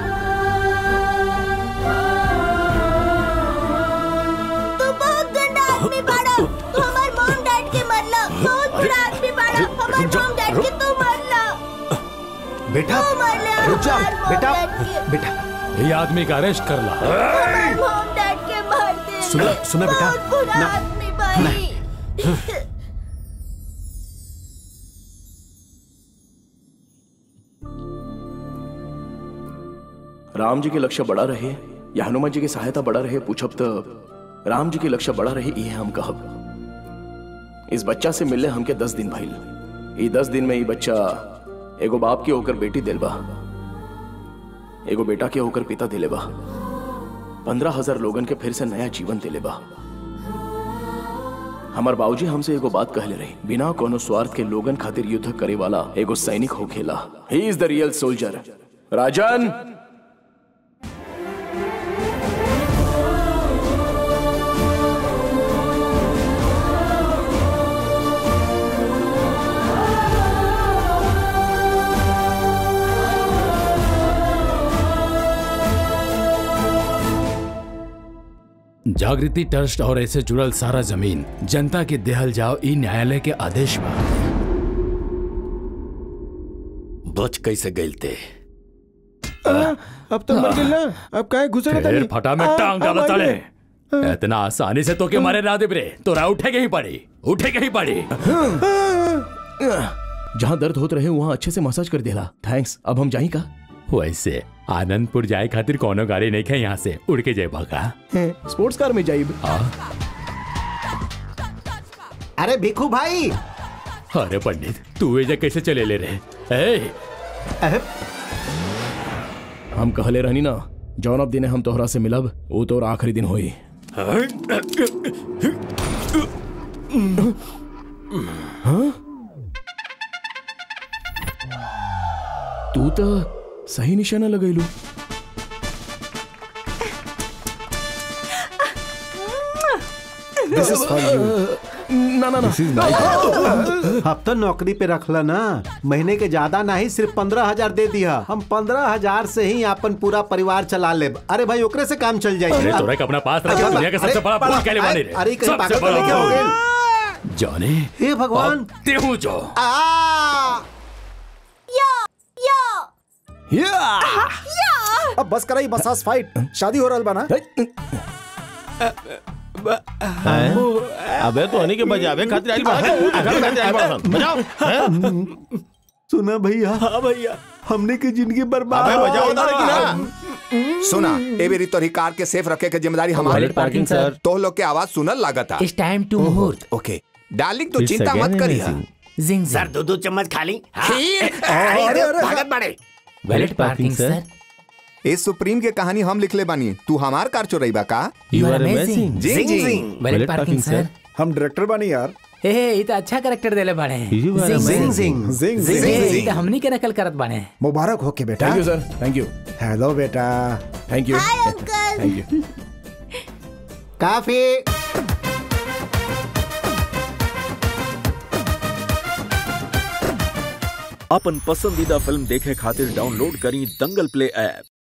तू बहुत गंदा आदमी बाड़ा तू हमार मॉम डैड के मरला बहुत बुरा आदमी बाड़ा हमार मॉम डैड के तू मरला बेटा तू मरला रुक जा हमार mom बेटा dad के। बेटा ये आदमी का अरेस्ट कर ला हमार मॉम डैड के मार दे सुना सुना बेटा बहुत बुरा ना आदमी बाई राम जी के लक्ष्य बड़ा रहे या हनुमान जी की सहायता बड़ा रहे पूछब तो राम जी के लक्ष्य बड़ा रहे ये हम कहब इस बच्चा से मिलने हमके दस दिन भइल ई दस दिन में ई बच्चा एगो बाप की होकर बेटी दिल बा एगो बेटा के होकर पिता दिले बा पंद्रह हजार लोगन के फिर से नया जीवन दिले बा हमार बाबूजी हमसे एगो बात कहले रही बिना कोनो स्वार्थ के लोगन खातिर युद्ध करे वाला एगो सैनिक होखेला he is the real soldier Rajan Jagriti trust और ऐसे जुड़ल सारा जमीन जनता के देहल जाओ ई न्यायालय के आदेश बा बच कैसे गइल ते अब तो मर गेल ना अब काहे घुसे ना फिर फटा में टांग डाला तले इतना आसानी से तो के मारे ना देबरे तोरा उठे के ही पड़ी उठे के ही पड़ी जहाँ दर्द होत रहे वहाँ अच्छे से मसाज कर देला थैंक्स अब हम जाई का वैसे आनंदपुर जाए खातिर कोनो गाड़ी नहीं खे यहाँ से उड़ के जाए का स्पोर्ट्स कार में जाइब अरे भिखू भाई अरे पंडित तू एजा कैसे चले ले रहे ए, हम कहले रहनी ना जौन अब दिने हम तोहरा से मिलब वो तोर आखिरी दिन होई हाँ? तू तो सही निशाना लगैलू This is for you. ना ना ना अब तो नौकरी पे रखला ना महीने के ज्यादा नहीं सिर्फ पंद्रह हजार दे दिया हम पंद्रह हजार से ही अपन पूरा परिवार चला ले अरे भाई ओकरे से काम चल जाए अरे तोरा के अपना पास रखे दुनिया के सबसे बड़ा भूल कहले वाले रे अरे कहीं सबसे पागल तो बड़ा लेके हो भूल। गए जाने हे भगवान ते हूँ जो अब बस कराई बसास फाइट शादी हो रहल बा ना अबे तो हनी के बजावे खातिर आइल बा अगर खातिर आइल बा बजाओ हैं? सुना भैया हाँ भैया हमने की जिंदगी बर्बाद अबे बजाओ ना हो लेकिन सुना ए बेरी तोरी कार के सेफ रखे के जिम्मेदारी हमारी Valet parking, sir. तो लोग के आवाज सुनल लागता It's time to मुहूर्त ओके डार्लिंग तू It's चिंता again मत करिया amazing. जिंग सर दो दो चम्मच खा ली हाँ? खीर आई अरे, दो, अरे, भागत बाड़े वैलेट पार्किंग सर ए सुप्रीम के कहानी हम लिखले बानी तू हमार कार चोरई बा का You are amazing. जिंग जिंग वैलेट पार्किंग सर हम डायरेक्टर बानी यार हे हे ये तो अच्छा करेक्टर देले बाड़े You are जिंग, amazing. जिंग। जिंग जिंग, जिंग ये तो हमनी के नकल करत बाड़े मुबारक हो के बेटा thank you sir thank you hello बेटा thank you hi uncle thank you काफी अपन पसंदीदा फिल्म देखे खातिर डाउनलोड करी दंगल प्ले ऐप